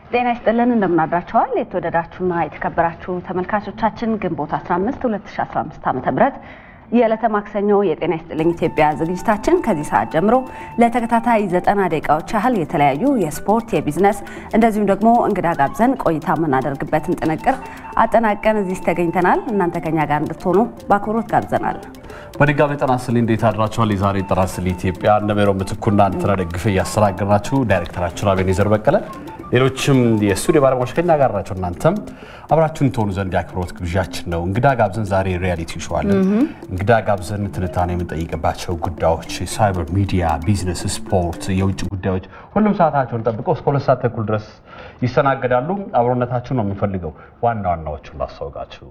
ጤና ይስጥልን እንደምናድራችኋል። የተወደዳችሁና የተከበራችሁ ተመልካቾቻችን ግንቦት 15 2015 ዓ.ም የዕለተ ማክሰኞ የጤና ይስጥልኝ ኢትዮጵያ ዝግጅታችን ከዚህ ሰዓት ጀምሮ ለተከታታይ ዘጠና ደቂቃዎች ያህል የተለያዩ የስፖርት፣ የቢዝነስ እንደዚሁም ደግሞ እንግዳ ጋብዘን ቆይታ የምናደርግበትን ጥንቅር አጠናቀን እዚህ ተገኝተናል። እናንተ ከኛ ጋር እንድትሆኑ በአክብሮት ጋብዘናል። በድጋሚ ጤና ይስጥልኝ እንዴት አድራችኋል? የዛሬ ጤና ይስጥልኝ ኢትዮጵያ እነ ሜሮን ምትኩና እንትና ደግፌ እያስተናገድናችሁ ዳይሬክተራችን አቤኔዘር በቀለ ሌሎችም የስቱዲዮ ባለሙያዎች ከኛ ጋር ናቸው። እናንተም አብራችሁን ትሆኑ ዘንድ የአክብሮት ግብዣችን ነው። እንግዳ ጋብዘን ዛሬ ሪያሊቲ ሾው አለን። እንግዳ ጋብዘን ትንታኔ የምንጠይቅባቸው ጉዳዮች ሳይበር ሚዲያ፣ ቢዝነስ፣ ስፖርት፣ የውጭ ጉዳዮች ሁሉም ሰዓታቸውን ጠብቀው እስከ ሁለት ሰዓት ተኩል ድረስ ይስተናገዳሉ። አብሮነታችሁን ነው የምንፈልገው። ዋና ዋናዎቹን ላስታውቃችሁ።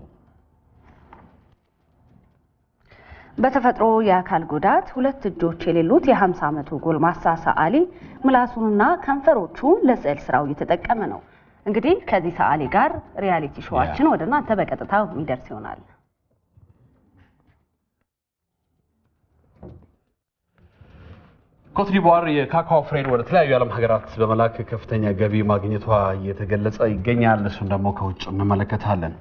በተፈጥሮ የአካል ጉዳት ሁለት እጆች የሌሉት የ50 ዓመቱ ጎልማሳ ሰዓሊ ምላሱንና ከንፈሮቹን ለስዕል ስራው እየተጠቀመ ነው። እንግዲህ ከዚህ ሰዓሊ ጋር ሪያሊቲ ሾዋችን ወደ እናንተ በቀጥታ የሚደርስ ይሆናል። ኮትዲቯር የካካኦ ፍሬን ወደ ተለያዩ የዓለም ሀገራት በመላክ ከፍተኛ ገቢ ማግኘቷ እየተገለጸ ይገኛል። እሱን ደግሞ ከውጭ እንመለከታለን።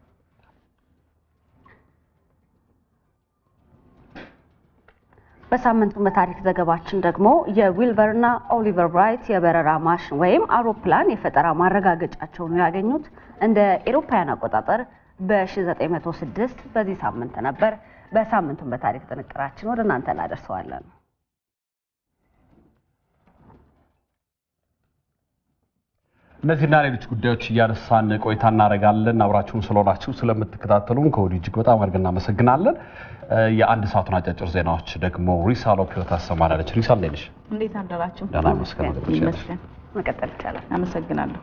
በሳምንቱ በታሪክ ዘገባችን ደግሞ የዊልበርና ኦሊቨር ብራይት የበረራ ማሽን ወይም አውሮፕላን የፈጠራ ማረጋገጫቸውን ያገኙት እንደ ኤሮፓውያን አቆጣጠር በ1906 በዚህ ሳምንት ነበር። በሳምንቱን በታሪክ ጥንቅራችን ወደ እናንተ እናደርሰዋለን። እነዚህና ሌሎች ጉዳዮች እያነሳን ቆይታ እናደርጋለን። አብራችሁን ስለሆናችሁ ስለምትከታተሉን ከወዲሁ እጅግ በጣም አድርገን እናመሰግናለን። የአንድ ሰዓቱን አጫጭር ዜናዎች ደግሞ ሪሳ ሎፒዮ ታሰማናለች። ሪሳ እንዴት ነሽ? እንዴት አደራችሁ? ደህና ይመስገን። ይመስገን። መቀጠል ይቻላል። አመሰግናለሁ።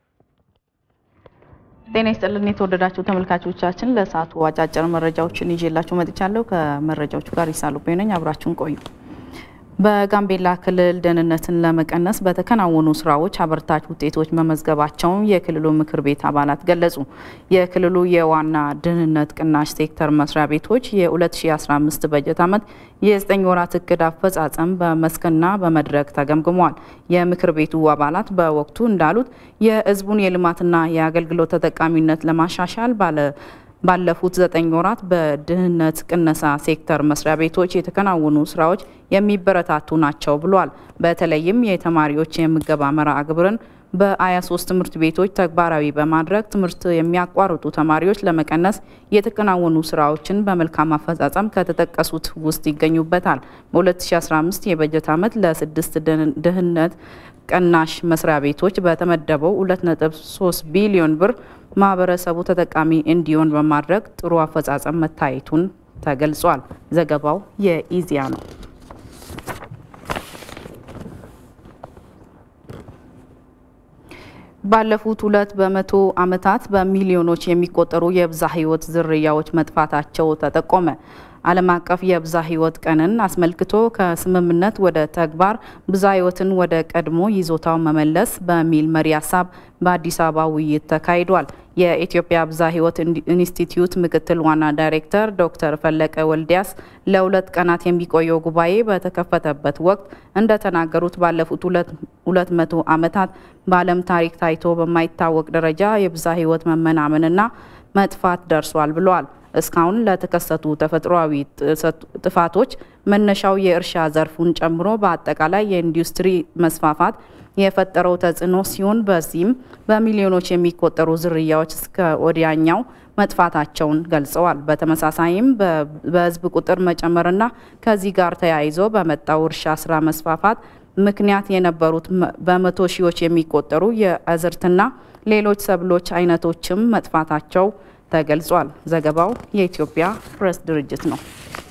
ጤና ይስጥልን የተወደዳችሁ ተመልካቾቻችን፣ ለሰዓቱ አጫጭር መረጃዎችን ይዤላችሁ መጥቻለሁ። ከመረጃዎቹ ጋር ሪሳ ሎፒዮ ነኝ። አብራችሁን ቆዩ። በጋምቤላ ክልል ደህንነትን ለመቀነስ በተከናወኑ ስራዎች አበርታች ውጤቶች መመዝገባቸውን የክልሉ ምክር ቤት አባላት ገለጹ። የክልሉ የዋና ደህንነት ቅናሽ ሴክተር መስሪያ ቤቶች የ2015 በጀት ዓመት የዘጠኝ ወራት እቅድ አፈጻጸም በመስክና በመድረክ ተገምግሟል። የምክር ቤቱ አባላት በወቅቱ እንዳሉት የሕዝቡን የልማትና የአገልግሎት ተጠቃሚነት ለማሻሻል ባለ ባለፉት ዘጠኝ ወራት በድህነት ቅነሳ ሴክተር መስሪያ ቤቶች የተከናወኑ ስራዎች የሚበረታቱ ናቸው ብሏል። በተለይም የተማሪዎች የምገባ መርሃ ግብርን በ23 ትምህርት ቤቶች ተግባራዊ በማድረግ ትምህርት የሚያቋርጡ ተማሪዎች ለመቀነስ የተከናወኑ ስራዎችን በመልካም አፈጻጸም ከተጠቀሱት ውስጥ ይገኙበታል። በ2015 የበጀት ዓመት ለስድስት ድህነት ቀናሽ መስሪያ ቤቶች በተመደበው 2.3 ቢሊዮን ብር ማህበረሰቡ ተጠቃሚ እንዲሆን በማድረግ ጥሩ አፈጻጸም መታየቱን ተገልጿል። ዘገባው የኢዜአ ነው። ባለፉት ሁለት በመቶ ዓመታት በሚሊዮኖች የሚቆጠሩ የብዝሃ ሕይወት ዝርያዎች መጥፋታቸው ተጠቆመ። ዓለም አቀፍ የብዝሃ ሕይወት ቀንን አስመልክቶ ከስምምነት ወደ ተግባር ብዝሃ ሕይወትን ወደ ቀድሞ ይዞታው መመለስ በሚል መሪ ሀሳብ በአዲስ አበባ ውይይት ተካሂዷል። የኢትዮጵያ ብዝሃ ሕይወት ኢንስቲትዩት ምክትል ዋና ዳይሬክተር ዶክተር ፈለቀ ወልዲያስ ለሁለት ቀናት የሚቆየው ጉባኤ በተከፈተበት ወቅት እንደተናገሩት ባለፉት ሁለት መቶ ዓመታት በዓለም ታሪክ ታይቶ በማይታወቅ ደረጃ የብዝሃ ሕይወት መመናመንና መጥፋት ደርሷል ብለዋል። እስካሁን ለተከሰቱ ተፈጥሯዊ ጥፋቶች መነሻው የእርሻ ዘርፉን ጨምሮ በአጠቃላይ የኢንዱስትሪ መስፋፋት የፈጠረው ተጽዕኖ ሲሆን በዚህም በሚሊዮኖች የሚቆጠሩ ዝርያዎች እስከ ወዲያኛው መጥፋታቸውን ገልጸዋል። በተመሳሳይም በሕዝብ ቁጥር መጨመርና ከዚህ ጋር ተያይዞ በመጣው እርሻ ስራ መስፋፋት ምክንያት የነበሩት በመቶ ሺዎች የሚቆጠሩ የአዝርትና ሌሎች ሰብሎች አይነቶችም መጥፋታቸው ተገልጿል። ዘገባው የኢትዮጵያ ፕሬስ ድርጅት ነው።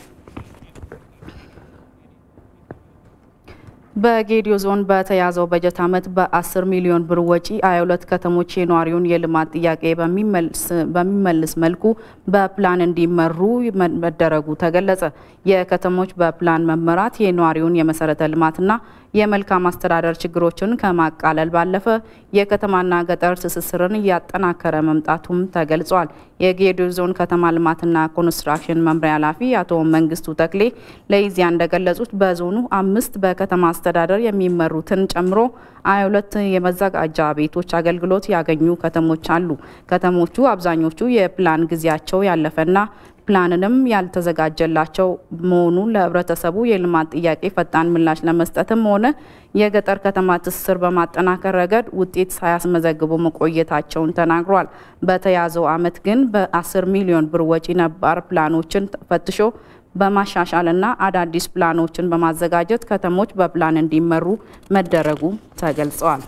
በጌዲዮ ዞን በተያዘው በጀት ዓመት በ10 ሚሊዮን ብር ወጪ 22 ከተሞች የነዋሪውን የልማት ጥያቄ በሚመልስ መልኩ በፕላን እንዲመሩ መደረጉ ተገለጸ። የከተሞች በፕላን መመራት የነዋሪውን የመሰረተ ልማትና የመልካም አስተዳደር ችግሮችን ከማቃለል ባለፈ የከተማና ገጠር ትስስርን እያጠናከረ መምጣቱም ተገልጿል። የጌዴኦ ዞን ከተማ ልማትና ኮንስትራክሽን መምሪያ ኃላፊ አቶ መንግስቱ ተክሌ ለኢዜአ እንደገለጹት በዞኑ አምስት በከተማ አስተዳደር የሚመሩትን ጨምሮ ሀያ ሁለት የመዘጋጃ ቤቶች አገልግሎት ያገኙ ከተሞች አሉ። ከተሞቹ አብዛኞቹ የፕላን ጊዜያቸው ያለፈና ፕላንንም ያልተዘጋጀላቸው መሆኑ ለህብረተሰቡ የልማት ጥያቄ ፈጣን ምላሽ ለመስጠትም ሆነ የገጠር ከተማ ትስስር በማጠናከር ረገድ ውጤት ሳያስመዘግቡ መቆየታቸውን ተናግሯል። በተያዘው ዓመት ግን በ10 ሚሊዮን ብር ወጪ ነባር ፕላኖችን ፈትሾ በማሻሻልና አዳዲስ ፕላኖችን በማዘጋጀት ከተሞች በፕላን እንዲመሩ መደረጉ ተገልጸዋል።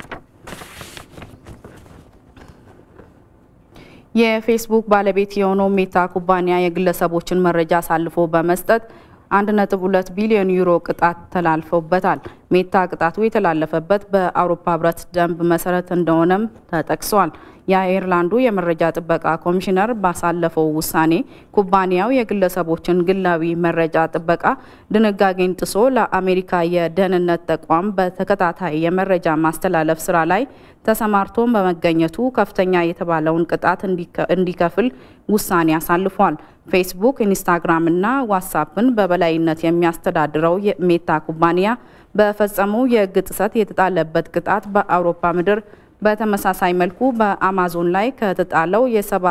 የፌስቡክ ባለቤት የሆነው ሜታ ኩባንያ የግለሰቦችን መረጃ አሳልፎ በመስጠት 1.2 ቢሊዮን ዩሮ ቅጣት ተላልፎበታል። ሜታ ቅጣቱ የተላለፈበት በአውሮፓ ህብረት ደንብ መሰረት እንደሆነም ተጠቅሷል። የአየርላንዱ የመረጃ ጥበቃ ኮሚሽነር ባሳለፈው ውሳኔ ኩባንያው የግለሰቦችን ግላዊ መረጃ ጥበቃ ድንጋጌን ጥሶ ለአሜሪካ የደህንነት ተቋም በተከታታይ የመረጃ ማስተላለፍ ስራ ላይ ተሰማርቶ በመገኘቱ ከፍተኛ የተባለውን ቅጣት እንዲከፍል ውሳኔ አሳልፏል። ፌስቡክ፣ ኢንስታግራም እና ዋትሳፕን በበላይነት የሚያስተዳድረው ሜታ ኩባንያ በፈጸመው የህግ ጥሰት የተጣለበት ቅጣት በአውሮፓ ምድር በተመሳሳይ መልኩ በአማዞን ላይ ከተጣለው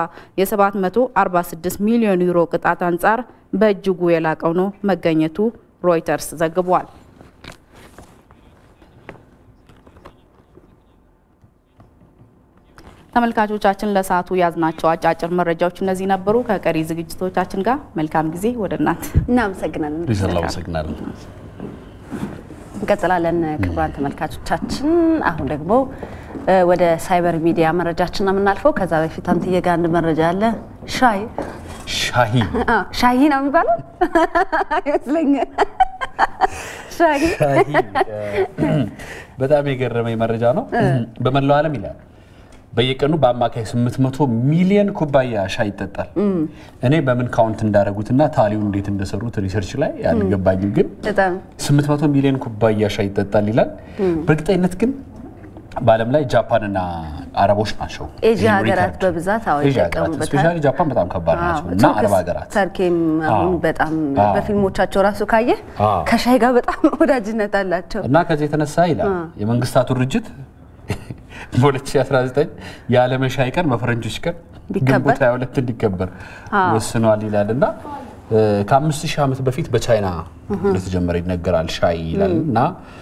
የ746 ሚሊዮን ዩሮ ቅጣት አንጻር በእጅጉ የላቀው ነው መገኘቱ ሮይተርስ ዘግቧል። ተመልካቾቻችን ለሰዓቱ ያዝናቸው አጫጭር መረጃዎች እነዚህ ነበሩ። ከቀሪ ዝግጅቶቻችን ጋር መልካም ጊዜ። ወደ እናት እናመሰግናለን። እናመሰግናለን። እንቀጥላለን። ክቡራን ተመልካቾቻችን አሁን ደግሞ ወደ ሳይበር ሚዲያ መረጃችን ነው የምናልፈው። ከዛ በፊት አንትዬ ጋር አንድ መረጃ አለ። ሻይ ሻሂ ሻሂ ነው የሚባለው ይመስለኛል። ሻሂ በጣም የገረመኝ መረጃ ነው። በመላው ዓለም ይላል በየቀኑ በአማካይ 800 ሚሊዮን ኩባያ ሻይ ይጠጣል። እኔ በምን ካውንት እንዳደረጉትና ታሊውን እንዴት እንደሰሩት ሪሰርች ላይ አልገባኝም፣ ግን በጣም 800 ሚሊዮን ኩባያ ሻይ ይጠጣል ይላል። በእርግጠኝነት ግን በዓለም ላይ ጃፓንና አረቦች ናቸው። ኤዥያ ሀገራት በብዛት አዎ ይጠቀሙበታል። ስፔሻሊ ጃፓን በጣም ከባድ ናቸው እና አረብ ሀገራት ተርኬም አሁን በጣም በፊልሞቻቸው ራሱ ካየ ከሻይ ጋር በጣም ወዳጅነት አላቸው እና ከዚህ የተነሳ ይላል የመንግስታቱ ድርጅት በ2019 የዓለም ሻይ ቀን በፈረንጆች ቀን ግንቦት 22 እንዲከበር ወስነዋል ይላል እና ከአምስት ሺህ ዓመት በፊት በቻይና እንደተጀመረ ይነገራል ሻይ ይላል እና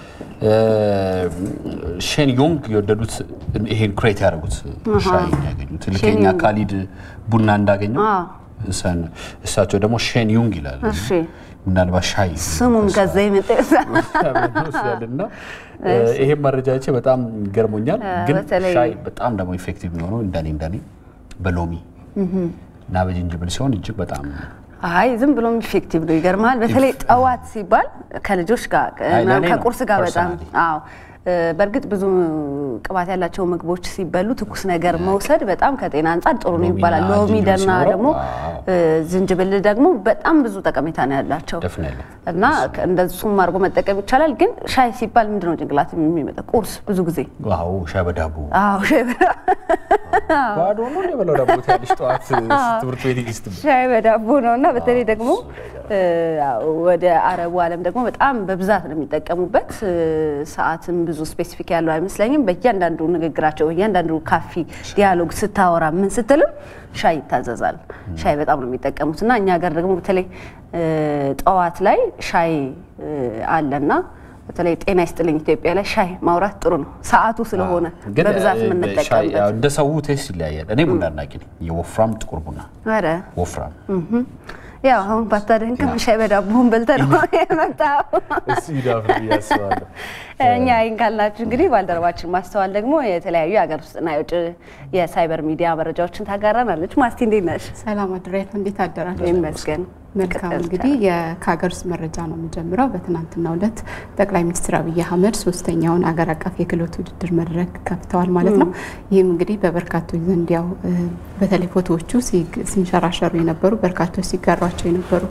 ሼን ዮንግ የወደዱት ይሄን ክሬት ያደረጉት ሻይ ያገኙት ልከኛ ካሊድ ቡና እንዳገኘው እሳቸው ደግሞ ሼን ዩንግ ይላል። ምናልባት ሻይ ስሙም ከዛ የመጣ ይመስላልና ይሄም መረጃቼ በጣም ገርሞኛል። ግን ሻይ በጣም ደግሞ ኢፌክቲቭ የሚሆነው እንደኔ እንደኔ በሎሚ እና በጅንጅብል ሲሆን እጅግ በጣም አይ ዝም ብሎም ኢፌክቲቭ ነው። ይገርማል። በተለይ ጠዋት ሲባል ከልጆች ጋር ከቁርስ ጋር በጣም አዎ በእርግጥ ብዙ ቅባት ያላቸው ምግቦች ሲበሉ ትኩስ ነገር መውሰድ በጣም ከጤና አንጻር ጥሩ ነው ይባላል። ሎሚ ደና ደግሞ ዝንጅብል ደግሞ በጣም ብዙ ጠቀሜታ ነው ያላቸው እና እንደሱም አድርጎ መጠቀም ይቻላል። ግን ሻይ ሲባል ምንድነው ጭንቅላት የሚመጣ ቁርስ ብዙ ጊዜ አዎ ሻይ በዳቦ አዎ ሻይ በዳቦ ባዶ ነው የበላው ዳቦ ትያለሽ ጠዋት ትምህርት ቤት ይስት ሻይ በዳቦ ነው እና በተለይ ደግሞ ወደ አረቡ ዓለም ደግሞ በጣም በብዛት ነው የሚጠቀሙበት። ሰዓትም ብዙ ስፔሲፊክ ያለው አይመስለኝም። በእያንዳንዱ ንግግራቸው በእያንዳንዱ ካፊ ዲያሎግ ስታወራ ምን ስትልም ሻይ ይታዘዛል። ሻይ በጣም ነው የሚጠቀሙት እና እኛ ሀገር ደግሞ በተለይ ጠዋት ላይ ሻይ አለና በተለይ ጤና ይስጥልኝ ኢትዮጵያ ላይ ሻይ ማውራት ጥሩ ነው፣ ሰዓቱ ስለሆነ በብዛት የምንጠቀምበት። እንደ ሰው ቴስት ይለያያል። እኔ ቡና አድናቂ ነኝ፣ የወፍራም ጥቁር ቡና ኧረ ወፍራም ያው አሁን ባታደንቅም ሻይ በዳቦን በልተህ ነው የመጣው። እሱ ይዳፍር እያስባለሁ። እኛ ይህን ካልናችሁ እንግዲህ ባልደረባችን ማስተዋል ደግሞ የተለያዩ የሀገር ውስጥና የውጭ የሳይበር ሚዲያ መረጃዎችን ታጋራናለች። ማስቲ እንዴት ነሽ? ሰላም አድሬት፣ እንዴት አደራችሁ? ይመስገን። መልካም እንግዲህ ከሀገር ውስጥ መረጃ ነው የምጀምረው። በትናንትናው ዕለት ጠቅላይ ሚኒስትር አብይ አህመድ ሶስተኛውን አገር አቀፍ የክህሎት ውድድር መድረክ ከፍተዋል ማለት ነው። ይህም እንግዲህ በበርካቶች ዘንድ ያው በተለይ ፎቶዎቹ ሲንሸራሸሩ የነበሩ በርካቶች ሲጋሯቸው የነበሩ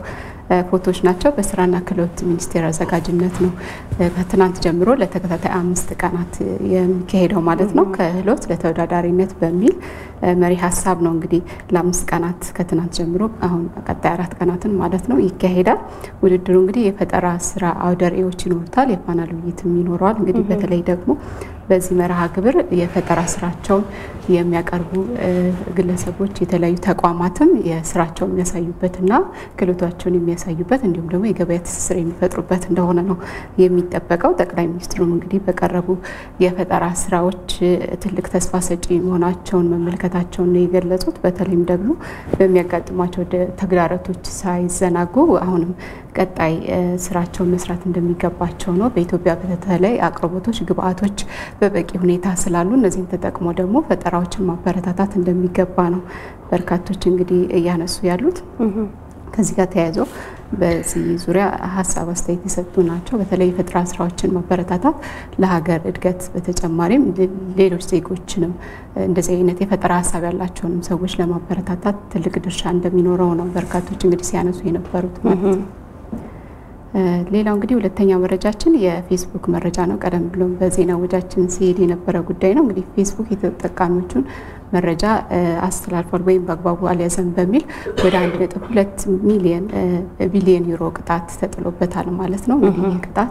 ፎቶዎች ናቸው። በስራና ክህሎት ሚኒስቴር አዘጋጅነት ነው ከትናንት ጀምሮ ለተከታታይ አምስት ቀናት የሚካሄደው ማለት ነው። ክህሎት ለተወዳዳሪነት በሚል መሪ ሀሳብ ነው እንግዲህ ለአምስት ቀናት ከትናንት ጀምሮ አሁን ቀጣይ አራት ቀናትን ማለት ነው ይካሄዳል። ውድድሩ እንግዲህ የፈጠራ ስራ አውደ ርዕዮች ይኖሩታል። የፓናል ውይይትም ይኖረዋል። እንግዲህ በተለይ ደግሞ በዚህ መርሃ ግብር የፈጠራ ስራቸውን የሚያቀርቡ ግለሰቦች የተለያዩ ተቋማትም የስራቸውን የሚያሳዩበትና ክህሎታቸውን የሚያሳዩበት እንዲሁም ደግሞ የገበያ ትስስር የሚፈጥሩበት እንደሆነ ነው የሚጠበቀው። ጠቅላይ ሚኒስትሩም እንግዲህ በቀረቡ የፈጠራ ስራዎች ትልቅ ተስፋ ሰጪ መሆናቸውን መመልከታቸውን ነው የገለጹት። በተለይም ደግሞ በሚያጋጥሟቸው ተግዳሮቶች ሳይዘናጉ አሁንም ቀጣይ ስራቸውን መስራት እንደሚገባቸው ነው። በኢትዮጵያ በተለይ አቅርቦቶች፣ ግብአቶች በበቂ ሁኔታ ስላሉ እነዚህን ተጠቅሞ ደግሞ ፈጠራዎችን ማበረታታት እንደሚገባ ነው በርካቶች እንግዲህ እያነሱ ያሉት። ከዚህ ጋር ተያይዞ በዚህ ዙሪያ ሀሳብ አስተያየት የሰጡ ናቸው። በተለይ የፈጠራ ስራዎችን ማበረታታት ለሀገር እድገት በተጨማሪም ሌሎች ዜጎችንም እንደዚህ አይነት የፈጠራ ሀሳብ ያላቸውንም ሰዎች ለማበረታታት ትልቅ ድርሻ እንደሚኖረው ነው በርካቶች እንግዲህ ሲያነሱ የነበሩት ማለት ነው። ሌላው እንግዲህ ሁለተኛው መረጃችን የፌስቡክ መረጃ ነው። ቀደም ብሎም በዜና ወጃችን ሲሄድ የነበረ ጉዳይ ነው። እንግዲህ ፌስቡክ የተጠቃሚዎቹን መረጃ አስተላልፏል ወይም በአግባቡ አልያዘም በሚል ወደ አንድ ነጥብ ሁለት ሚሊየን ቢሊየን ዩሮ ቅጣት ተጥሎበታል ማለት ነው። እንግዲህ ይህ ቅጣት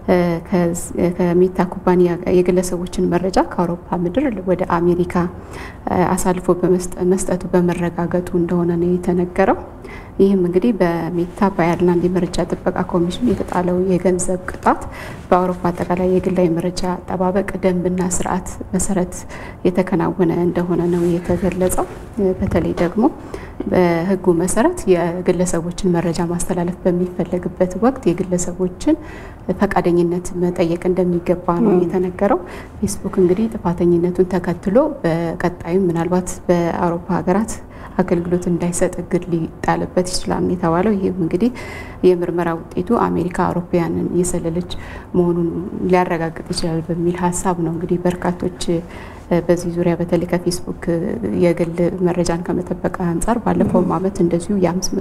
ከሜታ ኩባንያ የግለሰቦችን መረጃ ከአውሮፓ ምድር ወደ አሜሪካ አሳልፎ መስጠቱ በመረጋገጡ እንደሆነ ነው የተነገረው። ይህም እንግዲህ በሜታ በአየርላንድ የመረጃ ጥበቃ ኮሚሽን የተጣለው የገንዘብ ቅጣት በአውሮፓ አጠቃላይ የግላዊ መረጃ አጠባበቅ ደንብና ስርዓት መሰረት የተከናወነ እንደሆነ ነው የተገለጸው። በተለይ ደግሞ በሕጉ መሰረት የግለሰቦችን መረጃ ማስተላለፍ በሚፈለግበት ወቅት የግለሰቦችን ፈቃደኝነት መጠየቅ እንደሚገባ ነው የተነገረው። ፌስቡክ እንግዲህ ጥፋተኝነቱን ተከትሎ በቀጣዩ ምናልባት በአውሮፓ ሀገራት አገልግሎት እንዳይሰጥ እግድ ሊጣልበት ይችላል የተባለው። ይህም እንግዲህ የምርመራ ውጤቱ አሜሪካ አውሮፓውያንን እየሰለለች መሆኑን ሊያረጋግጥ ይችላል በሚል ሀሳብ ነው እንግዲህ በርካቶች በዚህ ዙሪያ በተለይ ከፌስቡክ የግል መረጃን ከመጠበቅ አንጻር ባለፈውም ዓመት እንደዚሁ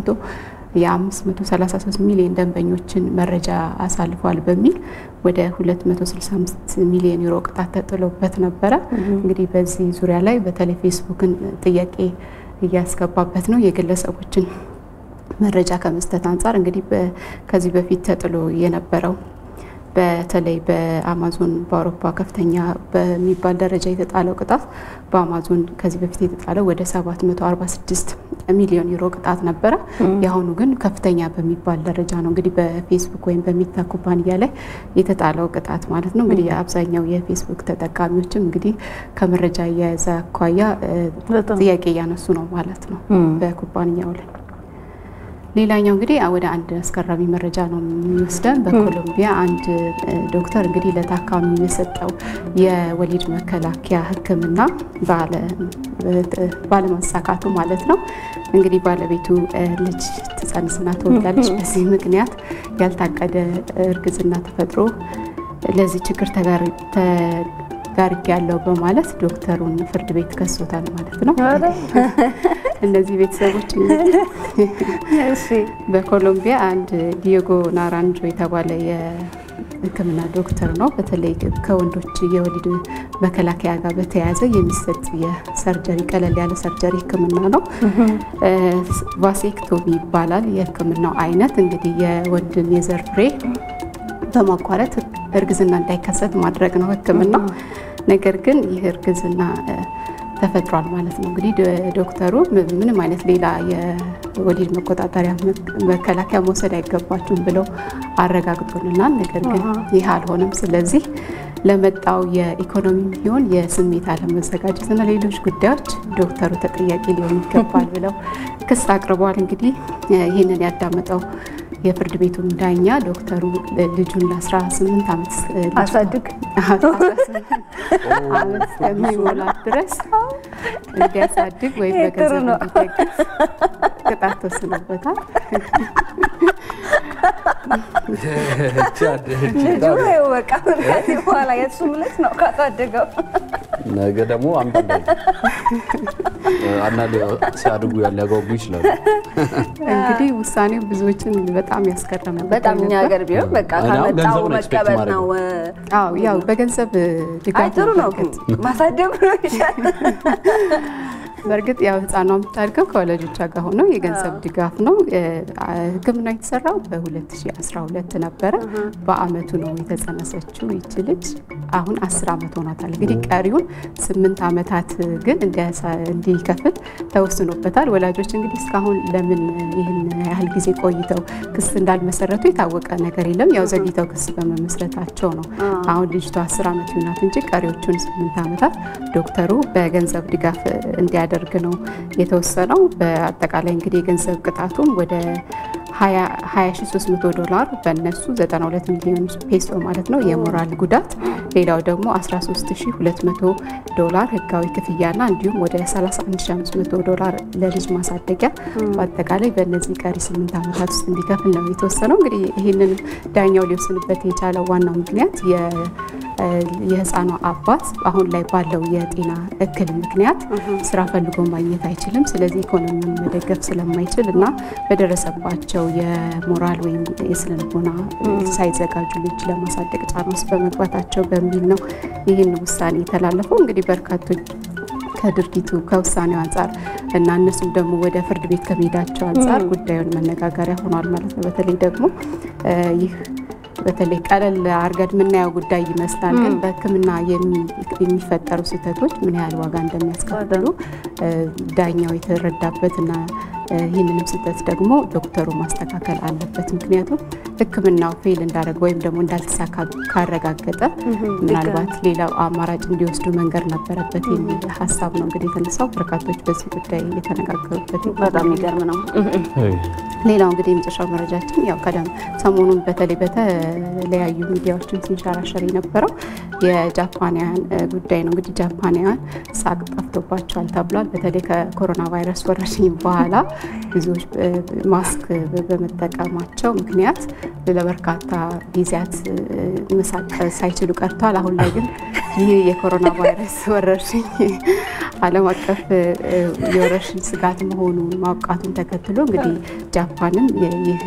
የ533 ሚሊዮን ደንበኞችን መረጃ አሳልፏል በሚል ወደ 265 ሚሊዮን ዩሮ ቅጣት ተጥሎበት ነበረ። እንግዲህ በዚህ ዙሪያ ላይ በተለይ ፌስቡክን ጥያቄ እያስገባበት ነው የግለሰቦችን መረጃ ከመስጠት አንጻር እንግዲህ ከዚህ በፊት ተጥሎ የነበረው በተለይ በአማዞን በአውሮፓ ከፍተኛ በሚባል ደረጃ የተጣለው ቅጣት በአማዞን ከዚህ በፊት የተጣለው ወደ 746 ሚሊዮን ዩሮ ቅጣት ነበረ። የአሁኑ ግን ከፍተኛ በሚባል ደረጃ ነው እንግዲህ በፌስቡክ ወይም በሜታ ኩባንያ ላይ የተጣለው ቅጣት ማለት ነው። እንግዲህ አብዛኛው የፌስቡክ ተጠቃሚዎችም እንግዲህ ከመረጃ አያያዝ አኳያ ጥያቄ እያነሱ ነው ማለት ነው በኩባንያው ላይ። ሌላኛው እንግዲህ ወደ አንድ አስገራሚ መረጃ ነው የሚወስደን። በኮሎምቢያ አንድ ዶክተር እንግዲህ ለታካሚ የሰጠው የወሊድ መከላከያ ሕክምና ባለመሳካቱ ማለት ነው እንግዲህ ባለቤቱ ልጅ ትጸንስና ትወልዳለች። በዚህ ምክንያት ያልታቀደ እርግዝና ተፈጥሮ ለዚህ ችግር ተጋርጌ ያለው በማለት ዶክተሩን ፍርድ ቤት ከሶታል ማለት ነው። እነዚህ ቤተሰቦች በኮሎምቢያ አንድ ዲዮጎ ናራንጆ የተባለ የሕክምና ዶክተር ነው። በተለይ ከወንዶች የወሊድ መከላከያ ጋር በተያያዘ የሚሰጥ የሰርጀሪ ቀለል ያለ ሰርጀሪ ሕክምና ነው። ቫሴክቶሚ ይባላል የሕክምናው አይነት እንግዲህ የወንድን የዘር ፍሬ በማቋረጥ እርግዝና እንዳይከሰት ማድረግ ነው ሕክምናው። ነገር ግን ይህ እርግዝና ተፈጥሯል ማለት ነው። እንግዲህ ዶክተሩ ምንም አይነት ሌላ የወሊድ መቆጣጠሪያ መከላከያ መውሰድ አይገባችሁም ብለው አረጋግጦልናል። ነገር ግን ይህ አልሆነም። ስለዚህ ለመጣው የኢኮኖሚ ቢሆን የስሜት አለመዘጋጀትና ሌሎች ጉዳዮች ዶክተሩ ተጠያቂ ሊሆን ይገባል ብለው ክስ አቅርበዋል። እንግዲህ ይህንን ያዳመጠው የፍርድ ቤቱን ዳኛ ዶክተሩ ልጁን ለ18 ዓመት አሳድግ ዓመት እስከሚሞላት ድረስ እንዲያሳድግ ወይም በገንዘብ እንዲደግፍ ቅጣት ተወስኖበታል። ልጁ ይኸው በቃ ከዚህ በኋላ የእሱም ልጅ ነው ካሳደገው ነገ ደግሞ አምጣ አንዳንድ ሲያድጉ ሊያጓጉ ይችላሉ። እንግዲህ ውሳኔው ብዙዎችን በጣም ያስገረመ በጣም እኛ ነበር። ሀገር ቢሆን በቃ እኔ አሁን ከመጣው ገንዘቡን expect መቀበል ማድረግ ነው። ነው። አዎ ያው በገንዘብ ድጋፍ አይ ጥሩ ነው በእርግጥ ማሳደጉ ነው ይሻላል። በእርግጥ ያው ህፃኗ የምታድገው ከወላጆቿ ጋር ሆኖ የገንዘብ ድጋፍ ነው። ሕክምና የተሰራው በ2012 ነበረ። በአመቱ ነው የተጸነሰችው ይች ልጅ አሁን 10 ዓመት ሆኗታል። እንግዲህ ቀሪውን ስምንት ዓመታት ግን እንዲያሳ- እንዲከፍል ተወስኖበታል። ወላጆች እንግዲህ እስካሁን ለምን ይህን ያህል ጊዜ ቆይተው ክስ እንዳልመሰረቱ የታወቀ ነገር የለም። ያው ዘግይተው ክስ በመመስረታቸው ነው አሁን ልጅቷ 10 ዓመት ይሆናት እንጂ ቀሪዎቹን ስምንት ዓመታት ዶክተሩ በገንዘብ ድጋፍ እንዲያደርግ ነው የተወሰነው። በአጠቃላይ እንግዲህ የገንዘብ ቅጣቱም ወደ 20300 ዶላር በእነሱ 92 ሚሊዮን ፔሶ ማለት ነው የሞራል ጉዳት፣ ሌላው ደግሞ 13200 ዶላር ህጋዊ ክፍያና እንዲሁም ወደ 31500 ዶላር ለልጅ ማሳደጊያ በአጠቃላይ በእነዚህ ቀሪ ስምንት ዓመታት ውስጥ እንዲከፍል ነው የተወሰነው። እንግዲህ ይህንን ዳኛው ሊወስንበት የቻለው ዋናው ምክንያት የ- የህፃኗ አባት አሁን ላይ ባለው የጤና እክል ምክንያት ስራ ፈልጎ ማግኘት አይችልም። ስለዚህ ኢኮኖሚውን መደገፍ ስለማይችል እና በደረሰባቸው የሞራል ወይም የስነ ልቦና ሳይዘጋጁ ልጅ ለማሳደግ ጫና ውስጥ በመግባታቸው በሚል ነው ይህን ውሳኔ የተላለፈው። እንግዲህ በርካቶች ከድርጊቱ ከውሳኔው አንጻር እና እነሱም ደግሞ ወደ ፍርድ ቤት ከመሄዳቸው አንጻር ጉዳዩን መነጋገሪያ ሆኗል ማለት ነው። በተለይ ደግሞ ይህ በተለይ ቀለል አርገድ የምናየው ጉዳይ ይመስላል፣ ግን በሕክምና የሚፈጠሩ ስህተቶች ምን ያህል ዋጋ እንደሚያስከፍሉ ዳኛው የተረዳበትና ይህንንም ስህተት ደግሞ ዶክተሩ ማስተካከል አለበት። ምክንያቱም ሕክምናው ፌል እንዳደረገ ወይም ደግሞ እንዳልተሳካ ካረጋገጠ ምናልባት ሌላው አማራጭ እንዲወስዱ መንገድ ነበረበት የሚል ሀሳብ ነው እንግዲህ የተነሳው። በርካቶች በዚህ ጉዳይ የተነጋገሩበት በጣም የሚገርም ነው። ሌላው እንግዲህ የመጨረሻው መረጃችን ያው ቀደም ሰሞኑን በተለይ በተለያዩ ሚዲያዎችን ሲንሸራሸር የነበረው የጃፓንያን ጉዳይ ነው። እንግዲህ ጃፓንያን ሳቅ ጠፍቶባቸዋል ተብሏል። በተለይ ከኮሮና ቫይረስ ወረርሽኝ በኋላ ብዙዎች ማስክ በመጠቀማቸው ምክንያት ለበርካታ ጊዜያት መሳቅ ሳይችሉ ቀርተዋል። አሁን ላይ ግን ይህ የኮሮና ቫይረስ ወረርሽኝ ዓለም አቀፍ የወረርሽኝ ስጋት መሆኑን ማውቃቱን ተከትሎ እንግዲህ ጃፓንም ይህ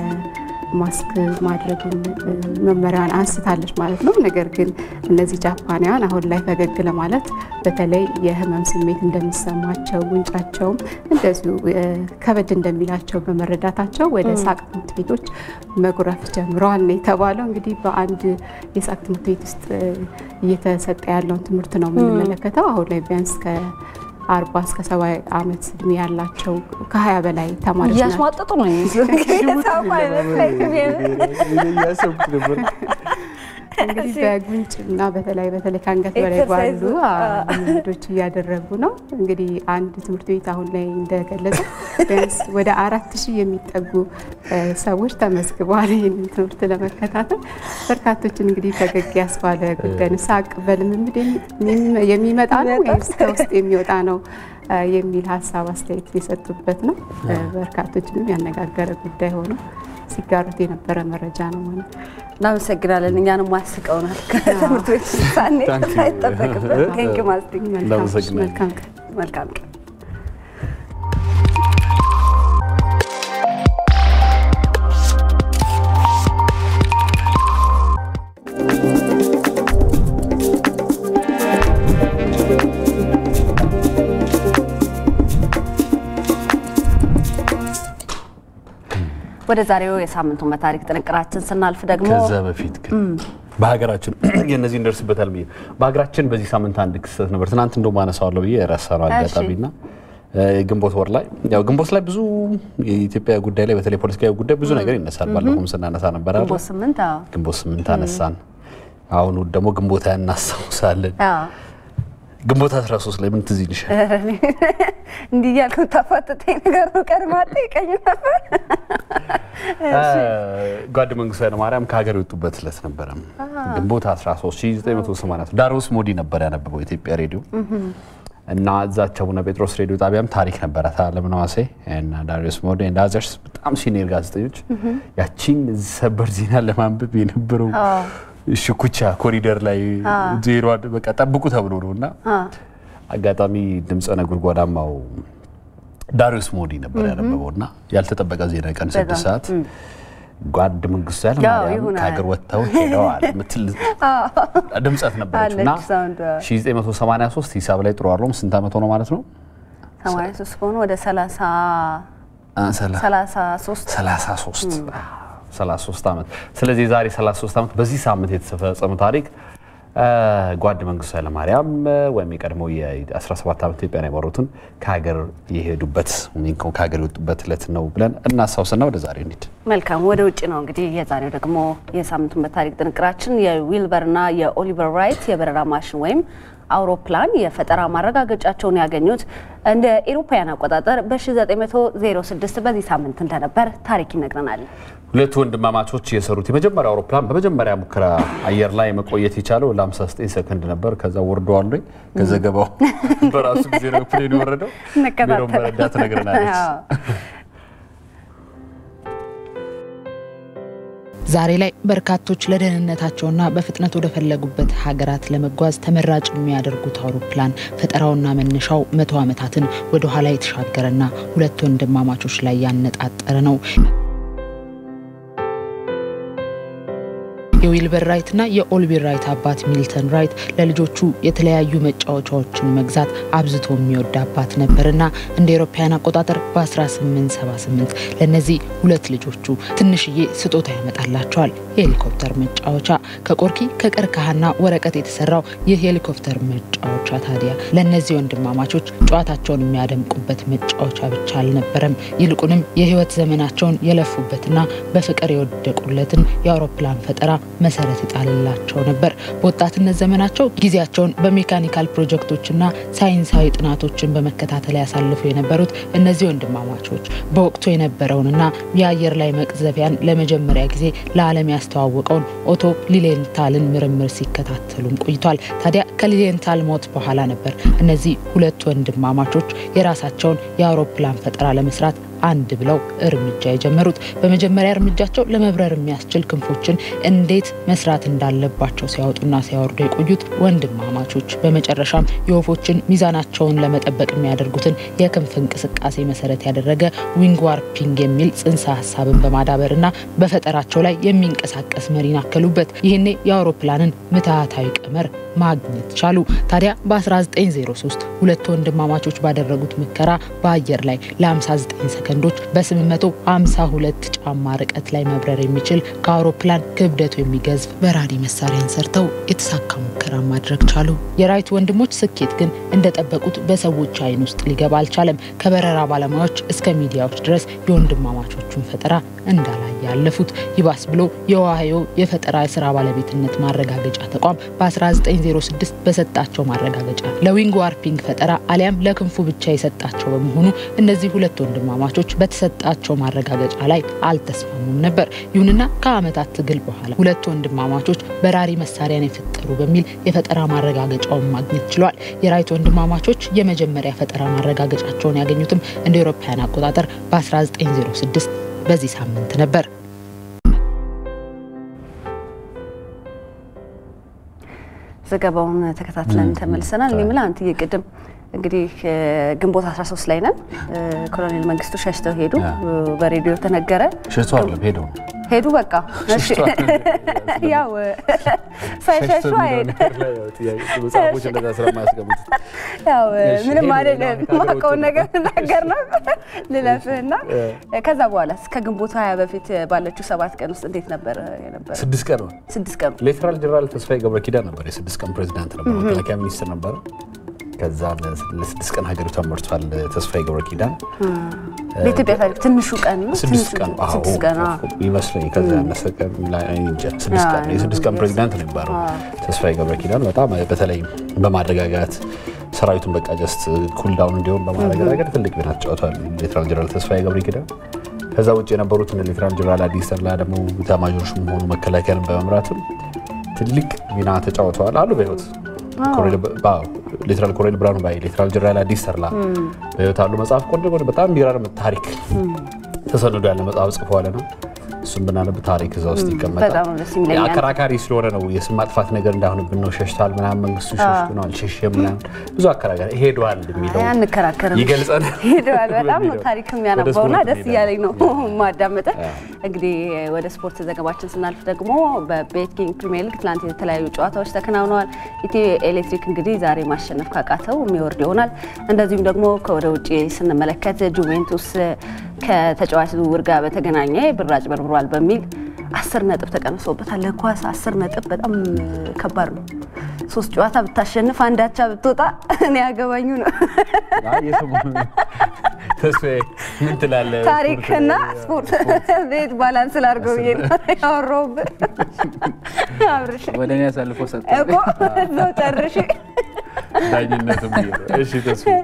ማስክ ማድረጉን መመሪያዋን አንስታለች ማለት ነው። ነገር ግን እነዚህ ጃፓናውያን አሁን ላይ ፈገግ ለማለት በተለይ የህመም ስሜት እንደሚሰማቸው ጉንጫቸውም እንደዚሁ ከበድ እንደሚላቸው በመረዳታቸው ወደ ሳቅ ትምህርት ቤቶች መጉረፍ ጀምረዋል ነው የተባለው። እንግዲህ በአንድ የሳቅ ትምህርት ቤት ውስጥ እየተሰጠ ያለውን ትምህርት ነው የምንመለከተው። አሁን ላይ ቢያንስ ከ አርባ እስከ ሰባ ዓመት እድሜ ያላቸው ከሀያ በላይ ተማሪዎች ናቸው። እያስሟጠጡ ነው የሚመስለው። እያሰብኩት ነበር። እንግዲህ በጉንጭ እና በተለይ በተለይ ከአንገት በላይ ባሉ ልምዶች እያደረጉ ነው። እንግዲህ አንድ ትምህርት ቤት አሁን ላይ እንደገለጸ ቢያንስ ወደ አራት ሺህ የሚጠጉ ሰዎች ተመዝግበዋል ይህንን ትምህርት ለመከታተል። በርካቶችን እንግዲህ ፈገግ ያስባለ ጉዳይ ነው። ሳቅ በልምምድ የሚመጣ ነው ወይስ ከውስጥ የሚወጣ ነው የሚል ሀሳብ አስተያየት የሰጡበት ነው። በርካቶችንም ያነጋገረ ጉዳይ ሆኖ ሲጋሩት የነበረ መረጃ ነው ማለት ነው። እናመሰግናለን። እኛንም አስቀውናል። ከትምህርት ቤት ሳኔ አይጠበቅበት ቴንክ ማስቲክ እናመሰግናለን። መልካም ቀን። መልካም ቀን። ወደ ዛሬው የሳምንቱ በታሪክ ጥንቅራችን ስናልፍ ደግሞ ከዛ በፊት ግን በሀገራችን የእነዚህ እንደርስበታል ብዬ በሀገራችን በዚህ ሳምንት አንድ ክስተት ነበር። ትናንት እንደውም አነሳዋለሁ ብዬ የረሳነው አጋጣሚና ግንቦት ወር ላይ ያው ግንቦት ላይ ብዙ የኢትዮጵያ ጉዳይ ላይ በተለይ ፖለቲካዊ ጉዳይ ብዙ ነገር ይነሳል። ባለፈውም ስናነሳ ነበር አይደል? ግንቦት ስምንት አዎ ግንቦት ስምንት አነሳን። አሁን ደግሞ ግንቦት ሃያ እናስታውሳለን። አዎ ግንቦት 13 ላይ ምን ትዝ ይልሻል? እንዲህ እያልኩ ታፋጥጠኝ ነገር ነው። ቀድማ ጠይቀኝ ነበር። ጓድ መንግስቱ ኃይለማርያም ከሀገር የወጡበት ዕለት ነበረ። ግንቦት 13 1980 ዳሮስ ሞዲ ነበር ያነበበው የኢትዮጵያ ሬዲዮ እና እዛች አቡነ ጴጥሮስ ሬዲዮ ጣቢያም ታሪክ ነበራት። አለምነህ እና ዳሪዮስ ሞዲ እና አዘርስ በጣም ሲኒየር ጋዜጠኞች ያቺን ሰበር ዜና ለማንበብ የነበረው ሽኩቻ ኮሪደር ላይ ዜሮ በቃ ጠብቁ ተብሎ ነው እና አጋጣሚ ድምፀ ነጎድጓዳማው ዳሪዮስ ሞዲ ነበር ያነበበው እና ያልተጠበቀ ዜና ቀን ስድስት ሰዓት ጓድ መንግስቱ ኃይለማርያም ከሀገር ወጥተው ሄደዋል ምትል ድምፀት ነበረች እና 1983 ሂሳብ ላይ ጥሩ አለውም ስንት ዓመት ሆነው ማለት ነው? 83 ከሆኑ ወደ 30 33 33 33 ዓመት። ስለዚህ የዛሬ 33 ዓመት በዚህ ሳምንት የተፈጸመ ታሪክ ጓድ መንግስቱ ኃይለማርያም ወይም የቀድሞው የ17 ዓመት ኢትዮጵያን የመሩትን ከሀገር የሄዱበት ከሀገር የወጡበት ዕለት ነው ብለን እናስታውስና ወደ ዛሬ እንሂድ። መልካም ወደ ውጭ ነው እንግዲህ። የዛሬው ደግሞ የሳምንቱን በታሪክ ጥንቅራችን የዊልበርና የኦሊቨር ራይት የበረራ ማሽን ወይም አውሮፕላን የፈጠራ ማረጋገጫቸውን ያገኙት እንደ ኤሮፓውያን አቆጣጠር በ1906 በዚህ ሳምንት እንደነበር ታሪክ ይነግረናል። ሁለቱ ወንድማማቾች የሰሩት የመጀመሪያው አውሮፕላን በመጀመሪያ ሙከራ አየር ላይ መቆየት የቻለው ለ59 ሰከንድ ነበር። ከዛ ወርደዋል። ከዘገባው በራሱ ጊዜ ነው ፕሌን የወረደው። ሜሮን በረዳ ትነግረናለች። ዛሬ ላይ በርካቶች ለደህንነታቸውና በፍጥነት ወደ ፈለጉበት ሀገራት ለመጓዝ ተመራጭ የሚያደርጉት አውሮፕላን ፈጠራውና መነሻው መቶ ዓመታትን ወደ ኋላ የተሻገረና ሁለት ወንድማማቾች ላይ ያነጣጠረ ነው። የዊልበር ራይትና የኦሊቨር ራይት አባት ሚልተን ራይት ለልጆቹ የተለያዩ መጫወቻዎችን መግዛት አብዝቶ የሚወድ አባት ነበርና እንደ ኤሮፓያን አቆጣጠር በ1878 ለእነዚህ ሁለት ልጆቹ ትንሽዬ ስጦታ ያመጣላቸዋል። የሄሊኮፕተር መጫወቻ ከቆርኪ ከቀርከሃና ወረቀት የተሰራው ይህ ሄሊኮፕተር መጫወቻ ታዲያ ለእነዚህ ወንድማማቾች ጨዋታቸውን የሚያደምቁበት መጫወቻ ብቻ አልነበረም። ይልቁንም የህይወት ዘመናቸውን የለፉበትና በፍቅር የወደቁለትን የአውሮፕላን ፈጠራ መሰረት ይጣልላቸው ነበር። በወጣትነት ዘመናቸው ጊዜያቸውን በሜካኒካል ፕሮጀክቶችና ሳይንሳዊ ጥናቶችን በመከታተል ያሳልፉ የነበሩት እነዚህ ወንድማማቾች በወቅቱ የነበረውንና የአየር ላይ መቅዘፊያን ለመጀመሪያ ጊዜ ለዓለም ያስተዋወቀውን ኦቶ ሊሌንታልን ምርምር ሲከታተሉም ቆይቷል። ታዲያ ከሊሌንታል ሞት በኋላ ነበር እነዚህ ሁለት ወንድማማቾች የራሳቸውን የአውሮፕላን ፈጠራ ለመስራት አንድ ብለው እርምጃ የጀመሩት። በመጀመሪያ እርምጃቸው ለመብረር የሚያስችል ክንፎችን እንዴት መስራት እንዳለባቸው ሲያወጡና ሲያወርዱ የቆዩት ወንድማማቾች በመጨረሻም የወፎችን ሚዛናቸውን ለመጠበቅ የሚያደርጉትን የክንፍ እንቅስቃሴ መሰረት ያደረገ ዊንግ ዋርፒንግ የሚል ጽንሰ ሀሳብን በማዳበርና በፈጠራቸው ላይ የሚንቀሳቀስ መሪን አከሉበት። ይህኔ የአውሮፕላንን ምትሃታዊ ቀመር ማግኘት ቻሉ። ታዲያ በ1903 ሁለቱ ወንድማማቾች ባደረጉት ሙከራ በአየር ላይ ለ59 ሰከንዶች በ852 ጫማ ርቀት ላይ መብረር የሚችል ከአውሮፕላን ክብደቱ የሚገዝፍ በራሪ መሳሪያን ሰርተው የተሳካ ሙከራ ማድረግ ቻሉ። የራይት ወንድሞች ስኬት ግን እንደጠበቁት በሰዎች አይን ውስጥ ሊገባ አልቻለም። ከበረራ ባለሙያዎች እስከ ሚዲያዎች ድረስ የወንድማማቾቹን ፈጠራ እንዳላየ ያለፉት። ይባስ ብሎ የኦሃዮ የፈጠራ የስራ ባለቤትነት ማረጋገጫ ተቋም በ1906 በሰጣቸው ማረጋገጫ ለዊንግ ዋርፒንግ ፈጠራ አሊያም ለክንፉ ብቻ የሰጣቸው በመሆኑ እነዚህ ሁለት ወንድማማቾች በተሰጣቸው ማረጋገጫ ላይ አልተስማሙም ነበር። ይሁንና ከዓመታት ትግል በኋላ ሁለት ወንድማማቾች በራሪ መሳሪያን የፈጠሩ በሚል የፈጠራ ማረጋገጫውን ማግኘት ችሏል። የራይት ወንድማማቾች የመጀመሪያ ፈጠራ ማረጋገጫቸውን ያገኙትም እንደ አውሮፓውያን አቆጣጠር በ1906 በዚህ ሳምንት ነበር። ዘገባውን ተከታትለን ተመልሰናል። እኔ የምልህ አንትዬ ቅድም እንግዲህ ግንቦት 13 ላይ ነን። ኮሎኔል መንግስቱ ሸሽተው ሄዱ። በሬዲዮ ተነገረ። ሸሽተው አይደለም ሄደው ነው ሄዱ በቃ እሺ። ያው ሳይሸሹ አይሄድ መጽሐፎች እንደዛ ስለማያስቀምጡ ያው ምንም አይደለም። ማውቀውን ነገር ልናገር ነው ልለፍህና ከዛ በኋላ እስከ ግንቦት ሀያ በፊት ባለችው ሰባት ቀን ውስጥ እንዴት ነበር የነበረ? ስድስት ቀን ነው። ስድስት ቀን ሌተናል ጀነራል ተስፋዬ ገብረ ኪዳን ነበር የስድስት ቀን ፕሬዚዳንት ነበር፣ መከላከያ ሚኒስትር ነበረ። ከዛ ለስድስት ቀን ሀገሪቷን መርቷል ተስፋዬ ገብረ ኪዳን። በኢትዮጵያ ታሪክ ትንሹ ቀን ነው። ስድስት ቀን ስድስት ቀን አዎ። ይመስለኝ ከዛ ያነሰ ቀን ላይ እንጃ። ስድስት ቀን የስድስት ቀን ፕሬዚዳንት ነው የሚባለው ተስፋዬ ገብረ ኪዳን። በጣም በተለይ በማረጋጋት ሰራዊቱን በቃ ጀስት ኩልዳውን እንዲሆን በማድረግ ረገድ ትልቅ ሚና ተጫውቷል ሌተናል ጀነራል ተስፋዬ ገብረ ኪዳን። ከዛ ውጭ የነበሩት ሌተናል ጀነራል አዲስ ተድላ ደግሞ ኤታማዦር ሹም ሆኑ መከላከያን በመምራትም ትልቅ ሚና ተጫውተዋል አሉ በህይወት ሌተናል ኮሎኔል ብርሃኑ ባይ፣ ሌተናል ጀነራል አዲስ ተድላ በህይወት አሉ። መጽሐፍ ቆንጆ ቆንጆ በጣም የሚገራርም ታሪክ ተሰንዶ ያለ መጽሐፍ ጽፈዋል ነው እሱም ብናነብ ታሪክ እዛ ውስጥ ይቀመጣል። በጣም ደስ ይለኛል። አከራካሪ ስለሆነ ነው የስም ማጥፋት ነገር እንዳይሆንብን ነው። ሸሽቷል ምናምን መንግስቱ ሸሽቶ ነው አልሸሸም ምናምን ብዙ አከራካሪ ሄዷል የሚለው አይ አንከራከርም። ይገልጸናል። ሄደዋል። በጣም ነው በሚለው ታሪክ ወደ የሚያነባውና ስፖርት ደስ እንሄዳለን። እያለኝ ነው ማዳመጠ። እንግዲህ ወደ ስፖርት ዘገባችን ስናልፍ ደግሞ በቤት ኪንግ ፕሪሚየር ሊግ ትናንት የተለያዩ ጨዋታዎች ተከናውነዋል። ኢትዮ ኤሌክትሪክ እንግዲህ ዛሬ ማሸነፍ ካቃተው የሚወርድ ይሆናል። እንደዚሁም ደግሞ ከወደ ውጭ ስንመለከት ጁቬንቱስ ከተጫዋች ዝውውር ጋር በተገናኘ ብር አጭበርብሯል በሚል አስር ነጥብ ተቀንሶበታል። ለኳስ አስር ነጥብ በጣም ከባድ ነው። ሶስት ጨዋታ ብታሸንፍ አንዳቻ ብትወጣ እኔ ያገባኙ ነው። አይ የሰሞኑ ተስፋዬ ምን ትላለህ? ታሪክና ስፖርት ቤት ባላንስ ላድርገው ብዬ ነው ያወራሁብህ። አብርሽ ወደ እኔ አሳልፎ ሰጠ። እኮ እዛው ጨርሽ። ዳኝነትም ይሄ ነው። እሺ ተስፋዬ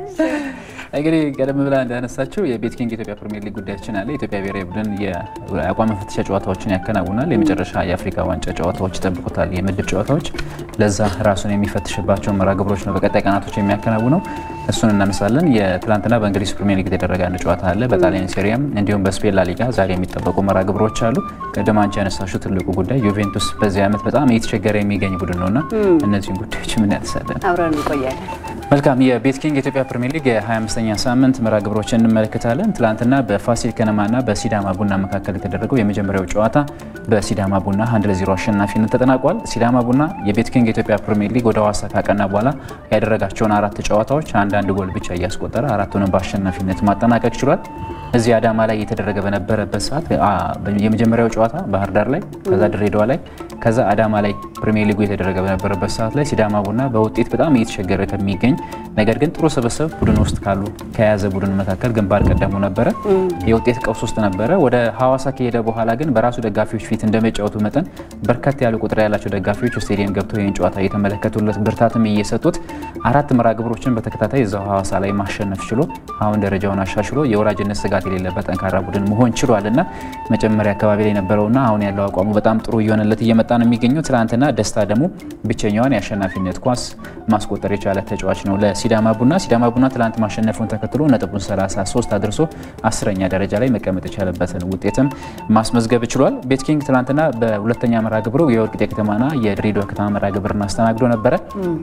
እንግዲህ ቀደም ብላ እንዳነሳችው የቤት ኪንግ ኢትዮጵያ ፕሪሚየር ሊግ ጉዳያችን አለ። የኢትዮጵያ ብሔራዊ ቡድን የአቋም መፈተሻ ጨዋታዎችን ያከናውናል። የመጨረሻ የአፍሪካ ዋንጫ ጨዋታዎች ይጠብቁታል፣ የምድብ ጨዋታዎች። ለዛ ራሱን የሚፈትሽባቸው መርሃ ግብሮች ነው በቀጣይ ቀናቶች የሚያከናውነው። እሱን እናነሳለን። የትላንትና በእንግሊዝ ፕሪሚየር ሊግ የተደረገ አንድ ጨዋታ አለ። በጣሊያን ሴሪያም እንዲሁም በስፔን ላ ሊጋ ዛሬ የሚጠበቁ መርሃ ግብሮች አሉ። ቀደም አንቺ ያነሳሽው ትልቁ ጉዳይ ዩቬንቱስ በዚህ ዓመት በጣም እየተቸገረ የሚገኝ ቡድን ነውና እነዚህን ጉዳዮች ምን ያነሳለን? አብረን እንቆያለን። መልካም የቤት ኪንግ የኢትዮጵያ ፕሪሚየር ሊግ የ25ኛ ሳምንት መርሃ ግብሮችን እንመለከታለን። ትላንትና በፋሲል ከነማና በሲዳማ ቡና መካከል የተደረገው የመጀመሪያው ጨዋታ በሲዳማ ቡና አንድ ለዜሮ አሸናፊነት ተጠናቋል። ሲዳማ ቡና የቤት ኪንግ የኢትዮጵያ ፕሪሚየር ሊግ ወደ ሐዋሳ ካቀና በኋላ ያደረጋቸውን አራት ጨዋታዎች አንዳንድ ጎል ብቻ እያስቆጠረ አራቱንም በአሸናፊነት ማጠናቀቅ ችሏል። እዚህ አዳማ ላይ የተደረገ በነበረበት ሰዓት የመጀመሪያው ጨዋታ ባህር ዳር ላይ፣ ከዛ ድሬዳዋ ላይ፣ ከዛ አዳማ ላይ ፕሪሚየር ሊጉ የተደረገ በነበረበት ሰዓት ላይ ሲዳማ ቡና በውጤት በጣም እየተቸገረ ከሚገኝ ነገር ግን ጥሩ ስብስብ ቡድን ውስጥ ካሉ ከያዘ ቡድን መካከል ግንባር ቀደሙ ነበረ። የውጤት ቀውስ ውስጥ ነበረ። ወደ ሐዋሳ ከሄደ በኋላ ግን በራሱ ደጋፊዎች ፊት እንደመጫወቱ መጠን በርከት ያሉ ቁጥር ያላቸው ደጋፊዎች ስቴዲየም ገብተው ይህን ጨዋታ እየተመለከቱለት ብርታትም እየሰጡት አራት መርሃ ግብሮችን በተከታታይ እዛው ሐዋሳ ላይ ማሸነፍ ችሎ አሁን ደረጃውን አሻሽሎ የወራጅነት ስጋት የሌለበት ጠንካራ ቡድን መሆን ችሏል እና መጀመሪያ አካባቢ ላይ የነበረውና አሁን ያለው አቋሙ በጣም ጥሩ እየሆነለት እየመጣ ነው የሚገኘው። ትናንትና ደስታ ደግሞ ብቸኛዋን የአሸናፊነት ኳስ ማስቆጠር የቻለ ተጫዋች ነው ለሲዳማ ቡና። ሲዳማ ቡና ትላንት ማሸነፉን ተከትሎ ነጥቡን 33 አድርሶ አስረኛ ደረጃ ላይ መቀመጥ የቻለበትን ውጤትም ማስመዝገብ ችሏል። ቤት ኪንግ ትላንትና በሁለተኛ መርሃ ግብሩ የወልቂጤ ከተማና የድሬዳዋ ከተማ መርሃ ግብርን አስተናግዶ ነበረ።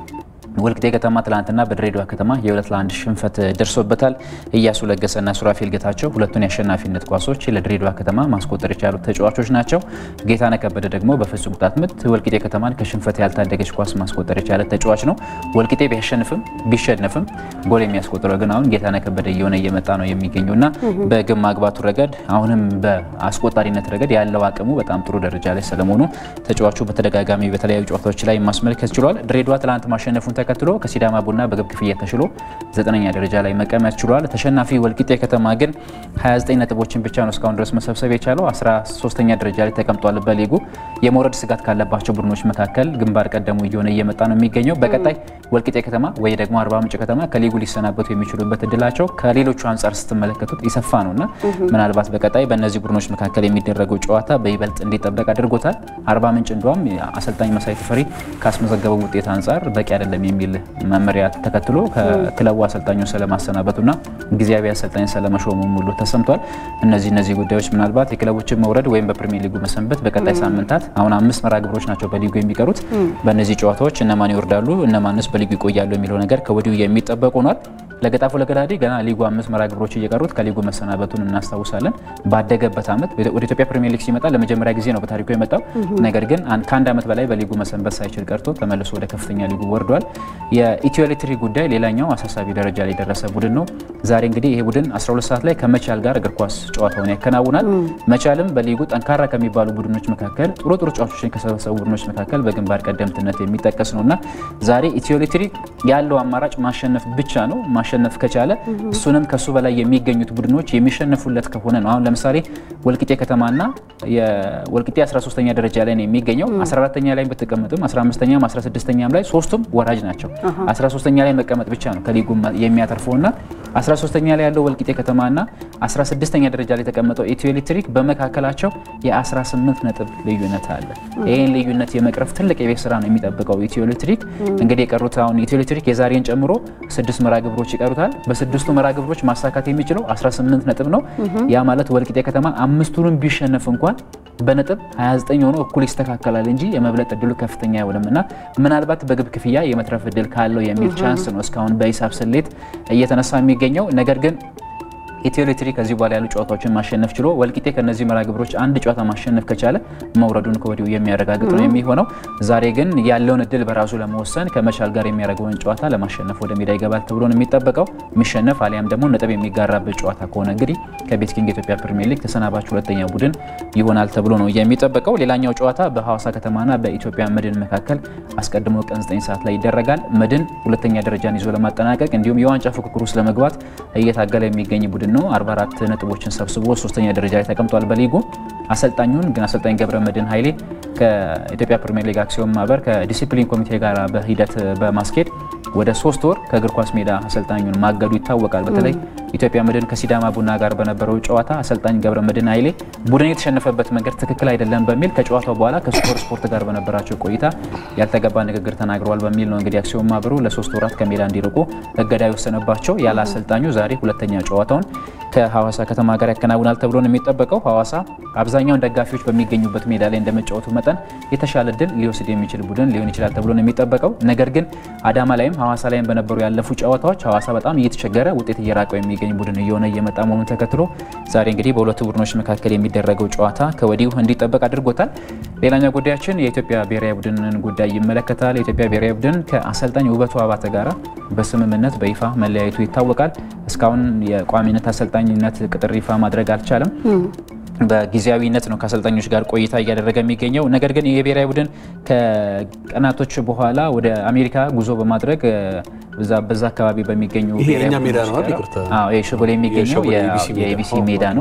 ወልቂጤ ከተማ ትላንትና በድሬዳዋ ከተማ የሁለት ለአንድ ሽንፈት ደርሶበታል። እያሱ ለገሰና ሱራፌል ጌታቸው ሁለቱን የአሸናፊነት ኳሶች ለድሬዳዋ ከተማ ማስቆጠር የቻሉት ተጫዋቾች ናቸው። ጌታነህ ከበደ ደግሞ በፍጹም ቅጣት ምት ወልቂጤ ከተማን ከሽንፈት ያልታደገች ኳስ ማስቆጠር የቻለ ተጫዋች ነው። ወልቂጤ ቢያሸንፍም ቢሸነፍም ጎል የሚያስቆጥረው ግን አሁን ጌታነህ ከበደ እየሆነ እየመጣ ነው የሚገኘው እና በግብ ማግባቱ ረገድ አሁንም በአስቆጣሪነት ረገድ ያለው አቅሙ በጣም ጥሩ ደረጃ ላይ ስለመሆኑ ተጫዋቹ በተደጋጋሚ በተለያዩ ጨዋታዎች ላይ ማስመልከት ችሏል። ድሬዳዋ ትላንት ማሸነፉን ተከትሎ ከሲዳማ ቡና በግብ ክፍያ ተሽሎ ዘጠነኛ ደረጃ ላይ መቀመጥ ችሏል። ተሸናፊ ወልቂጤ ከተማ ግን 29 ነጥቦችን ብቻ ነው እስካሁን ድረስ መሰብሰብ የቻለው 13ኛ ደረጃ ላይ ተቀምጧል። በሊጉ የመውረድ ስጋት ካለባቸው ቡድኖች መካከል ግንባር ቀደሙ እየሆነ እየመጣ ነው የሚገኘው። በቀጣይ ወልቂጤ ከተማ ወይ ደግሞ አርባ ምንጭ ከተማ ከሊጉ ሊሰናበቱ የሚችሉበት እድላቸው ከሌሎቹ አንጻር ስትመለከቱት የሰፋ ነው እና ምናልባት በቀጣይ በእነዚህ ቡድኖች መካከል የሚደረገው ጨዋታ በይበልጥ እንዲጠበቅ አድርጎታል። አርባ ምንጭ እንዲሁም አሰልጣኝ መሳይ ተፈሪ ካስመዘገበው ውጤት አንጻር በቂ አይደለም የሚል መመሪያ ተከትሎ ከክለቡ አሰልጣኙን ስለማሰናበቱና ጊዜያዊ አሰልጣኝ ስለመሾሙ ሙሉ ተሰምቷል። እነዚህ እነዚህ ጉዳዮች ምናልባት የክለቦችን መውረድ ወይም በፕሪሚየር ሊጉ መሰንበት በቀጣይ ሳምንታት አሁን አምስት መርሃ ግብሮች ናቸው በሊጉ የሚቀሩት። በእነዚህ ጨዋታዎች እነማን ይወርዳሉ፣ እነማንስ በሊጉ ይቆያሉ የሚለው ነገር ከወዲሁ የሚጠበቅ ሆኗል። ለገጣፎ ለገዳዲ ገና ሊጉ አምስት መርሃ ግብሮች እየቀሩት ከሊጉ መሰናበቱን እናስታውሳለን። ባደገበት ዓመት ወደ ኢትዮጵያ ፕሪሚየር ሊግ ሲመጣ ለመጀመሪያ ጊዜ ነው በታሪኩ የመጣው። ነገር ግን ከአንድ ዓመት በላይ በሊጉ መሰንበት ሳይችል ቀርቶ ተመልሶ ወደ ከፍተኛ ሊጉ ወርዷል። የኢትዮ ኤሌክትሪክ ጉዳይ ሌላኛው አሳሳቢ ደረጃ ላይ የደረሰ ቡድን ነው። ዛሬ እንግዲህ ይሄ ቡድን 12 ሰዓት ላይ ከመቻል ጋር እግር ኳስ ጨዋታውን ያከናውናል። መቻልም በሊጉ ጠንካራ ከሚባሉ ቡድኖች መካከል ጥሩ ጥሩ ጨዋቾችን ከሰበሰቡ ቡድኖች መካከል በግንባር ቀደምትነት የሚጠቀስ ነው እና ዛሬ ኢትዮ ኤሌክትሪክ ያለው አማራጭ ማሸነፍ ብቻ ነው። ማሸነፍ ከቻለ እሱንም ከሱ በላይ የሚገኙት ቡድኖች የሚሸነፉለት ከሆነ ነው። አሁን ለምሳሌ ወልቂጤ ከተማና የወልቂጤ 13ኛ ደረጃ ላይ ነው የሚገኘው። 14ኛ ላይ ብትቀመጥም 15ኛም 16ኛም ላይ ሶስቱም ወራጅ ናቸው። 13ኛ ላይ መቀመጥ ብቻ ነው ከሊጉ የሚያተርፈውና 13ኛ ላይ ያለው ወልቂጤ ከተማና 16ኛ ደረጃ ላይ የተቀመጠው ኢትዮ ኤሌክትሪክ በመካከላቸው የ18 ነጥብ ልዩነት አለ። ይህን ልዩነት የመቅረፍ ትልቅ የቤት ስራ ነው የሚጠብቀው ኢትዮ ኤሌክትሪክ። እንግዲህ የቀሩት አሁን ኢትዮ ኤሌክትሪክ የዛሬን ጨምሮ ስድስት መርሃ ግብሮች ይቀሩታል። በስድስቱ መርሃ ግብሮች ማሳካት የሚችለው 18 ነጥብ ነው። ያ ማለት ወልቂጤ ከተማ አምስቱንም ቢሸነፍ እንኳን በነጥብ 29 ሆኖ እኩል ይስተካከላል እንጂ የመብለጥ እድሉ ከፍተኛ አይሆንም እና ምናልባት በግብ ክፍያ የመትረፍ እድል ካለው የሚል ቻንስ ነው እስካሁን በሂሳብ ስሌት እየተነሳ የሚገኘው ነገር ግን ኢትዮ ኤሌክትሪክ ከዚህ በኋላ ያሉ ጨዋታዎችን ማሸነፍ ችሎ ወልቂጤ ከነዚህ መርሃ ግብሮች አንድ ጨዋታ ማሸነፍ ከቻለ መውረዱን ከወዲሁ የሚያረጋግጥ ነው የሚሆነው። ዛሬ ግን ያለውን እድል በራሱ ለመወሰን ከመቻል ጋር የሚያደርገውን ጨዋታ ለማሸነፍ ወደ ሜዳ ይገባል ተብሎ ነው የሚጠበቀው። የሚሸነፍ አሊያም ደግሞ ነጥብ የሚጋራበት ጨዋታ ከሆነ እንግዲህ ከቤት ኪንግ የኢትዮጵያ ፕሪሚየር ሊግ ተሰናባች ሁለተኛ ቡድን ይሆናል ተብሎ ነው የሚጠበቀው። ሌላኛው ጨዋታ በሐዋሳ ከተማና በኢትዮጵያ መድን መካከል አስቀድሞ ቀን 9 ሰዓት ላይ ይደረጋል። መድን ሁለተኛ ደረጃን ይዞ ለማጠናቀቅ እንዲሁም የዋንጫ ፉክክር ውስጥ ለመግባት እየታገለ የሚገኝ ቡድን ነው። 44 ነጥቦችን ሰብስቦ ሶስተኛ ደረጃ ላይ ተቀምጧል በሊጉ። አሰልጣኙን ግን አሰልጣኝ ገብረ መድህን ኃይሌ ከኢትዮጵያ ፕሪሚየር ሊግ አክሲዮን ማህበር ከዲሲፕሊን ኮሚቴ ጋር በሂደት በማስኬድ ወደ ሶስት ወር ከእግር ኳስ ሜዳ አሰልጣኙን ማገዱ ይታወቃል። በተለይ ኢትዮጵያ መድን ከሲዳማ ቡና ጋር በነበረው ጨዋታ አሰልጣኝ ገብረ መድህን ኃይሌ ቡድን የተሸነፈበት መንገድ ትክክል አይደለም በሚል ከጨዋታው በኋላ ከሱፐር ስፖርት ጋር በነበራቸው ቆይታ ያልተገባ ንግግር ተናግረዋል በሚል ነው እንግዲህ አክሲዮን ማህበሩ ለሶስት ወራት ከሜዳ እንዲርቁ እገዳ የወሰነባቸው። ያለ አሰልጣኙ ዛሬ ሁለተኛ ጨዋታውን ከሐዋሳ ከተማ ጋር ያከናውናል ተብሎ ነው የሚጠበቀው። ሐዋሳ አብዛኛውን ደጋፊዎች በሚገኙበት ሜዳ ላይ እንደመጫወቱ መጠን የተሻለ እድል ሊወስድ የሚችል ቡድን ሊሆን ይችላል ተብሎ ነው የሚጠበቀው። ነገር ግን አዳማ ላይም ሐዋሳ ላይም በነበሩ ያለፉ ጨዋታዎች ሐዋሳ በጣም እየተቸገረ ውጤት እየራቀው የሚገኝ ቡድን እየሆነ እየመጣ መሆኑን ተከትሎ ዛሬ እንግዲህ በሁለቱ ቡድኖች መካከል የሚደረገው ጨዋታ ከወዲሁ እንዲጠበቅ አድርጎታል። ሌላኛው ጉዳያችን የኢትዮጵያ ብሔራዊ ቡድንን ጉዳይ ይመለከታል። የኢትዮጵያ ብሔራዊ ቡድን ከአሰልጣኝ ውበቱ አባተ ጋራ በስምምነት በይፋ መለያየቱ ይታወቃል። እስካሁን የቋሚነት አሰልጣኝነት ቅጥር ይፋ ማድረግ አልቻለም። በጊዜያዊነት ነው ከአሰልጣኞች ጋር ቆይታ እያደረገ የሚገኘው። ነገር ግን የብሔራዊ ቡድን ከቀናቶች በኋላ ወደ አሜሪካ ጉዞ በማድረግ በዛ አካባቢ በሚገኙ የእኛ ሜዳ ነው አይደል? ይቅርታ። አዎ ይሄ ሸጎሌ የሚገኘው የኢቢሲ ሜዳ ነው።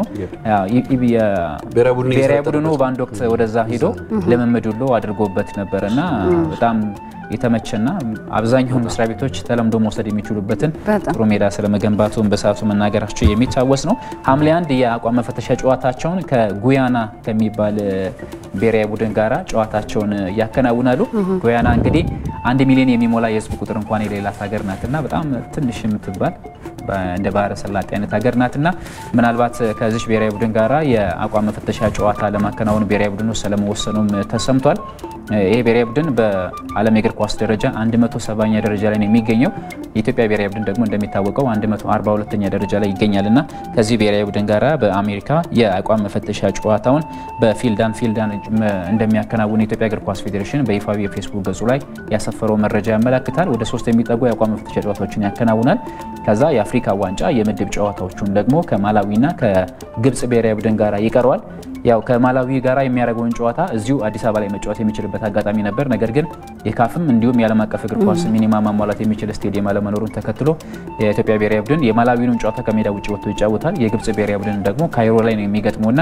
ብሔራዊ ቡድኑ በአንድ ወቅት ወደዛ ሄዶ ልምምድ ሁሉ አድርጎበት ነበር እና በጣም የተመቸና አብዛኛውን መስሪያ ቤቶች ተለምዶ መውሰድ የሚችሉበትን ጥሩ ሜዳ ስለመገንባቱን በሰዓቱ መናገራቸው የሚታወስ ነው። ሐምሌ አንድ የአቋም መፈተሻ ጨዋታቸውን ከጉያና ከሚባል ብሔራዊ ቡድን ጋራ ጨዋታቸውን ያከናውናሉ። ጉያና እንግዲህ አንድ ሚሊዮን የሚሞላ የሕዝብ ቁጥር እንኳን የሌላት ሀገር ናትና በጣም ትንሽ የምትባል እንደ ባህረ ሰላጤ አይነት ሀገር ናትና ምናልባት ከዚች ብሔራዊ ቡድን ጋራ የአቋም መፈተሻ ጨዋታ ለማከናወን ብሔራዊ ቡድኑ ስለመወሰኑም ተሰምቷል። ይሄ ብሔራዊ ቡድን በዓለም የእግር ኳስ ደረጃ 170ኛ ደረጃ ላይ ነው የሚገኘው። የኢትዮጵያ ብሔራዊ ቡድን ደግሞ እንደሚታወቀው 142ኛ ደረጃ ላይ ይገኛል እና ከዚህ ብሔራዊ ቡድን ጋራ በአሜሪካ የአቋም መፈተሻ ጨዋታውን በፊልዳን ፊልዳን እንደሚያከናውን የኢትዮጵያ እግር ኳስ ፌዴሬሽን በይፋዊ የፌስቡክ ገጹ ላይ ያሰፈረው መረጃ ያመላክታል። ወደ ሶስት የሚጠጉ የአቋም መፈተሻ ጨዋታዎችን ያከናውናል። ከዛ የአፍሪካ ዋንጫ የምድብ ጨዋታዎቹን ደግሞ ከማላዊና ከግብጽ ብሔራዊ ቡድን ጋራ ይቀረዋል። ያው ከማላዊ ጋራ የሚያደርገውን ጨዋታ እዚሁ አዲስ አበባ ላይ መጫወት የሚችልበት አጋጣሚ ነበር። ነገር ግን የካፍም እንዲሁም የዓለም አቀፍ እግር ኳስ ሚኒማ ማሟላት የሚችል ስቴዲየም አለመኖሩን ተከትሎ የኢትዮጵያ ብሔራዊ ቡድን የማላዊውን ጨዋታ ከሜዳ ውጭ ወጥቶ ይጫወታል። የግብጽ ብሔራዊ ቡድን ደግሞ ካይሮ ላይ ነው የሚገጥመውና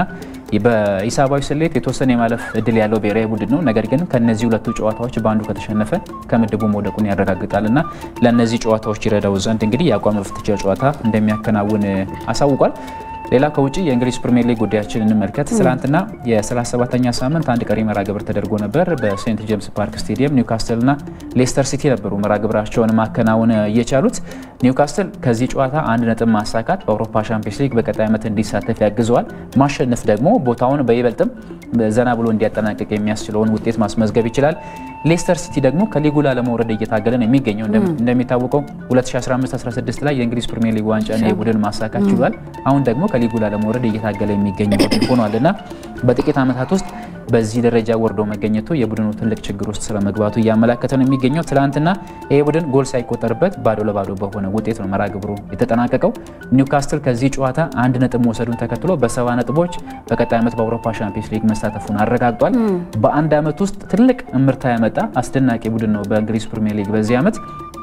በሂሳባዊ ስሌት የተወሰነ የማለፍ እድል ያለው ብሔራዊ ቡድን ነው። ነገር ግን ከነዚህ ሁለቱ ጨዋታዎች በአንዱ ከተሸነፈ ከምድቡ መውደቁን ያረጋግጣልና ለእነዚህ ጨዋታዎች ይረዳው ዘንድ እንግዲህ የአቋም መፈተሻ ጨዋታ እንደሚያከናውን አሳውቋል። ሌላ ከውጭ የእንግሊዝ ፕሪሚየር ሊግ ጉዳያችን እንመልከት። ትላንትና የ37ኛ ሳምንት አንድ ቀሪ መርሃ ግብር ተደርጎ ነበር። በሴንት ጄምስ ፓርክ ስቴዲየም ኒውካስትልና ሌስተር ሲቲ ነበሩ መርሃ ግብራቸውን ማከናወን እየቻሉት። ኒውካስትል ከዚህ ጨዋታ አንድ ነጥብ ማሳካት በአውሮፓ ሻምፒዮንስ ሊግ በቀጣይ ዓመት እንዲሳተፍ ያግዘዋል። ማሸነፍ ደግሞ ቦታውን በይበልጥም ዘና ብሎ እንዲያጠናቅቅ የሚያስችለውን ውጤት ማስመዝገብ ይችላል። ሌስተር ሲቲ ደግሞ ከሊጉ ላለመውረድ እየታገለ ነው የሚገኘው። እንደሚታወቀው 2015/16 ላይ የእንግሊዝ ፕሪሚየር ሊግ ዋንጫን የቡድን ማሳካት ችሏል። አሁን ደግሞ ከሊጉ ላለመውረድ እየታገለ የሚገኝ ቡድን ሆኗል እና በጥቂት ዓመታት ውስጥ በዚህ ደረጃ ወርዶ መገኘቱ የቡድኑ ትልቅ ችግር ውስጥ ስለመግባቱ እያመላከተ ነው የሚገኘው። ትናንትና ይህ ቡድን ጎል ሳይቆጠርበት ባዶ ለባዶ በሆነ ውጤት ነው መርሃ ግብሩ የተጠናቀቀው። ኒውካስትል ከዚህ ጨዋታ አንድ ነጥብ መውሰዱን ተከትሎ በሰባ ነጥቦች በቀጣይ ዓመት በአውሮፓ ሻምፒዮንስ ሊግ መሳተፉን አረጋግጧል። በአንድ ዓመት ውስጥ ትልቅ እምርታ ያመጣ አስደናቂ ቡድን ነው በእንግሊዝ ፕሪሚየር ሊግ በዚህ ዓመት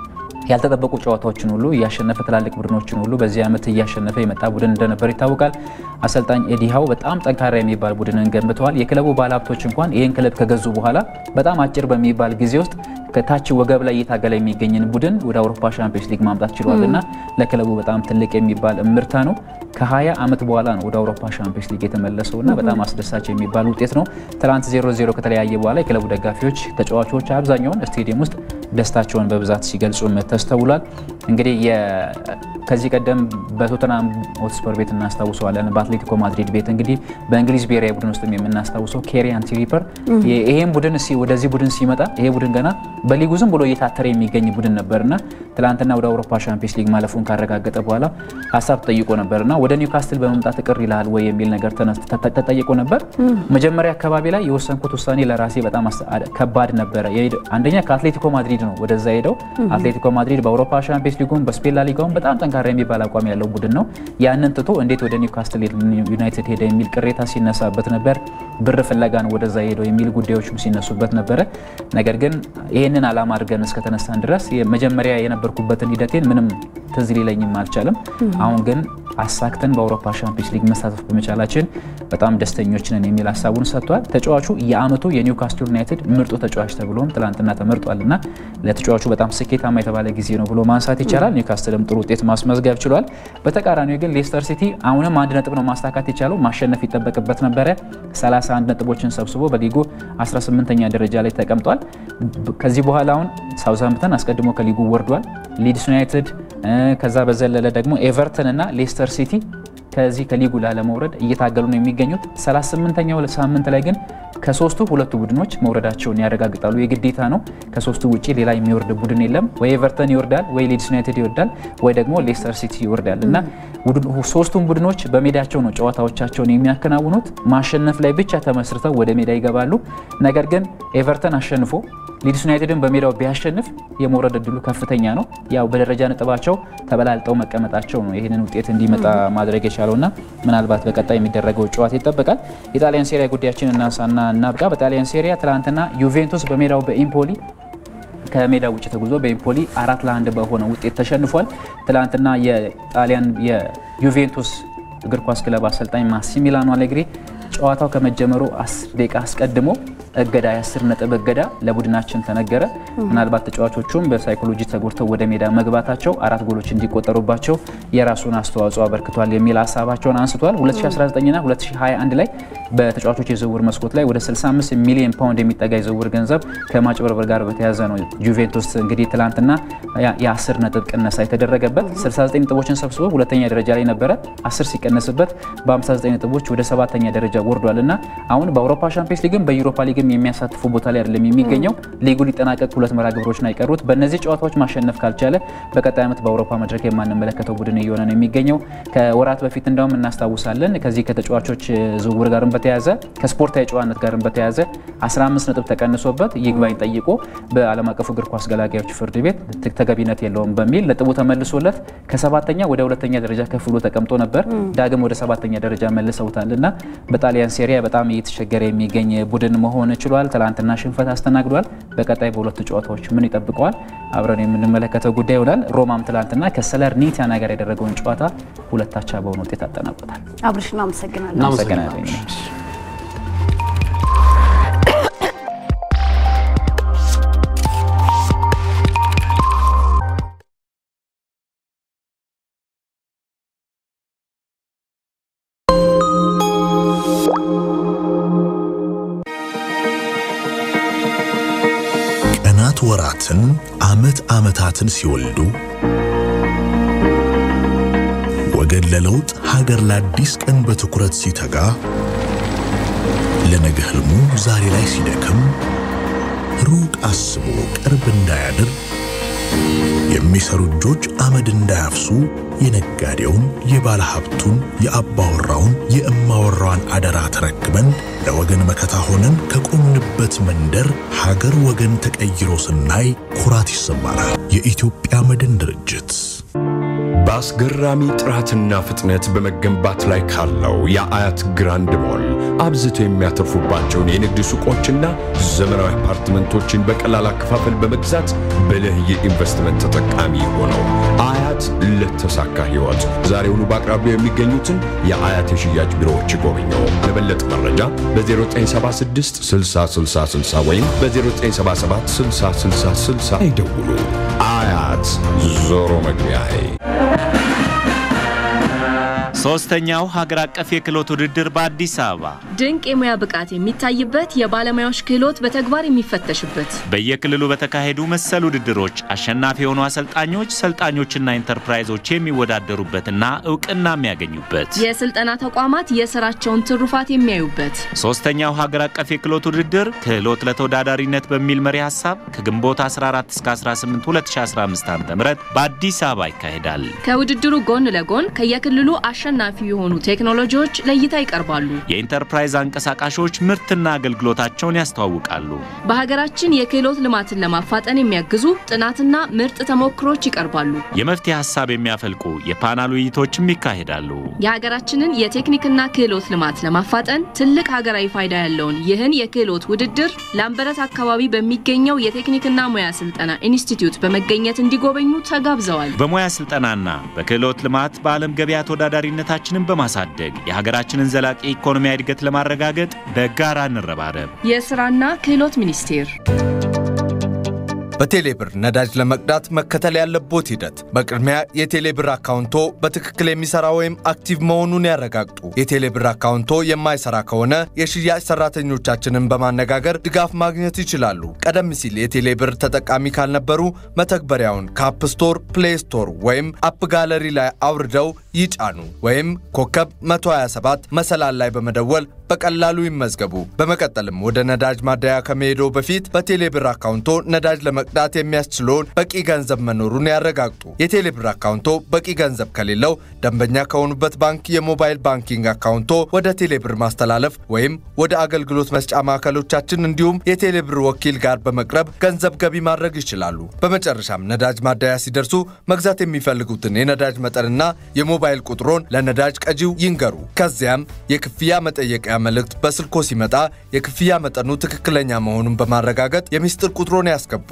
ያልተጠበቁ ጨዋታዎችን ሁሉ እያሸነፈ ትላልቅ ቡድኖችን ሁሉ በዚህ ዓመት እያሸነፈ የመጣ ቡድን እንደነበር ይታወቃል። አሰልጣኝ ኤዲሃው በጣም ጠንካራ የሚባል ቡድንን ገንብተዋል። የክለቡ ባለሀብቶች እንኳን ይህን ክለብ ከገዙ በኋላ በጣም አጭር በሚባል ጊዜ ውስጥ ከታች ወገብ ላይ እየታገለ የሚገኝን ቡድን ወደ አውሮፓ ሻምፒዮንስ ሊግ ማምጣት ችሏል እና ለክለቡ በጣም ትልቅ የሚባል እምርታ ነው። ከ20 ዓመት በኋላ ነው ወደ አውሮፓ ሻምፒዮንስ ሊግ የተመለሰው እና በጣም አስደሳች የሚባል ውጤት ነው። ትናንት 0-0 ከተለያየ በኋላ የክለቡ ደጋፊዎች፣ ተጫዋቾች አብዛኛውን ስቴዲየም ውስጥ ደስታቸውን በብዛት ሲገልጹም ተስተውሏል። እንግዲህ ከዚህ ቀደም በቶተናም ሆትስፐር ቤት እናስታውሰዋለን። በአትሌቲኮ ማድሪድ ቤት እንግዲህ በእንግሊዝ ብሔራዊ ቡድን ውስጥ የምናስታውሰው ኬሪያን ትሪፐር ይሄን ቡድን ወደዚህ ቡድን ሲመጣ ይሄ ቡድን ገና በሊጉ ዝም ብሎ እየታተረ የሚገኝ ቡድን ነበርና ትላንትና ወደ አውሮፓ ሻምፒዮንስ ሊግ ማለፉን ካረጋገጠ በኋላ ሀሳብ ተጠይቆ ነበርና ወደ ኒውካስትል በመምጣት ቅር ይልሃል ወይ የሚል ነገር ተጠይቆ ነበር። መጀመሪያ አካባቢ ላይ የወሰንኩት ውሳኔ ለራሴ በጣም ከባድ ነበረ። አንደኛ ከአትሌቲኮ ማድሪድ ነው ወደዛ ሄደው። አትሌቲኮ ማድሪድ በአውሮፓ ሻምፒዮንስ ሊጉም በስፔን ላሊጋውም በጣም ጠንካራ የሚባል አቋም ያለው ቡድን ነው። ያንን ትቶ እንዴት ወደ ኒውካስትል ዩናይትድ ሄደ የሚል ቅሬታ ሲነሳበት ነበር። ብር ፍለጋ ነው ወደዛ ሄደው የሚል ጉዳዮችም ሲነሱበት ነበረ። ነገር ግን ይህንን ዓላማ አድርገን እስከተነሳን ድረስ መጀመሪያ የነበርኩበትን ሂደቴን ምንም ትዝ ሊለኝም አልቻለም። አሁን ግን አሳክተን በአውሮፓ ሻምፒዮንስ ሊግ መሳተፍ በመቻላችን በጣም ደስተኞች ነን የሚል ሀሳቡን ሰጥቷል። ተጫዋቹ የዓመቱ የኒውካስትል ዩናይትድ ምርጡ ተጫዋች ተብሎም ትላንትና ተመርጧል እና ለተጫዋቹ በጣም ስኬታማ የተባለ ጊዜ ነው ብሎ ማንሳት ይቻላል። ኒውካስትልም ጥሩ ውጤት ማስመዝገብ ችሏል። በተቃራኒው ግን ሌስተር ሲቲ አሁንም አንድ ነጥብ ነው ማሳካት የቻለው። ማሸነፍ ይጠበቅበት ነበረ። 31 ነጥቦችን ሰብስቦ በሊጉ 18ኛ ደረጃ ላይ ተቀምጧል። ከዚህ በኋላ አሁን ሳውዝሃምፕተን አስቀድሞ ከሊጉ ወርዷል። ሊድስ ዩናይትድ ከዛ በዘለለ ደግሞ ኤቨርተን እና ሌስተር ሲቲ ከዚህ ከሊጉ ላለመውረድ እየታገሉ ነው የሚገኙት። 38ኛው ሳምንት ላይ ግን ከሶስቱ ሁለቱ ቡድኖች መውረዳቸውን ያረጋግጣሉ። የግዴታ ነው። ከሶስቱ ውጭ ሌላ የሚወርድ ቡድን የለም። ወይ ኤቨርተን ይወርዳል፣ ወይ ሊድስ ዩናይትድ ይወርዳል፣ ወይ ደግሞ ሌስተር ሲቲ ይወርዳል እና ሶስቱም ቡድኖች በሜዳቸው ነው ጨዋታዎቻቸውን የሚያከናውኑት። ማሸነፍ ላይ ብቻ ተመስርተው ወደ ሜዳ ይገባሉ። ነገር ግን ኤቨርተን አሸንፎ ሊድስ ዩናይትድን በሜዳው ቢያሸንፍ የመውረድ እድሉ ከፍተኛ ነው። ያው በደረጃ ነጥባቸው ተበላልጠው መቀመጣቸው ነው ይህንን ውጤት እንዲመጣ ማድረግ የቻለውና ምናልባት በቀጣይ የሚደረገው ጨዋታ ይጠበቃል። የጣሊያን ሴሪያ ጉዳያችን እናንሳና እናብቃ። በጣሊያን ሴሪያ ትናንትና ዩቬንቱስ በሜዳው በኢምፖሊ ከሜዳ ውጭ ተጉዞ በኢምፖሊ አራት ለአንድ በሆነ ውጤት ተሸንፏል። ትናንትና የጣሊያን የዩቬንቱስ እግር ኳስ ክለብ አሰልጣኝ ማሲሚላኖ አሌግሪ ጨዋታው ከመጀመሩ አስር ደቂቃ አስቀድሞ እገዳ የአስር ነጥብ እገዳ ለቡድናችን ተነገረ። ምናልባት ተጫዋቾቹም በሳይኮሎጂ ተጎድተው ወደ ሜዳ መግባታቸው አራት ጎሎች እንዲቆጠሩባቸው የራሱን አስተዋጽኦ አበርክቷል የሚል ሀሳባቸውን አንስቷል። 2019ና 2021 ላይ በተጫዋቾች የዝውውር መስኮት ላይ ወደ 65 ሚሊዮን ፓውንድ የሚጠጋ የዝውውር ገንዘብ ከማጭበርበር ጋር በተያያዘ ነው ጁቬንቱስ እንግዲህ ትላንትና የ10 ነጥብ ቅነሳ የተደረገበት 69 ነጥቦችን ሰብስቦ ሁለተኛ ደረጃ ላይ ነበረ። 10 ሲቀነስበት በ59 ነጥቦች ወደ ሰባተኛ ደረጃ ወርዷል እና አሁን በአውሮፓ ሻምፒዮንስ ሊግም በዩሮፓ ሊግም የሚያሳትፉ ቦታ ላይ አይደለም የሚገኘው። ሊጉ ሊጠናቀቅ ሁለት መርሃ ግብሮች ነው የቀሩት። በእነዚህ ጨዋታዎች ማሸነፍ ካልቻለ በቀጣይ ዓመት በአውሮፓ መድረክ የማንመለከተው ቡድን እየሆነ ነው የሚገኘው። ከወራት በፊት እንዳውም እናስታውሳለን ከዚህ ከተጫዋቾች ዝውውር ጋርም በተያያዘ ከስፖርታዊ ጨዋነት ጋርም በተያያዘ 15 ነጥብ ተቀንሶበት ይግባኝ ጠይቆ በዓለም አቀፉ እግር ኳስ ገላጋዮች ፍርድ ቤት ተገቢነት የለውም በሚል ነጥቡ ተመልሶለት ከሰባተኛ ወደ ሁለተኛ ደረጃ ከፍ ብሎ ተቀምጦ ነበር። ዳግም ወደ ሰባተኛ ደረጃ መልሰውታል እና በጣሊያን ሴሪያ በጣም እየተቸገረ የሚገኝ ቡድን መሆን ችሏል። ትላንትና ሽንፈት አስተናግዷል። በቀጣይ በሁለቱ ጨዋታዎች ምን ይጠብቀዋል አብረን የምንመለከተው ጉዳይ ይሆናል። ሮማም ትላንትና ከሰለርኒታና ጋር ያደረገውን ጨዋታ ሁለታቻ በሆነ ውጤት አጠናቆታል። አብርሽ እናመሰግናለን። እናመሰግናለን። ቀናት ወራትን፣ ዓመት ዓመታትን ሲወልዱ ወገን ለለውጥ ሀገር ለአዲስ ቀን በትኩረት ሲተጋ ለነገ ህልሙ ዛሬ ላይ ሲደክም ሩቅ አስቦ ቅርብ እንዳያድር የሚሰሩ እጆች አመድ እንዳያፍሱ የነጋዴውን፣ የባለ ሀብቱን፣ የአባወራውን፣ የእማወራዋን አደራ ተረክበን ለወገን መከታ ሆነን ከቆምንበት መንደር ሀገር ወገን ተቀይሮ ስናይ ኩራት ይሰማናል። የኢትዮጵያ መድን ድርጅት በአስገራሚ ጥራትና ፍጥነት በመገንባት ላይ ካለው የአያት ግራንድ ሞል አብዝቶ የሚያተርፉባቸውን የንግድ ሱቆችና ዘመናዊ አፓርትመንቶችን በቀላል አከፋፈል በመግዛት ብልህ የኢንቨስትመንት ተጠቃሚ ሆነው አያት ለተሳካ ሕይወት ዛሬውኑ በአቅራቢያው የሚገኙትን የአያት የሽያጭ ቢሮዎች ይጎብኘው። ለበለጠ መረጃ በ0976 6060 ወይም በ0977 6060 ይደውሉ። አያት ዞሮ መግቢያዬ። ሶስተኛው ሀገር አቀፍ የክህሎት ውድድር በአዲስ አበባ ድንቅ የሙያ ብቃት የሚታይበት የባለሙያዎች ክህሎት በተግባር የሚፈተሽበት በየክልሉ በተካሄዱ መሰል ውድድሮች አሸናፊ የሆኑ አሰልጣኞች፣ ሰልጣኞችና ኢንተርፕራይዞች የሚወዳደሩበትና እውቅና የሚያገኙበት የስልጠና ተቋማት የስራቸውን ትሩፋት የሚያዩበት ሶስተኛው ሀገር አቀፍ የክህሎት ውድድር ክህሎት ለተወዳዳሪነት በሚል መሪ ሀሳብ ከግንቦት 14 እስከ 18 2015 ዓ.ም በአዲስ አበባ ይካሄዳል። ከውድድሩ ጎን ለጎን ከየክልሉ አሸናፊ የሆኑ ቴክኖሎጂዎች ለእይታ ይቀርባሉ። የኢንተርፕራይዝ አንቀሳቃሾች ምርትና አገልግሎታቸውን ያስተዋውቃሉ። በሀገራችን የክህሎት ልማትን ለማፋጠን የሚያግዙ ጥናትና ምርጥ ተሞክሮች ይቀርባሉ። የመፍትሄ ሀሳብ የሚያፈልቁ የፓናል ውይይቶችም ይካሄዳሉ። የሀገራችንን የቴክኒክና ክህሎት ልማት ለማፋጠን ትልቅ ሀገራዊ ፋይዳ ያለውን ይህን የክህሎት ውድድር ላምበረት አካባቢ በሚገኘው የቴክኒክና ሙያ ስልጠና ኢንስቲትዩት በመገኘት እንዲጎበኙ ተጋብዘዋል። በሙያ ስልጠናና በክህሎት ልማት በዓለም ገበያ ተወዳዳሪነታችንን በማሳደግ የሀገራችንን ዘላቂ ኢኮኖሚያዊ እድገት ለማረጋገጥ በጋራ እንረባረብ። የስራና ክህሎት ሚኒስቴር በቴሌብር ነዳጅ ለመቅዳት መከተል ያለቦት ሂደት በቅድሚያ የቴሌብር አካውንቶ በትክክል የሚሰራ ወይም አክቲቭ መሆኑን ያረጋግጡ። የቴሌብር አካውንቶ የማይሰራ ከሆነ የሽያጭ ሰራተኞቻችንን በማነጋገር ድጋፍ ማግኘት ይችላሉ። ቀደም ሲል የቴሌብር ተጠቃሚ ካልነበሩ መተግበሪያውን ከአፕ ስቶር፣ ፕሌይ ስቶር ወይም አፕ ጋለሪ ላይ አውርደው ይጫኑ ወይም ኮከብ 127 መሰላል ላይ በመደወል በቀላሉ ይመዝገቡ። በመቀጠልም ወደ ነዳጅ ማደያ ከመሄዶ በፊት በቴሌብር አካውንቶ ነዳጅ ለመቅዳት የሚያስችለውን በቂ ገንዘብ መኖሩን ያረጋግጡ። የቴሌብር አካውንቶ በቂ ገንዘብ ከሌለው ደንበኛ ከሆኑበት ባንክ የሞባይል ባንኪንግ አካውንቶ ወደ ቴሌብር ማስተላለፍ ወይም ወደ አገልግሎት መስጫ ማዕከሎቻችን እንዲሁም የቴሌብር ወኪል ጋር በመቅረብ ገንዘብ ገቢ ማድረግ ይችላሉ። በመጨረሻም ነዳጅ ማደያ ሲደርሱ መግዛት የሚፈልጉትን የነዳጅ መጠንና የሞባይል ቁጥሮን ለነዳጅ ቀጂው ይንገሩ። ከዚያም የክፍያ መጠየቂያ መልእክት በስልኮ ሲመጣ የክፍያ መጠኑ ትክክለኛ መሆኑን በማረጋገጥ የሚስጥር ቁጥሮን ያስገቡ።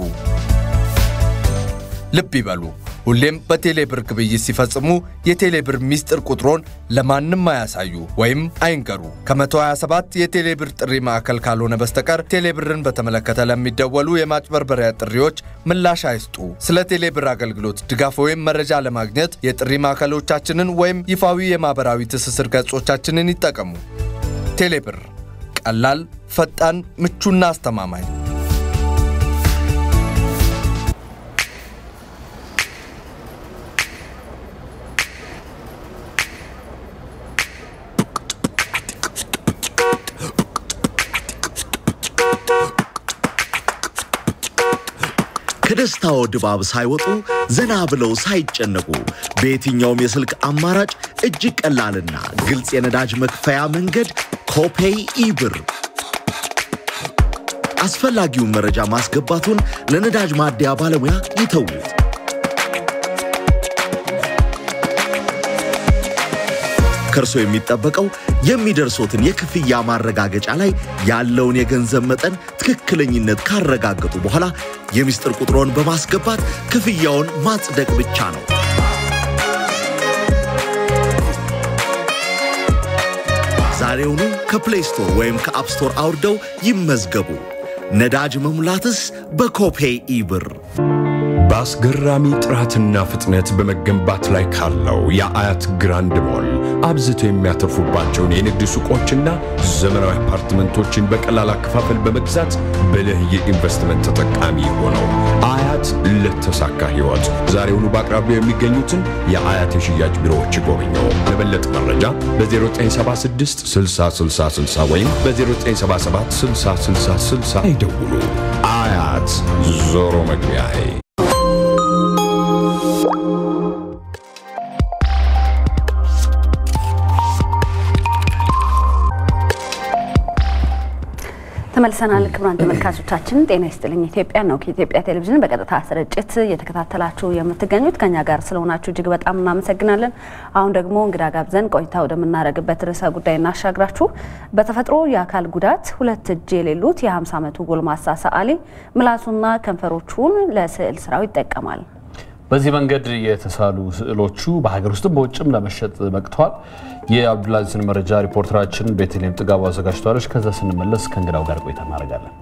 ልብ ይበሉ፣ ሁሌም በቴሌብር ግብይት ሲፈጽሙ የቴሌብር ሚስጥር ቁጥሮን ለማንም አያሳዩ ወይም አይንገሩ። ከ127 የቴሌብር ጥሪ ማዕከል ካልሆነ በስተቀር ቴሌብርን በተመለከተ ለሚደወሉ የማጭበርበሪያ ጥሪዎች ምላሽ አይስጡ። ስለ ቴሌብር አገልግሎት ድጋፍ ወይም መረጃ ለማግኘት የጥሪ ማዕከሎቻችንን ወይም ይፋዊ የማኅበራዊ ትስስር ገጾቻችንን ይጠቀሙ። ቴሌብር ቀላል፣ ፈጣን፣ ምቹና አስተማማኝ። ከደስታው ድባብ ሳይወጡ ዘና ብለው ሳይጨነቁ በየትኛውም የስልክ አማራጭ እጅግ ቀላልና ግልጽ የነዳጅ መክፈያ መንገድ ኮፔይ ኢብር። አስፈላጊውን መረጃ ማስገባቱን ለነዳጅ ማደያ ባለሙያ ይተዉት። ከእርሶ የሚጠበቀው የሚደርሶትን የክፍያ ማረጋገጫ ላይ ያለውን የገንዘብ መጠን ትክክለኝነት ካረጋገጡ በኋላ የሚስጥር ቁጥሮን በማስገባት ክፍያውን ማጽደቅ ብቻ ነው። ዛሬውኑ ከፕሌይ ስቶር ወይም ከአፕ ስቶር አውርደው ይመዝገቡ። ነዳጅ መሙላትስ በኮፔይ ኢብር። በአስገራሚ ጥራትና ፍጥነት በመገንባት ላይ ካለው የአያት ግራንድ ሞል አብዝተው የሚያተርፉባቸውን የንግድ ሱቆችና ዘመናዊ አፓርትመንቶችን በቀላል አከፋፈል በመግዛት ብልህ የኢንቨስትመንት ተጠቃሚ ሆነው አያት ለተሳካ ሕይወት ዛሬውኑ በአቅራቢያው የሚገኙትን የአያት የሽያጭ ቢሮዎች ይጎብኘው። ለበለጠ መረጃ በ0976 6060 ወይም በ0977 6060 ይደውሉ። አያት ዞሮ መግቢያዬ ተመልሰናል። ክቡራን ተመልካቾቻችን ጤና ይስጥልኝ ኢትዮጵያ ነው ከኢትዮጵያ ቴሌቪዥን በቀጥታ ስርጭት እየተከታተላችሁ የምትገኙት ከኛ ጋር ስለሆናችሁ እጅግ በጣም እናመሰግናለን። አሁን ደግሞ እንግዳ ጋብዘን ቆይታ ወደምናደርግበት ርዕሰ ጉዳይ እናሻግራችሁ። በተፈጥሮ የአካል ጉዳት ሁለት እጅ የሌሉት የ50 ዓመቱ ጎልማሳ ሰዓሊ ምላሱና ከንፈሮቹን ለስዕል ስራው ይጠቀማል። በዚህ መንገድ የተሳሉ ስዕሎቹ በሀገር ውስጥም በውጭም ለመሸጥ በቅተዋል። የአብዱልአዚዝን መረጃ ሪፖርተራችን ቤተልሔም ጥጋቡ አዘጋጅተዋለች። ከዛ ስንመለስ ከእንግዳው ጋር ቆይታ እናደርጋለን።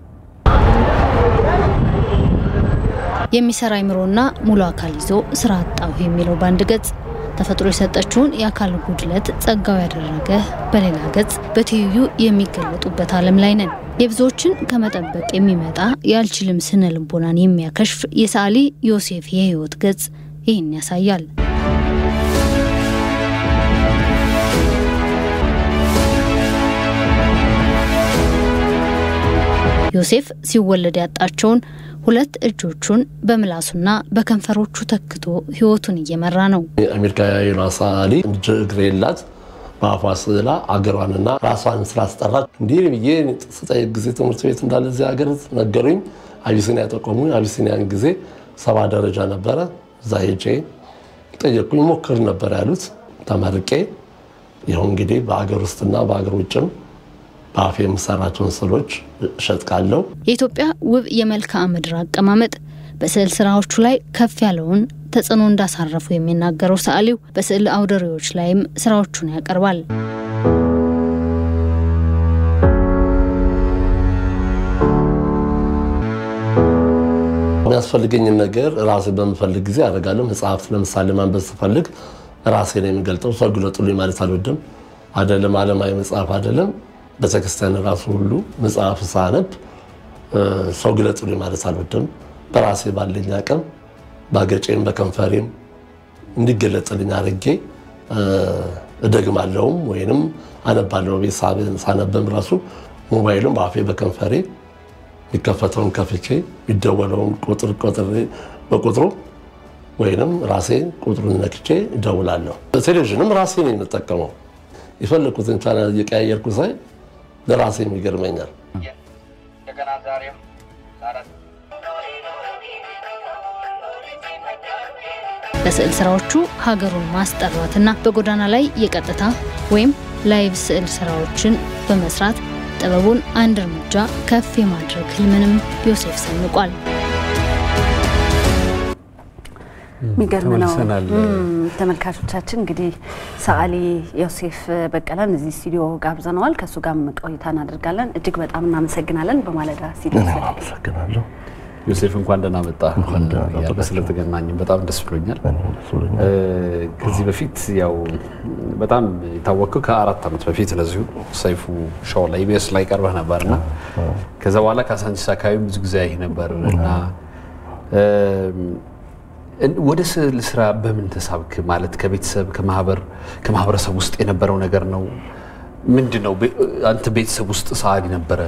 የሚሰራ አይምሮና ሙሉ አካል ይዞ ስራ አጣሁ የሚለው በአንድ ገጽ ተፈጥሮ የሰጠችውን የአካል ጉድለት ጸጋው ያደረገ በሌላ ገጽ በትይዩ የሚገለጡበት ዓለም ላይ ነን። የብዙዎችን ከመጠበቅ የሚመጣ የአልችልም ስነ ልቦናን የሚያከሽፍ የሰዓሊ ዮሴፍ የህይወት ገጽ ይህን ያሳያል። ዮሴፍ ሲወለድ ያጣቸውን ሁለት እጆቹን በምላሱና በከንፈሮቹ ተክቶ ህይወቱን እየመራ ነው። አሜሪካዊ ሰዓሊ እጅ እግር የላት በአፏ ስዕላ አገሯንና ራሷን ስላስጠራች እንዲህ ብዬ ስጠይቅ ጊዜ ትምህርት ቤት እንዳለ እዚህ ሀገር ነገሩኝ። አቢሲኒያ ጠቆሙ። አቢሲኒያን ጊዜ ሰባ ደረጃ ነበረ። እዛ ሄጄ ጠየቅኩኝ። ሞክር ነበር ያሉት። ተመርቄ ይኸው እንግዲህ በሀገር ውስጥና በሀገር ውጭም በአፌ የምሰራቸውን ስዕሎች እሸጥቃለሁ። የኢትዮጵያ ውብ የመልክዓ ምድር አቀማመጥ በስዕል ስራዎቹ ላይ ከፍ ያለውን ተጽዕኖ እንዳሳረፉ የሚናገረው ሰዓሊው በስዕል አውደሪዎች ላይም ስራዎቹን ያቀርባል። የሚያስፈልገኝን ነገር ራሴ በምፈልግ ጊዜ አደርጋለሁ። መጽሐፍ ለምሳሌ ማንበብ ስፈልግ ራሴ ነው የሚገልጠው። ሰው ግለጡልኝ ማለት አልወድም። አይደለም ዓለማዊ መጽሐፍ አይደለም ቤተክርስቲያን ራሱ ሁሉ መጽሐፍ ሳነብ ሰው ግለጡልኝ ማለት አልወድም። በራሴ ባለኝ አቅም በአገጬም በከንፈሬም እንዲገለጥልኝ አድርጌ እደግማለሁም ወይንም አነባለሁ። ቤት ሳነብም ራሱ ሞባይሉም በአፌ በከንፈሬ የሚከፈተውን ከፍቼ የሚደወለውን ቁጥር በቁጥሩ ወይንም ራሴ ቁጥሩን ነክቼ እደውላለሁ። ቴሌቪዥንም ራሴ ነው የምጠቀመው። የፈለኩትን ቻናል እየቀያየርኩ ሳይ ለራሴም ይገርመኛል። በስዕል ስራዎቹ ሀገሩን ማስጠራትና በጎዳና ላይ የቀጥታ ወይም ላይቭ ስዕል ስራዎችን በመስራት ጥበቡን አንድ እርምጃ ከፍ የማድረግ ህልምንም ዮሴፍ ሰንቋል። የሚገርም ነው። ተመልሰናል። ተመልካቾቻችን እንግዲህ ሰዓሊ ዮሴፍ በቀለን እዚህ ስቱዲዮ ጋብዘነዋል። ከእሱ ጋርም ቆይታ እናደርጋለን። እጅግ በጣም እናመሰግናለን። በማለዳ ስቱዲዮ አመሰግናለሁ። ዮሴፍ እንኳን ደህና መጣ። ያለ ስለተገናኘን በጣም ደስ ብሎኛል። ከዚህ በፊት ያው በጣም የታወቅከው ከአራት ዓመት በፊት ለዚሁ ሰይፉ ሾው ላይ ኢቢኤስ ላይ ቀርበህ ነበርና ከዛ በኋላ ካሳንቺስ አካባቢ ብዙ ጊዜ አይህ ነበር እና ወደ ስዕል ስራ በምን ተሳብክ? ማለት ከቤተሰብ ከማህበረሰብ ውስጥ የነበረው ነገር ነው ምንድን ነው? አንተ ቤተሰብ ውስጥ ሰዓሊ ነበረ?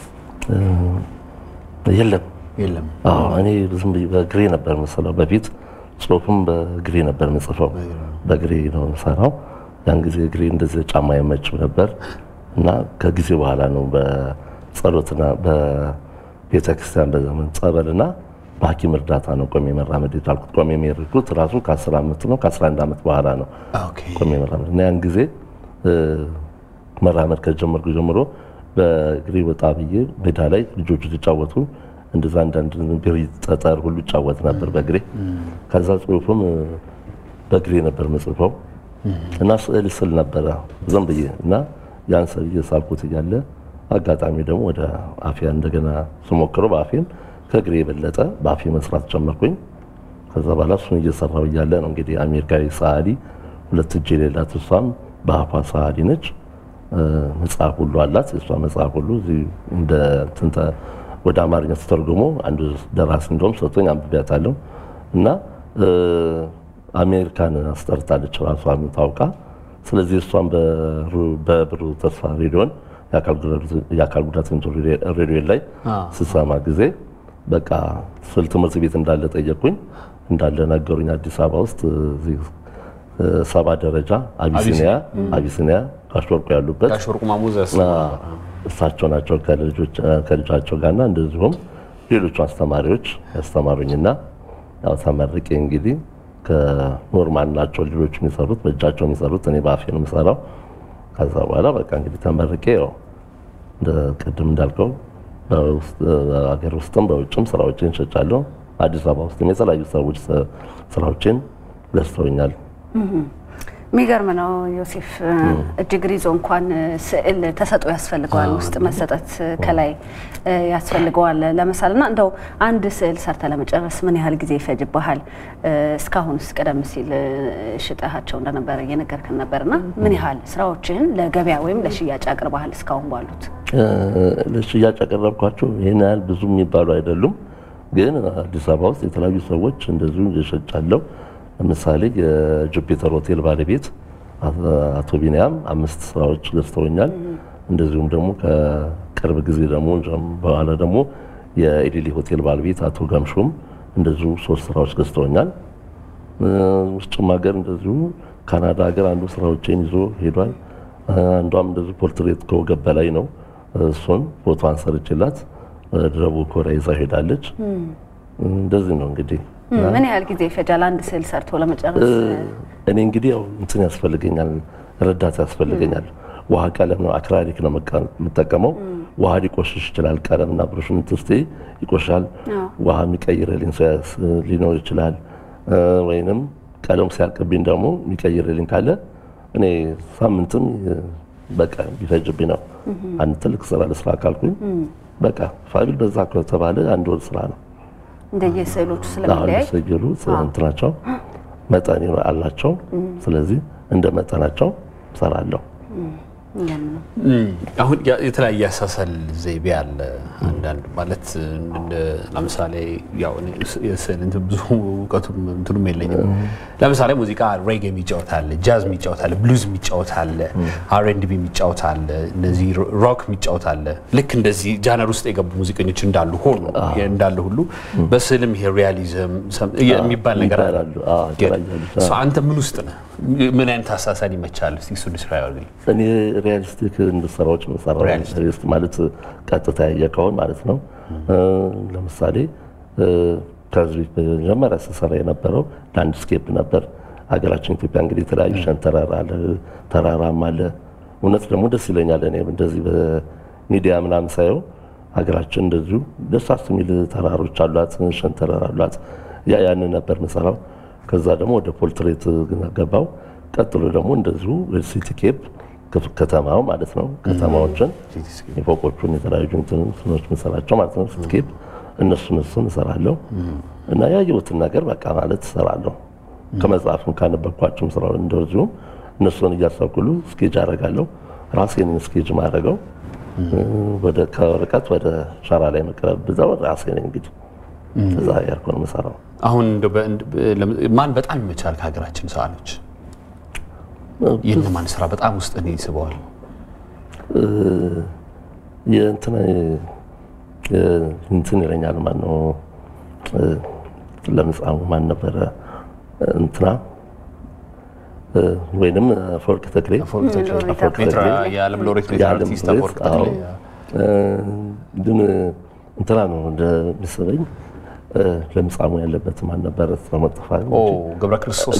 የለም የለም። እኔ ዝም ብዬ በግሬ ነበር የምሰራው። በፊት ጽሁፍም በግሬ ነበር የምጽፈው። በግሬ ነው የምሰራው። ያን ጊዜ ግሬ እንደዚህ ጫማ አይመችም ነበር እና ከጊዜ በኋላ ነው በጸሎትና በቤተክርስቲያን በዘመን ጸበልና በሐኪም እርዳታ ነው ቆሜ መራመድ የቻልኩት። ቆሜ የሚሄድኩት ራሱ ከ10 ዓመት ነው ከ11 ዓመት በኋላ ነው ቆሜ መራመድ እና ያን ጊዜ መራመድ ከጀመርኩ ጀምሮ በእግሬ ወጣ ብዬ ሜዳ ላይ ልጆቹ ሲጫወቱ እንደዛ አንዳንድ ነገር ጠጠር ሁሉ ይጫወት ነበር በእግሬ። ከዛ ጽሁፍም በእግሬ ነበር መጽፈው እና ስዕል ስል ነበረ ዝም ብዬ እና ያን ስዕል እየሳልኩት እያለ አጋጣሚ ደግሞ ወደ አፊያ እንደገና ስሞክረው በአፌም ከእግሬ የበለጠ በአፌ መስራት ጀመርኩኝ። ከዛ በኋላ እሱን እየሰራው እያለ ነው እንግዲህ አሜሪካዊ ሰዓሊ ሁለት እጅ የሌላት እሷም በአፏ ሰዓሊ ነች። መጽሐፍ ሁሉ አላት። የእሷ መጽሐፍ ሁሉ እንደ ትንተ ወደ አማርኛ ተተርጉሞ አንዱ ደራሲ እንደውም ሰጥቶኝ አንብቤያታለሁ እና አሜሪካን አስጠርታለች ራሷ ታውቃ። ስለዚህ እሷን በብሩህ ተስፋ ሬዲዮን የአካል ጉዳተኞች ሬዲዮ ላይ ስሰማ ጊዜ በቃ ስል ትምህርት ቤት እንዳለ ጠየቁኝ። እንዳለ ነገሩኝ። አዲስ አበባ ውስጥ ሰባ ደረጃ አቢሲኒያ አቢሲኒያ ጋሽ ወርቁ ያሉበት እሳቸው ናቸው ከልጃቸው ጋርና እንደዚሁም ሌሎቹ አስተማሪዎች ያስተማሩኝና ያው ተመርቄ እንግዲህ ከኖርማል ናቸው ልጆች የሚሰሩት በእጃቸው የሚሰሩት እኔ በአፌ ነው የምሰራው። ከዛ በኋላ በቃ እንግዲህ ተመርቄ ያው እንደ ቅድም እንዳልከው በሀገር ውስጥም በውጭም ስራዎችን ሸጫለሁ። አዲስ አበባ ውስጥም የተለያዩ ሰዎች ስራዎችን ገዝተውኛል። የሚገርም ነው ዮሴፍ። እጅግር ይዞ እንኳን ስዕል ተሰጥኦ ያስፈልገዋል፣ ውስጥ መሰጠት ከላይ ያስፈልገዋል ለመሳል እና እንደው አንድ ስዕል ሰርተ ለመጨረስ ምን ያህል ጊዜ ይፈጅብሃል? እስካሁንስ ቀደም ሲል ሽጠሃቸው እንደነበረ እየነገርከን ነበርና ምን ያህል ስራዎችህን ለገበያ ወይም ለሽያጭ አቅርበሃል እስካሁን ባሉት? ለሽያጭ ያቀረብኳቸው ይህን ያህል ብዙ የሚባሉ አይደሉም፣ ግን አዲስ አበባ ውስጥ የተለያዩ ሰዎች እንደዚሁ እየሸጫለሁ። ለምሳሌ የጁፒተር ሆቴል ባለቤት አቶ ቢንያም አምስት ስራዎች ገዝተውኛል። እንደዚሁም ደግሞ ከቅርብ ጊዜ ደግሞ በኋላ ደግሞ የኢሊሊ ሆቴል ባለቤት አቶ ገምሹም እንደዚሁ ሶስት ስራዎች ገዝተውኛል። ውጭም ሀገር እንደዚሁ ካናዳ ሀገር አንዱ ስራዎቼን ይዞ ሄዷል። አንዷም እንደዚሁ ፖርትሬት ከወገብ በላይ ነው። እሱን ፎቶ አንሰርችላት ደቡብ ኮሪያ ይዛ ሄዳለች። እንደዚህ ነው እንግዲህ ምን ያህል ጊዜ ይፈጃል አንድ ስዕል ሰርቶ ለመጨረስ? እኔ እንግዲህ ያው እንትን ያስፈልገኛል፣ ረዳት ያስፈልገኛል። ውሃ ቀለም ነው አክራሪክ ነው የምጠቀመው። ውሃ ሊቆሽሽ ይችላል። ቀለምና ብሩሽን ትስቴ ይቆሻል። ውሃ የሚቀይርልኝ ሰው ሊኖር ይችላል። ወይንም ቀለሙ ሲያልቅብኝ ደግሞ የሚቀይርልኝ ካለ እኔ ሳምንትም በቃ ቢፈጅብኝ ነው። አንድ ትልቅ ስራ ለስራ ካልኩኝ በቃ ፋቢል በዛ ከተባለ አንድ ወር ስራ ነው። እንደየስዕሎቹ ስለሚለያይ ስዕሉ እንትናቸው መጠን አላቸው። ስለዚህ እንደ መጠናቸው እሰራለሁ። አሁን የተለያየ አሳሰል ዘይቤ አለ። አንዳንድ ማለት ለምሳሌ ያው የስዕል እንትን ብዙ እውቀቱም እንትኑም የለኝም። ለምሳሌ ሙዚቃ ሬጌ የሚጫወት አለ፣ ጃዝ የሚጫወት አለ፣ ብሉዝ የሚጫወት አለ፣ አር ኤንድ ቢ የሚጫወት አለ፣ እነዚህ ሮክ የሚጫወት አለ። ልክ እንደዚህ ጃነር ውስጥ የገቡ ሙዚቀኞች እንዳሉ ሆኖ እንዳለ ሁሉ በስዕልም ይሄ ሪያሊዝም የሚባል ነገር አለ። አንተ ምን ውስጥ ነህ? ምን አይነት አሳሳል ይመቻል? እስቲ እሱ ስራ ያርግልኝ። እኔ ሪያሊስቲክ ስራዎች የምሰራው ሪያሊስት ማለት ቀጥታ ያየከውን ማለት ነው። ለምሳሌ ከዚህ መጀመሪያ ስሰራ የነበረው ላንድስኬፕ ነበር። ሀገራችን ኢትዮጵያ እንግዲህ የተለያዩ ሸንተረር አለ፣ ተራራም አለ። እውነት ደግሞ ደስ ይለኛል እኔ እንደዚህ በሚዲያ ምናምን ሳየው ሀገራችን እንደዚሁ ደሳስ የሚል ተራሮች አሏት፣ ሸንተረር አሏት። ያ ያንን ነበር ምሰራው። ከዛ ደግሞ ወደ ፖርትሬት ገባው። ቀጥሎ ደግሞ እንደዚሁ ሲቲ ኬፕ ከተማው ማለት ነው። ከተማዎችን የፎቆቹን የተለያዩ እንትኖች ምሰራቸው ማለት ነው። ሲቲ ኬፕ እነሱን እሱን እሰራለሁ እና ያየሁትን ነገር በቃ ማለት እሰራለሁ። ከመጽሐፍም ካነበብኳቸውም ስራ እንደዚሁም እነሱን እያሳኩሉ ስኬጅ አደርጋለሁ። ራሴን ስኬጅ ማድረገው ወደ ከርቀት ወደ ሸራ ላይ መቅረብ ብዛው ራሴ ነኝ እንግዲህ እዛ ያልኩ ነው የምሰራው። አሁን ማን በጣም ይመቻል ከሀገራችን ሰዓሎች? የእነማን ስራ በጣም ውስጥ እኔ ይስበዋል? የእንትና እንትን ይለኛል። ማን ነው ለምጻሙ ማን ነበረ? እንትና ወይንም አፈወርቅ ተክሌ የዓለም ሎሬት አርቲስት አፈወርቅ ተክሌ ግን እንትና ነው እንደሚስበኝ ለምጻሙ ያለበት ማን ነበረ? መጠፋ ገብረ ክርስቶስ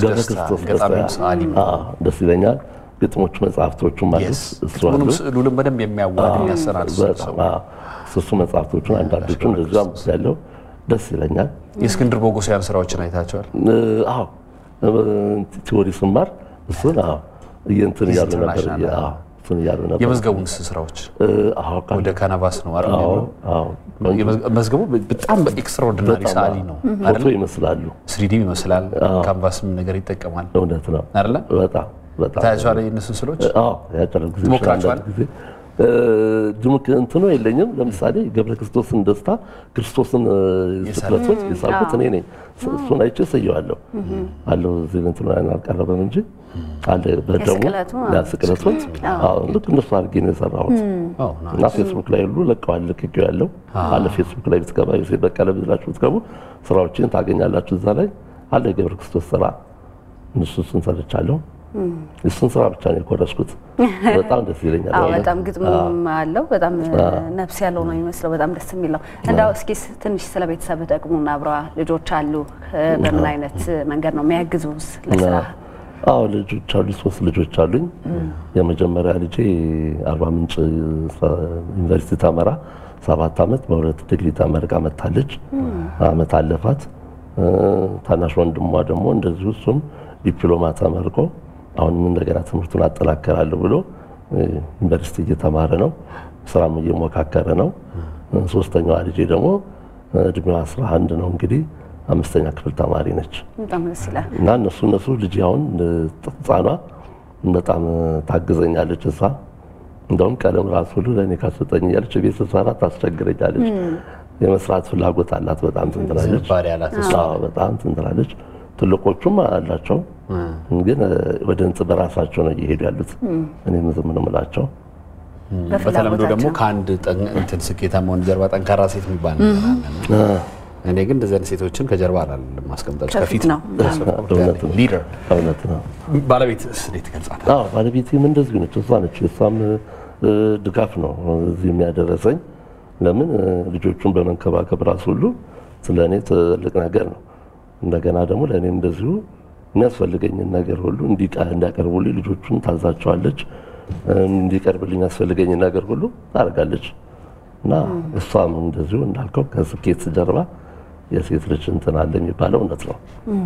ደስ ይለኛል። ግጥሞቹ መጽሐፍቶቹ ማለት እሱ አሉ። ስዕሉንም በደንብ የሚያዋድ የሚያሰናድ እሱ መጽሐፍቶቹን አንዳንዶቹ እንደዚሁ አምስ ያለው ደስ ይለኛል። የእስክንድር ቦጎሲያን ስራዎችን አይታቸዋል? አዎ ቲዎሪ ስማር እሱን እንትን እያሉ ነበር እሱን እያሉ ነበር። የመዝገቡን ስራዎች ወደ ካናቫስ ነው መዝገቡ በጣም ኤክስትራኦርዲናሪ ሰዓሊ ነው ፎቶ ይመስላሉ፣ ስሪዲም ይመስላል፣ ካንቫስም ነገር ይጠቀማል። እውነት ነው አይደለ? በጣም በጣም ታያቸዋል። የእነሱን ስዕሎች ያጨረው ጊዜ ሞክራቸዋል። ጊዜ ድምቅ እንትኑ የለኝም። ለምሳሌ ገብረ ክርስቶስን ደስታ ክርስቶስን ስቅለቶች የሳልኩት እኔ ነኝ። እሱን አይቼ ስየዋለሁ አለው እዚህ እንትኑ አልቀረበም እንጂ አለ በደሙ ስቅለቶች ልክ እነሱ አድርጌ ነው የሰራሁት እና ፌስቡክ ላይ ሁሉ ለቀዋል። ልክኪው ያለው አለ ፌስቡክ ላይ ብትገባ ዮሴፍ በቀለ ብላችሁ ብትገቡ ስራዎችን ታገኛላችሁ። እዛ ላይ አለ የገብረ ክርስቶስ ስራ እነሱ እሱን ሰርቻለሁ። እሱን ስራ ብቻ ነው የኮረስኩት። በጣም ደስ ይለኛል። አዎ በእውነት። በጣም ግጥሙም አለው በጣም አዎ። ነፍስ ያለው ነው የሚመስለው። በጣም ደስ የሚለው እንዳው እስኪ ትንሽ ስለ ቤተሰብ ደግሞ እናብራ። ልጆች አሉ፣ በምን አይነት መንገድ ነው የሚያግዙስ ለስራ? አዎ ልጆች አሉ፣ ሶስት ልጆች አሉኝ። የመጀመሪያ ልጄ አርባ ምንጭ ዩኒቨርሲቲ ተመራ ሰባት ዓመት በሁለት ዲግሪ ተመርቃ መታለች። አመት አለፋት። ታናሽ ወንድሟ ደግሞ እንደዚሁ እሱም ዲፕሎማ ተመርቆ አሁንም እንደገና ትምህርቱን አጠናከራለሁ ብሎ ዩኒቨርሲቲ እየተማረ ነው። ስራም እየሞካከረ ነው። ሶስተኛዋ ልጄ ደግሞ እድሜዋ 11 ነው እንግዲህ አምስተኛ ክፍል ተማሪ ነች። በጣም ደስ ይላል። እና እነሱ እነሱ ልጅ አሁን ህፃኗ በጣም ታግዘኛለች። እሷ እንደውም ቀለም ራሱ ሁሉ ለእኔ ካሰጠኝ እያለች ቤት ስትሰራ ታስቸግረኛለች። የመስራት ፍላጎት አላት። በጣም ትንትላለች። ዝንባሌ አላት እሷ። አዎ፣ በጣም ትንትላለች። ትልቆቹም አላቸው፣ ግን ወደ እንጽ በራሳቸው ነው እየሄዱ ያሉት። እኔም ዝም ነው የምላቸው። በተለምዶ ደግሞ ከአንድ ጠን- እንትን ስኬታማ ወንድ ጀርባ ጠንካራ ሴት የሚባል ነገር አለና እኔ ግን እንደዚህ አይነት ሴቶችን ከጀርባ አላለም ማስቀምጣቸው ከፊት ከፊት ነው። እውነት ነው። ሊደር እውነት ነው። ባለቤት እንዴት ትገልጻለህ? አዎ ባለቤቴም እንደዚሁ ነች። እሷ ነች። የእሷም እ፣ ድጋፍ ነው እዚህ የሚያደረሰኝ። ለምን እ፣ ልጆቹን በመንከባከብ ራሱ ሁሉ ስለ እኔ ትልቅ ነገር ነው። እንደገና ደግሞ ለእኔም እንደዚሁ የሚያስፈልገኝን ነገር ሁሉ እንዲቃ- እንዲያቀርቡልኝ ልጆቹን ታዛቸዋለች። እ፣ እንዲቀርብልኝ ያስፈልገኝን ነገር ሁሉ ታደርጋለች። እና እሷም እንደዚሁ እንዳልከው ከስኬት ጀርባ የሴት ልጅ እንትን አለ የሚባለው እውነት ነው።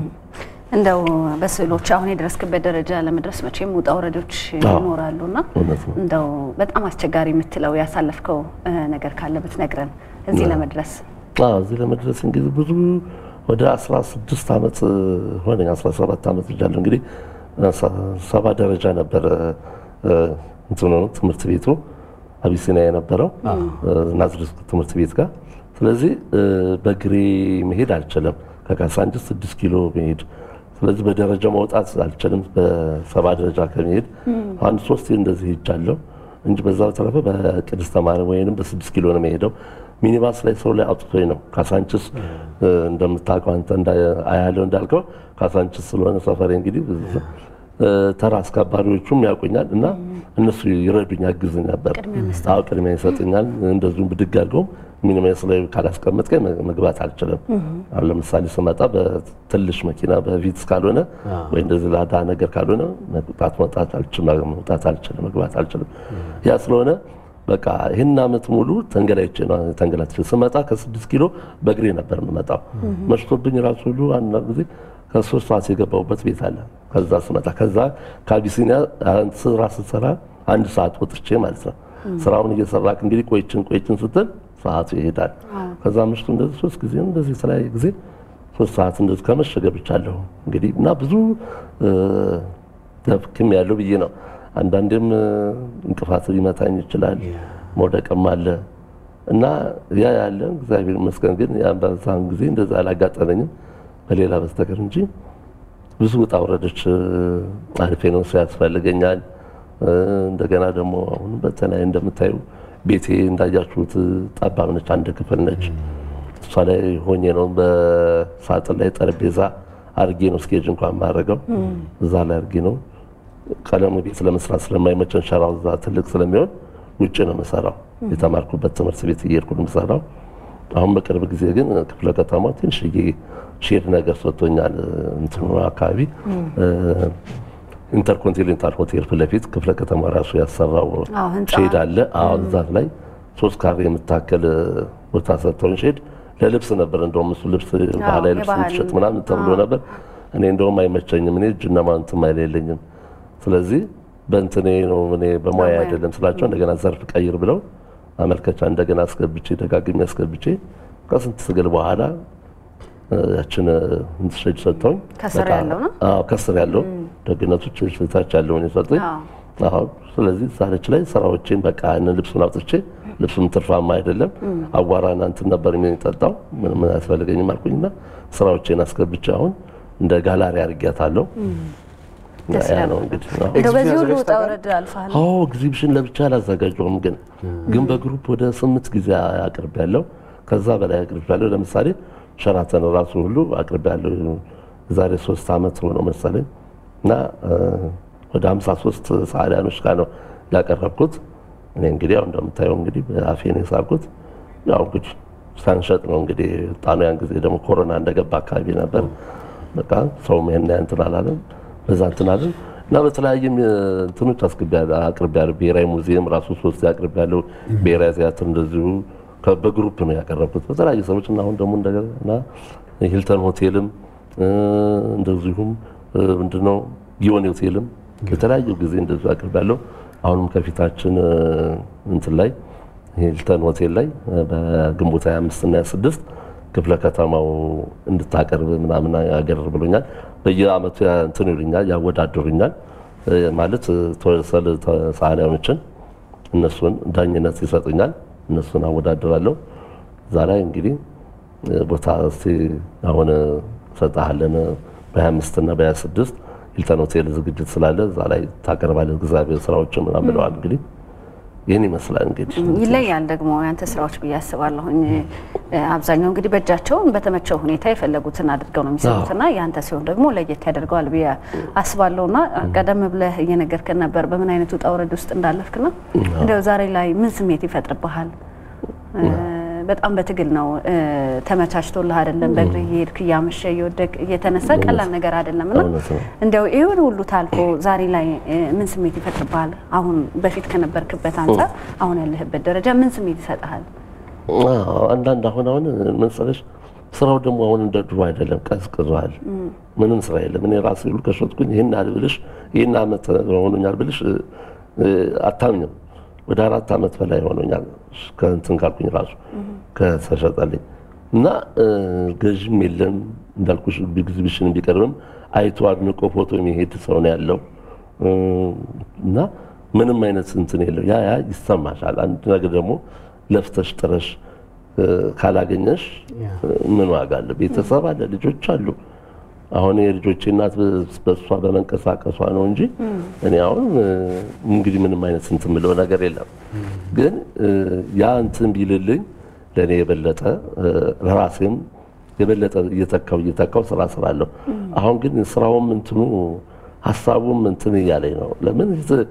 እንደው በስዕሎች አሁን የደረስክበት ደረጃ ለመድረስ መቼም ውጣ ውረዶች አዎ። ይኖራሉና እውነት ነው። እንደው በጣም አስቸጋሪ የምትለው ያሳለፍከው እ፣ ነገር ካለ ብትነግረን እዚህ አዎ። ለመድረስ አዎ እዚህ ለመድረስ እንግዲህ ብዙ ወደ 16 ዓመት ሆነኝ 17 ዓመት ልጃለሁ እንግዲህ ሰ- ሰባ ደረጃ ነበረ እ፣ እንትኑ ትምህርት ቤቱ አቢሲኒያ የነበረው እ፣ ናዝሬት ትምህርት ቤት ጋር ስለዚህ እ፣ በእግሬ መሄድ አልችልም ከካሳንችስ 6 ኪሎ መሄድ ስለዚህ በደረጃ መውጣት አልችልም በሰባ ደረጃ ከመሄድ አንድ ሶስት እንደዚህ ሄጃለሁ እንጂ በዛ በተረፈ በቅድስተ ማርያም ወይንም በስድስት ኪሎ ነው የምሄደው። ሚኒባስ ላይ ሰው ላይ አውጥቶኝ ነው። ካሳንችስ እ፣ እንደምታውቀው አንተ እንዳ- አያለው እንዳልከው ካሳንችስ ስለሆነ ሰፈሬ እንግዲህ እ፣ ተራ አስከባሪዎቹም ያውቁኛል እና እነሱ ይረዱኝ ያግዙኝ ነበር። አዎ ቅድሚያ ይሰጡኛል። እንደዚሁም ብድግ አድርገውም ሚኒባስ ላይ ካላስቀመጥከኝ መ- መግባት አልችልም። አሁን ለምሳሌ ስመጣ በትንሽ መኪና በቪትስ ካልሆነ ወይ እንደዚህ ላዳ ነገር ካልሆነ መውጣት መውጣት አልችልም፣ መውጣት አልችልም፣ መግባት አልችልም። ያ ስለሆነ በቃ ይህን ዓመት ሙሉ ተንገላይቼ ነው ተንገላትቼ ስመጣ ከስድስት ኪሎ በእግሬ ነበር የምመጣው። መሽቶብኝ ራሱ ሁሉ አንዳንድ ጊዜ ከሶስት ሰዓት የገባሁበት ቤት አለ። ከዛ ስመጣ ከዛ ከአቢሲኒያ ስራ ስትሰራ አንድ ሰዓት ወጥቼ ማለት ነው። ስራውን እየሰራክ እንግዲህ ቆይችን ቆይችን ስትል ሰዓቱ ይሄዳል። ከዛ ምሽቱ እንደዚህ ሶስት ጊዜ እንደዚህ የተለያየ ጊዜ ሶስት ሰዓት እንደዚህ ከመሸ ገብቻለሁ እንግዲህ እና ብዙ ደክም ያለው ብዬ ነው። አንዳንዴም እ፣ እንቅፋት ሊመታኝ ይችላል፣ መውደቅም አለ እና ያ ያለ እግዚአብሔር ይመስገን ግን ያ በዛን ጊዜ እንደዛ አላጋጠመኝም በሌላ በስተቀር እንጂ ብዙ ውጣ ውረዶች እ፣ አልፌ ነው እሱ ያስፈልገኛል። እ፣ እንደገና ደግሞ አሁን በተለይ እንደምታዩ ቤቴ እንዳያችሁት ጠባብ ነች፣ አንድ ክፍል ነች። እሷ ላይ ሆኜ ነው በሳጥን ላይ ጠረጴዛ አርጌ ነው ስኬጅ እንኳን ማድረገው እዛ ላይ አርጌ ነው ቀለሙ ቤት ለመስራት ስለማይመቸን ሸራው እዛ ትልቅ ስለሚሆን ውጭ ነው የምሰራው። የተማርኩበት ትምህርት ቤት እየሄድኩ ነው የምሰራው። አሁን በቅርብ ጊዜ ግን ክፍለ ከተማ ትንሽዬ ሼድ ነገር ሰጥቶኛል። እንትኑ አካባቢ ኢንተርኮንቲኔንታል ሆቴል ፊት ለፊት ክፍለ ከተማ ራሱ ያሰራው አዎ፣ ህንፃ። ሼድ አለ። አዎ እዛ ላይ ሶስት ካሬ የምታከል ቦታ ሰጥተውን ሼድ ለልብስ ነበር። እንደውም እሱ ልብስ ባህላዊ ልብስ የባህል- ትሸጥ ምናምን ተብሎ ነበር። እኔ እንደውም አይመቸኝም። እኔ እጅና ማንትም አይል የለኝም። ስለዚህ በእንትኔ ነው እኔ በሙያ አይደለም ስላቸው እንደገና ዘርፍ ቀይር ብለው አመልከቻ እንደገና አስገብቼ ደጋግሜ አስገብቼ ከስንት ትግል በኋላ እ፣ ያችን ሼድ ሰጥተውኝ ከስር በቃ- ያለው ነው? አዎ ከስር ያለው ደግነቶች ታች ያለውን የሰጡኝ አዎ ስለዚህ ዛሬች ላይ ስራዎቼን በቃ ያንን ልብሱን አውጥቼ ልብሱም ትርፋማ አይደለም አቧራና እንትን ነበር የሚጠጣው ምንም አያስፈልገኝም አልኩኝና ስራዎቼን አስገብቼ አሁን እንደ ጋላሪ አድርጊያታለሁ ደስ ያ ይላል። ነው እንግዲህ አዎ። እንደው በዚህ ሁሉ ውጣ ውረድ አልፈሃል። አዎ ኤግዚቢሽን ለብቻ አላዘጋጀውም፣ ግን ግን በግሩፕ ወደ ስምንት ጊዜ አቅርብ ያለው ከዛ በላይ አቅርብ ያለው ለምሳሌ ሸራተን ራሱ ሁሉ አቅርብ ያለው ዛሬ ሶስት ዓመት ሆነው መሰለኝ እና እ፣ ወደ 53 ሰዓሊያኖች ጋር ነው ያቀረብኩት። እኔ እንግዲህ ያው እንደምታየው እንግዲህ በአፌን የሳልኩት ያው እንግዲህ ሳንሸጥ ነው እንግዲህ ጣኑ። ያን ጊዜ ደግሞ ኮሮና እንደገባ አካባቢ ነበር። በቃ ሰውም ይሄን እንትን አላለም፣ በዛ እንትን አለን እና በተለያየም እንትኖች አቅርቤያለሁ። ብሔራዊ ሙዚየም ራሱ ሶስት አቅርቤያለሁ። ብሔራዊ ቲያትር እንደዚሁ በግሩፕ ነው ያቀረብኩት በተለያዩ ሰዎች እና አሁን ደግሞ እንደገና ሂልተን ሆቴልም እንደዚሁም ምንድነው ጊዮን ሆቴልም የተለያዩ ጊዜ እንደዚሁ አቅርቤያለሁ። አሁንም ከፊታችን እንትን ላይ ሂልተን ሆቴል ላይ በግንቦት 25 እና 26 ክፍለ ከተማው እንድታቀርብ ምናምን ያገር ብሎኛል። በየአመቱ እንትን ይሉኛል፣ ያወዳድሩኛል ማለት ሰዓሊያኖችን እነሱን ዳኝነት ይሰጡኛል። እነሱን አወዳድራለሁ። እዛ ላይ እንግዲህ ቦታ እስቲ አሁን ሰጣለን በ25 እና በ26 ሂልተን ሆቴል ዝግጅት ስላለ እዛ ላይ ታቀርባለህ እግዚአብሔር ስራዎችን ምናምን ብለዋል። እንግዲህ ይህን ይመስላል እንግዲህ ይለያል ደግሞ ያንተ ስራዎች ብዬ አስባለሁኝ። አብዛኛው እንግዲህ በእጃቸውን በተመቸው ሁኔታ የፈለጉትን አድርገው ነው የሚሰሩትና ያንተ ሲሆን ደግሞ ለየት ያደርገዋል ብዬ አስባለሁና ቀደም ብለህ እየነገርከን ነበር በምን አይነት ውጣ ውረድ ውስጥ እንዳለፍክና እንደው ዛሬ ላይ ምን ስሜት ይፈጥርብሃል? በጣም በትግል ነው ተመቻችቶልህ አይደለም። በእግር እየሄድክ እያመሸ እየወደቅ እየተነሳ ቀላል ነገር አይደለም እና እንዲያው ይሁን ሁሉ ታልፎ ዛሬ ላይ ምን ስሜት ይፈጥርብሃል? አሁን በፊት ከነበርክበት አንጻር አሁን ያለህበት ደረጃ ምን ስሜት ይሰጥሃል? አንዳንድ አሁን አሁን መሰለሽ ስራው ደግሞ አሁን እንደ ድሮ አይደለም፣ ቀዝቅዟል። ምንም ስራ የለም። እኔ ራሴ ሁሉ ከሸጥኩኝ ይህን ያህል ብልሽ ይህን አመት ሆኖኛል ብልሽ አታምኝም። ወደ አራት አመት በላይ ሆኖኛል ከእንትን ካልኩኝ ራሱ ከተሸጠልኝ እና ገዥም የለም እንዳልኩሽ ኤግዚቢሽን ቢቀርብም አይቶ አድንቆ ፎቶ የሚሄድ ሰው ነው ያለው እና ምንም አይነት እንትን የለው። ያ ያ ይሰማሻል። አንድ ነገር ደግሞ ለፍተሽ ጥረሽ ካላገኘሽ ምን ዋጋ አለ? ቤተሰብ አለ፣ ልጆች አሉ። አሁን የልጆቼ እናት በእሷ በመንቀሳቀሷ ነው እንጂ እኔ አሁን እንግዲህ ምንም አይነት እንትን ብለው ነገር የለም። ግን ያ እንትን ቢልልኝ ለእኔ የበለጠ ለራሴም የበለጠ እየተካው እየተካው ስራ ስራለሁ። አሁን ግን ስራውም እንትኑ ሀሳቡም እንትን እያለኝ ነው። ለምን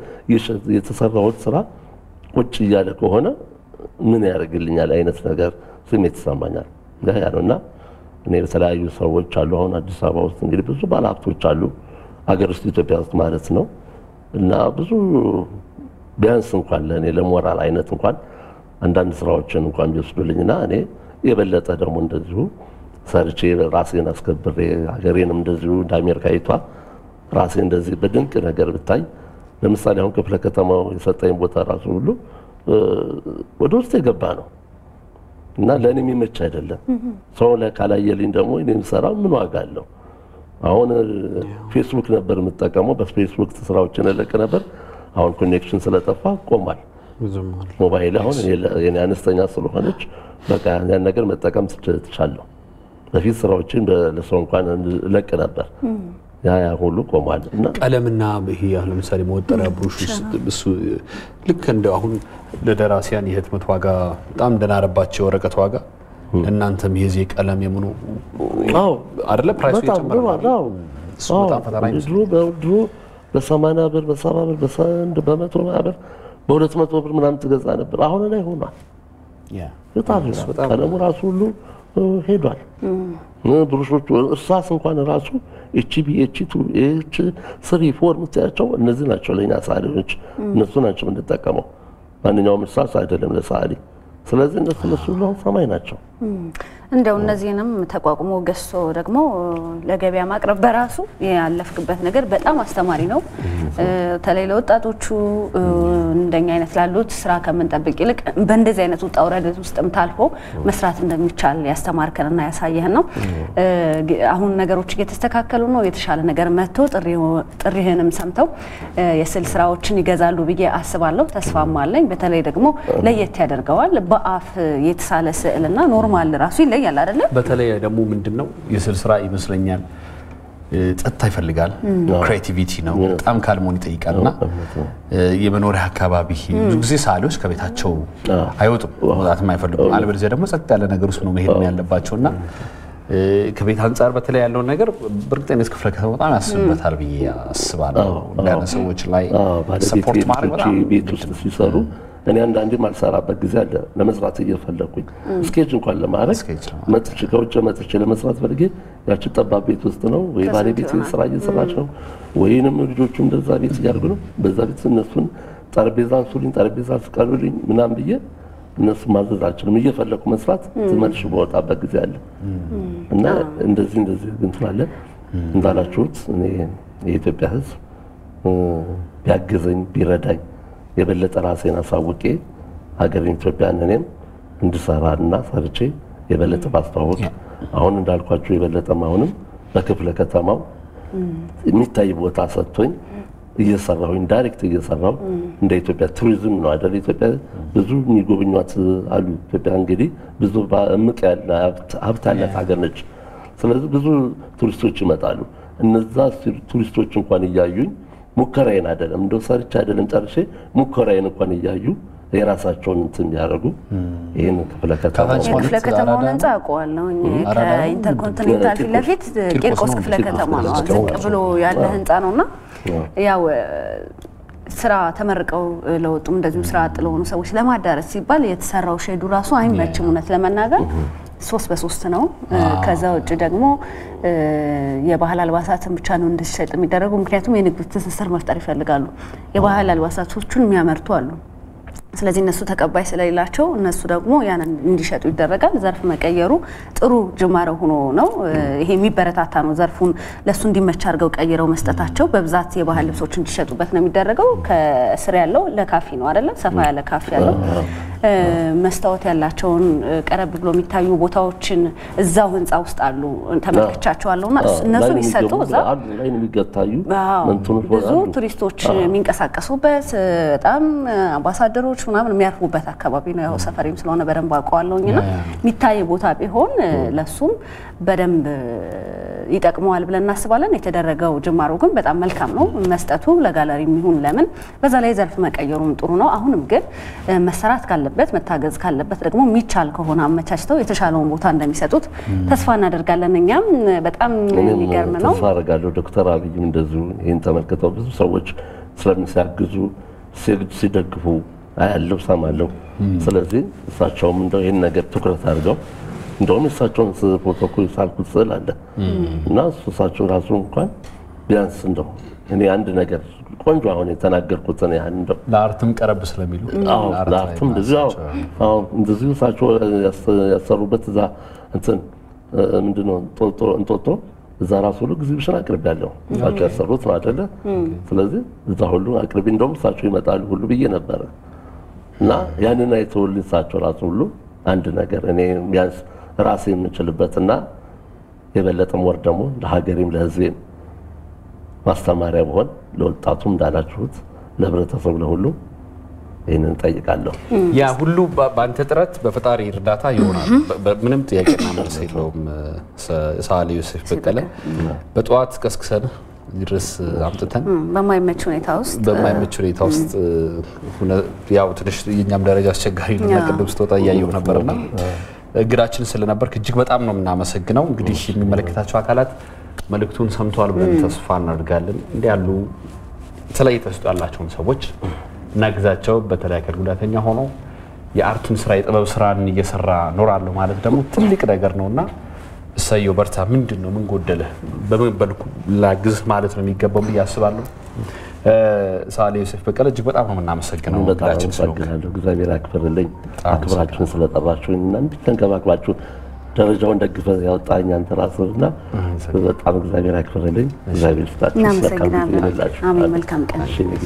የተሰራሁት ስራ ቁጭ እያለ ከሆነ ምን ያደርግልኛል አይነት ነገር ስሜት ይሰማኛል። ያ ነው እና እኔ በተለያዩ ሰዎች አሉ። አሁን አዲስ አበባ ውስጥ እንግዲህ ብዙ ባለሀብቶች አሉ፣ ሀገር ውስጥ ኢትዮጵያ ውስጥ ማለት ነው። እና ብዙ ቢያንስ እንኳን ለእኔ ለሞራል አይነት እንኳን አንዳንድ ስራዎችን እንኳን ቢወስዱልኝና እኔ የበለጠ ደግሞ እንደዚሁ ሰርቼ ራሴን አስከብሬ ሀገሬንም እንደዚሁ እንደ አሜሪካዊቷ ራሴ እንደዚህ በድንቅ ነገር ብታይ፣ ለምሳሌ አሁን ክፍለ ከተማው የሰጠኝ ቦታ ራሱ ሁሉ ወደ ውስጥ የገባ ነው እና ለእኔ የሚመች አይደለም። ሰው ላይ ካላየልኝ ደግሞ እኔ የምሰራው ምን ዋጋ አለው? አሁን ፌስቡክ ነበር የምጠቀመው፣ በፌስቡክ ስራዎችን እለቅ ነበር። አሁን ኮኔክሽን ስለጠፋ ቆሟል። ሞባይል አሁን የኔ አነስተኛ ስለሆነች በቃ ያን ነገር መጠቀም ትቻለሁ። በፊት ስራዎችን ለሰው እንኳን እለቅ ነበር። ያ ያ ሁሉ ቆሟል እና ቀለምና ይሄ አሁን ለምሳሌ መወጠሪያ ብሩሽ እሱ ልክ እንደ አሁን ለደራሲያን የህትመት ዋጋ በጣም እንደናረባቸው የወረቀት ዋጋ እናንተም የዚህ ቀለም የምኑ አይደለ ፕራይሱ የጨመረ እሱ በጣም ፈተና ድሮ በሰማንያ ብር በሰባ ብር በሰንድ በመቶ ብር በሁለት መቶ ብር ምናምን ትገዛ ነበር። አሁን ላይ ሆኗል። በጣም ቀለሙ ራሱ ሁሉ ሄዷል። ብሩሾቹ እርሳስ እንኳን ራሱ ኤችቢ ኤች ቱ ኤች ስሪ ፎር የምታያቸው እነዚህ ናቸው ለእኛ ሰዓሊዎች፣ እነሱ ናቸው የምንጠቀመው። ማንኛውም እርሳስ አይደለም ለሰዓሊ። ስለዚህ እነሱ እነሱ ሁሉ ሰማይ ናቸው። እንደው እነዚህንም ተቋቁሞ ገዝቶ ደግሞ ለገበያ ማቅረብ በራሱ ያለፍክበት ነገር በጣም አስተማሪ ነው። በተለይ ለወጣቶቹ እንደኛ አይነት ላሉት ስራ ከምንጠብቅ ይልቅ በእንደዚህ አይነት ውጣ ውረድ ውስጥም ታልፎ መስራት እንደሚቻል ያስተማርከንና ያሳየህን ነው። አሁን ነገሮች እየተስተካከሉ ነው። የተሻለ ነገር መጥቶ ጥሪህንም ሰምተው የስዕል ስራዎችን ይገዛሉ ብዬ አስባለሁ። ተስፋም አለኝ። በተለይ ደግሞ ለየት ያደርገዋል። በአፍ የተሳለ ስዕልና ኖርማል ራሱ ይለያል አይደለ? በተለይ ደግሞ ምንድን ነው የስዕል ስራ ይመስለኛል ጸጥታ ይፈልጋል። ክሬቲቪቲ ነው። በጣም ካልሞን ይጠይቃል እና የመኖሪያ አካባቢ ብዙ ጊዜ ሰዓሊዎች ከቤታቸው አይወጡም፣ መውጣትም አይፈልጉም። አለበለዚያ ደግሞ ጸጥ ያለ ነገር ውስጥ ነው መሄድ ያለባቸው እና ከቤት አንጻር በተለይ ያለውን ነገር በእርግጠኝነት ክፍለ ከተማ በጣም ያስብበታል ብዬ አስባለሁ። እንዳነ ሰዎች ላይ ሰፖርት ማድረግ በጣም ቤት ውስጥ ሲሰሩ እኔ አንዳንዴ ማልሰራበት ጊዜ አለ። ለመስራት እየፈለኩኝ ስኬጅ እንኳን ለማድረግ መጥቼ ከውጭ መጥቼ ለመስራት ፈልጌ ያችን ጠባብ ቤት ውስጥ ነው ወይ ባለቤት ስራ እየሰራች ነው ወይንም ልጆቹ እንደዛ ቤት እያደርጉ ነው። በዛ ቤት እነሱን ጠረጴዛ አንሱልኝ፣ ጠረጴዛ ስቀሉልኝ ምናምን ብዬ እነሱ ማዘዝ አልችልም። እየፈለኩ መስራት ትመልሽ በወጣበት ጊዜ አለ እና እንደዚህ እንደዚህ እንትን አለ እንዳላችሁት እኔ የኢትዮጵያ ሕዝብ ቢያግዘኝ ቢረዳኝ የበለጠ ራሴን አሳውቄ ሀገሬን ኢትዮጵያን እኔም እንድሰራ እና ሰርቼ የበለጠ ባስተዋወቅ አሁን እንዳልኳቸው የበለጠም አሁንም በክፍለ ከተማው የሚታይ ቦታ ሰጥቶኝ እየሰራሁኝ ዳይሬክት እየሰራሁ እንደ ኢትዮጵያ ቱሪዝም ነው አይደል? ኢትዮጵያ ብዙ የሚጎበኟት አሉ። ኢትዮጵያ እንግዲህ ብዙ እምቅ ያለ ሀብት ያላት ሀገር ነች። ስለዚህ ብዙ ቱሪስቶች ይመጣሉ። እነዛ ቱሪስቶች እንኳን እያዩኝ ሙከራዬን አይደለም እንደው ሰርቼ አይደለም ጨርሼ ሙከራዬን እንኳን እያዩ የራሳቸውን እንትን ያደርጉ ይህን ክፍለ ከተማ ክፍለ ከተማውን ህንፃ አውቀዋለሁ። ከኢንተርኮንቲኔንታል ፊት ለፊት ቂርቆስ ክፍለ ከተማ ነው። ዝቅ ብሎ ያለ ህንፃ ነው እና ያው ስራ ተመርቀው ለወጡም እንደዚሁ ስራ አጥ ለሆኑ ሰዎች ለማዳረስ ሲባል የተሰራው ሼዱ ራሱ አይመችም እውነት ለመናገር ሶስት በሶስት ነው። ከዛ ውጭ ደግሞ የባህል አልባሳትን ብቻ ነው እንዲሸጥ የሚደረጉ። ምክንያቱም የንግድ ትስስር መፍጠር ይፈልጋሉ። የባህል አልባሳቶቹን የሚያመርቱ አሉ። ስለዚህ እነሱ ተቀባይ ስለሌላቸው እነሱ ደግሞ ያንን እንዲሸጡ ይደረጋል። ዘርፍ መቀየሩ ጥሩ ጅማሬ ሆኖ ነው። ይሄ የሚበረታታ ነው። ዘርፉን ለእሱ እንዲመች አድርገው ቀይረው መስጠታቸው በብዛት የባህል ልብሶች እንዲሸጡበት ነው የሚደረገው። ከስር ያለው ለካፌ ነው አይደለም፣ ሰፋ ያለ ካፌ ያለው መስታወት ያላቸውን ቀረብ ብሎ የሚታዩ ቦታዎችን እዛው ህንፃ ውስጥ አሉ ተመልክቻቸዋለሁ። እና እነሱ ቢሰጡ እዛ ብዙ ቱሪስቶች የሚንቀሳቀሱበት በጣም አምባሳደሮች ምናምን የሚያርፉበት አካባቢ ነው። ያው ሰፈሬም ስለሆነ በደንብ አውቀዋለሁኝ እና የሚታይ ቦታ ቢሆን ለሱም በደንብ ይጠቅመዋል ብለን እናስባለን። የተደረገው ጅማሮ ግን በጣም መልካም ነው። መስጠቱ ለጋለሪ የሚሆን ለምን በዛ ላይ ዘርፍ መቀየሩም ጥሩ ነው። አሁንም ግን መሰራት ካለበት መታገዝ ካለበት ደግሞ የሚቻል ከሆነ አመቻችተው የተሻለውን ቦታ እንደሚሰጡት ተስፋ እናደርጋለን። እኛም በጣም የሚገርም ነው። ተስፋ አደርጋለሁ። ዶክተር አብይም እንደዚሁ ይህን ተመልክተው ብዙ ሰዎች ስለሚሲያግዙ ሲደግፉ አያለው ሰማለሁ። ስለዚህ እሳቸውም እንደው ይህን ነገር ትኩረት አድርገው እንደውም የእሳቸውን ፎቶ እኮ የሳልኩት ስዕል አለ እና እሳቸው ራሱ እንኳን ቢያንስ እንደው እኔ አንድ ነገር ቆንጆ አሁን የተናገርኩትን ያህል እንደው ለአርትም ቀረብ ስለሚሉ ለአርትም እንደዚሁ እንደዚሁ እሳቸው ያሰሩበት እዛ እንትን ምንድነው እንጦጦ እዛ ራሱ ሁሉ ኤግዚቢሽን አቅርቤያለሁ። እሳቸው ያሰሩት ነው አይደለ? ስለዚህ እዛ ሁሉ አቅርቤ እንደውም እሳቸው ይመጣሉ ሁሉ ብዬ ነበረ እና ያንን አይተውልኝ እሳቸው ራሱ ሁሉ አንድ ነገር እኔ ቢያንስ ራሴ የምችልበትና የበለጠም ወር ደግሞ ለሀገሬም ለሕዝቤም ማስተማሪያ በሆን ለወጣቱም እንዳላችሁት ለህብረተሰቡ ለሁሉ ይህንን ጠይቃለሁ። ያ ሁሉ በአንተ ጥረት በፈጣሪ እርዳታ ይሆናል። ምንም ጥያቄና መልስ የለውም። ሰዓሊ ዮሴፍ በቀለ በጠዋት ቀስቅሰን ድረስ አምጥተን በማይመች ሁኔታ ውስጥ በማይመች ሁኔታ ውስጥ ያው ትንሽ የኛም ደረጃ አስቸጋሪ ነው እና ቅድም ስትወጣ እያየሁ ነበርና እግዳችን ስለነበርክ እጅግ በጣም ነው የምናመሰግነው። እንግዲህ የሚመለከታቸው አካላት መልእክቱን ሰምተዋል ብለን ተስፋ እናደርጋለን። እንዲህ ያሉ የተለያየ ተሰጥኦ ያላቸውን ሰዎች እናግዛቸው። በተለይ አካል ጉዳተኛ ሆኖ የአርቱን ስራ የጥበብ ስራን እየሰራ ኖራለሁ ማለት ደግሞ ትልቅ ነገር ነው እና እሰየው፣ በርታ። ምንድን ነው ምን ጎደለ፣ በምን በልኩ ላግዝ ማለት ነው የሚገባው ብዬ አስባለሁ። ሰዓሊ ዮሴፍ በቀለ እጅግ በጣም ነው የምናመሰግነው። በጣም አመሰግናለሁ። እግዚአብሔር ያክብርልኝ፣ አክብራችሁን ስለጠራችሁኝ እና እንዲህ ተንከባክባችሁ ደረጃውን ደግፈ ያወጣኝ አንተ ራስህ እና በጣም እግዚአብሔር ያክብርልኝ። እግዚአብሔር ይስጣችሁ። እናመሰግናለን። አሜን። መልካም ቀን።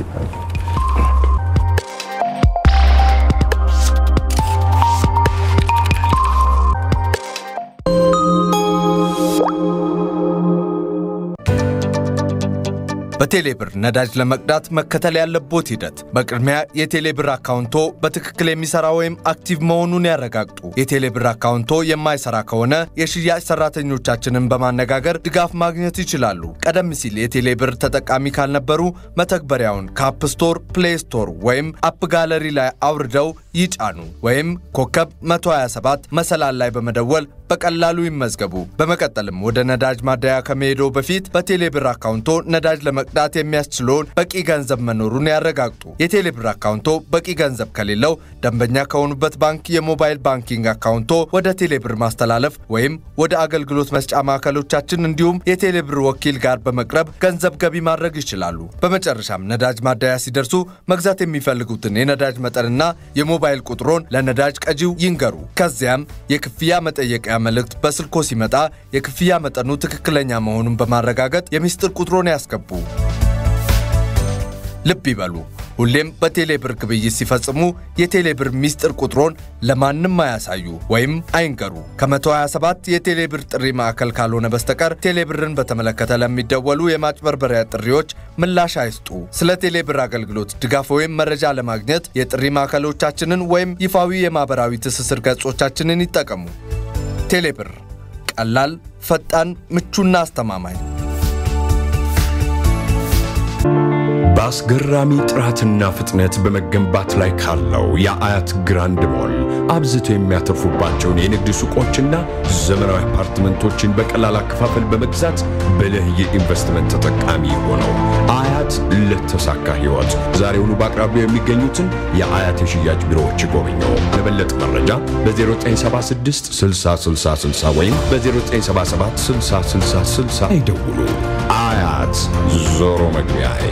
በቴሌብር ነዳጅ ለመቅዳት መከተል ያለቦት ሂደት፣ በቅድሚያ የቴሌብር አካውንቶ በትክክል የሚሰራ ወይም አክቲቭ መሆኑን ያረጋግጡ። የቴሌብር አካውንቶ የማይሰራ ከሆነ የሽያጭ ሰራተኞቻችንን በማነጋገር ድጋፍ ማግኘት ይችላሉ። ቀደም ሲል የቴሌብር ተጠቃሚ ካልነበሩ መተግበሪያውን ከአፕ ስቶር፣ ፕሌይ ስቶር ወይም አፕ ጋለሪ ላይ አውርደው ይጫኑ ወይም ኮከብ 127 መሰላል ላይ በመደወል በቀላሉ ይመዝገቡ። በመቀጠልም ወደ ነዳጅ ማደያ ከመሄዶ በፊት በቴሌብር አካውንቶ ነዳጅ ለመቅዳት የሚያስችለውን በቂ ገንዘብ መኖሩን ያረጋግጡ። የቴሌብር አካውንቶ በቂ ገንዘብ ከሌለው ደንበኛ ከሆኑበት ባንክ የሞባይል ባንኪንግ አካውንቶ ወደ ቴሌብር ማስተላለፍ ወይም ወደ አገልግሎት መስጫ ማዕከሎቻችን እንዲሁም የቴሌብር ወኪል ጋር በመቅረብ ገንዘብ ገቢ ማድረግ ይችላሉ። በመጨረሻም ነዳጅ ማደያ ሲደርሱ መግዛት የሚፈልጉትን የነዳጅ መጠንና የሞባይል ቁጥሮን ለነዳጅ ቀጂው ይንገሩ። ከዚያም የክፍያ መጠየቂያ መልእክት በስልኮ ሲመጣ የክፍያ መጠኑ ትክክለኛ መሆኑን በማረጋገጥ የሚስጥር ቁጥሮን ያስገቡ። ልብ ይበሉ፣ ሁሌም በቴሌብር ግብይት ሲፈጽሙ የቴሌብር ሚስጥር ቁጥሮን ለማንም አያሳዩ ወይም አይንገሩ። ከ127 የቴሌብር ጥሪ ማዕከል ካልሆነ በስተቀር ቴሌብርን በተመለከተ ለሚደወሉ የማጭበርበሪያ ጥሪዎች ምላሽ አይስጡ። ስለ ቴሌብር አገልግሎት ድጋፍ ወይም መረጃ ለማግኘት የጥሪ ማዕከሎቻችንን ወይም ይፋዊ የማኅበራዊ ትስስር ገጾቻችንን ይጠቀሙ። ቴሌብር ቀላል፣ ፈጣን፣ ምቹና አስተማማኝ። በአስገራሚ ጥራትና ፍጥነት በመገንባት ላይ ካለው የአያት ግራንድ ሞል አብዝቶ የሚያተርፉባቸውን የንግድ ሱቆችና ዘመናዊ አፓርትመንቶችን በቀላል አከፋፈል በመግዛት ብልህ የኢንቨስትመንት ተጠቃሚ ሆነው አያት ለተሳካ ሕይወት ዛሬውኑ በአቅራቢያው የሚገኙትን የአያት የሽያጭ ቢሮዎች ይጎብኙ። ለበለጠ መረጃ በ0976 6060 ወይም በ0977 6060 ይደውሉ። አያት ዞሮ መግቢያዬ።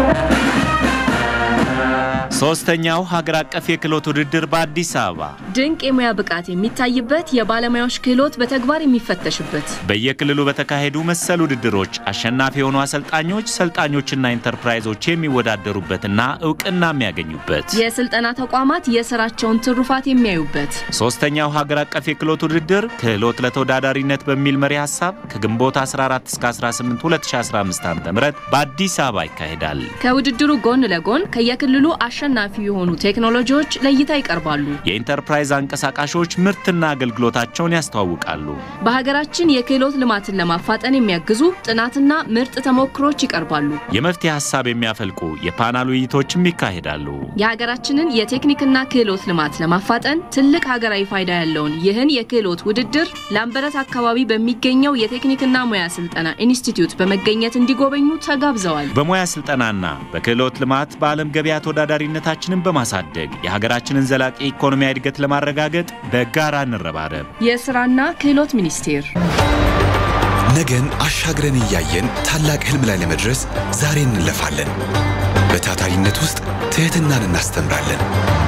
ሶስተኛው ሀገር አቀፍ የክህሎት ውድድር በአዲስ አበባ ድንቅ የሙያ ብቃት የሚታይበት የባለሙያዎች ክህሎት በተግባር የሚፈተሽበት በየክልሉ በተካሄዱ መሰል ውድድሮች አሸናፊ የሆኑ አሰልጣኞች፣ ሰልጣኞችና ኢንተርፕራይዞች የሚወዳደሩበትና እውቅና የሚያገኙበት የስልጠና ተቋማት የስራቸውን ትሩፋት የሚያዩበት ሶስተኛው ሀገር አቀፍ የክህሎት ውድድር ክህሎት ለተወዳዳሪነት በሚል መሪ ሀሳብ ከግንቦት 14 እስከ 18 2015 ዓ.ም በአዲስ አበባ ይካሄዳል። ከውድድሩ ጎን ለጎን ከየክልሉ አሸናፊ የሆኑ ቴክኖሎጂዎች ለእይታ ይቀርባሉ። የኢንተርፕራይዝ አንቀሳቃሾች ምርትና አገልግሎታቸውን ያስተዋውቃሉ። በሀገራችን የክህሎት ልማትን ለማፋጠን የሚያግዙ ጥናትና ምርጥ ተሞክሮች ይቀርባሉ። የመፍትሄ ሀሳብ የሚያፈልቁ የፓናል ውይይቶችም ይካሄዳሉ። የሀገራችንን የቴክኒክና ክህሎት ልማት ለማፋጠን ትልቅ ሀገራዊ ፋይዳ ያለውን ይህን የክህሎት ውድድር ላምበረት አካባቢ በሚገኘው የቴክኒክና ሙያ ስልጠና ኢንስቲትዩት በመገኘት እንዲጎበኙ ተጋብዘዋል። በሙያ ስልጠናና በክህሎት ልማት በዓለም ገበያ ተወዳዳሪነታችንን በማሳደግ የሀገራችንን ዘላቂ ኢኮኖሚያዊ እድገት ለማረጋገጥ በጋራ እንረባረብ። የስራና ክህሎት ሚኒስቴር ነገን አሻግረን እያየን ታላቅ ህልም ላይ ለመድረስ ዛሬ እንለፋለን። በታታሪነት ውስጥ ትህትናን እናስተምራለን።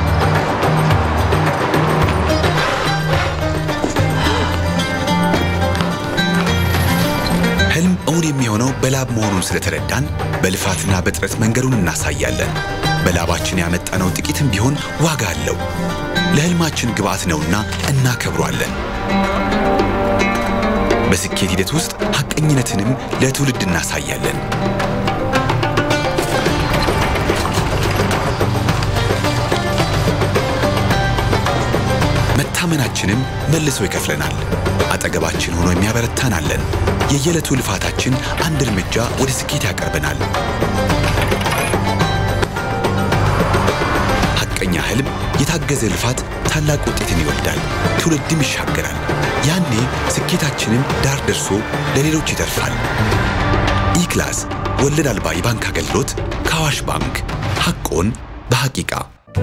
ህልም እውን የሚሆነው በላብ መሆኑን ስለተረዳን በልፋትና በጥረት መንገዱን እናሳያለን። በላባችን ያመጣነው ጥቂትም ቢሆን ዋጋ አለው። ለህልማችን ግብዓት ነውና እናከብሯለን። በስኬት ሂደት ውስጥ ሐቀኝነትንም ለትውልድ እናሳያለን። መታመናችንም መልሶ ይከፍለናል። አጠገባችን ሆኖ የሚያበረታን አለን። የየዕለቱ ልፋታችን አንድ እርምጃ ወደ ስኬት ያቀርበናል። ሐቀኛ ህልም፣ የታገዘ ልፋት ታላቅ ውጤትን ይወልዳል፣ ትውልድም ይሻገራል። ያኔ ስኬታችንም ዳር ደርሶ ለሌሎች ይተርፋል። ኢክላስ ወለድ አልባ የባንክ አገልግሎት ከአዋሽ ባንክ ሐቆን በሐቂቃ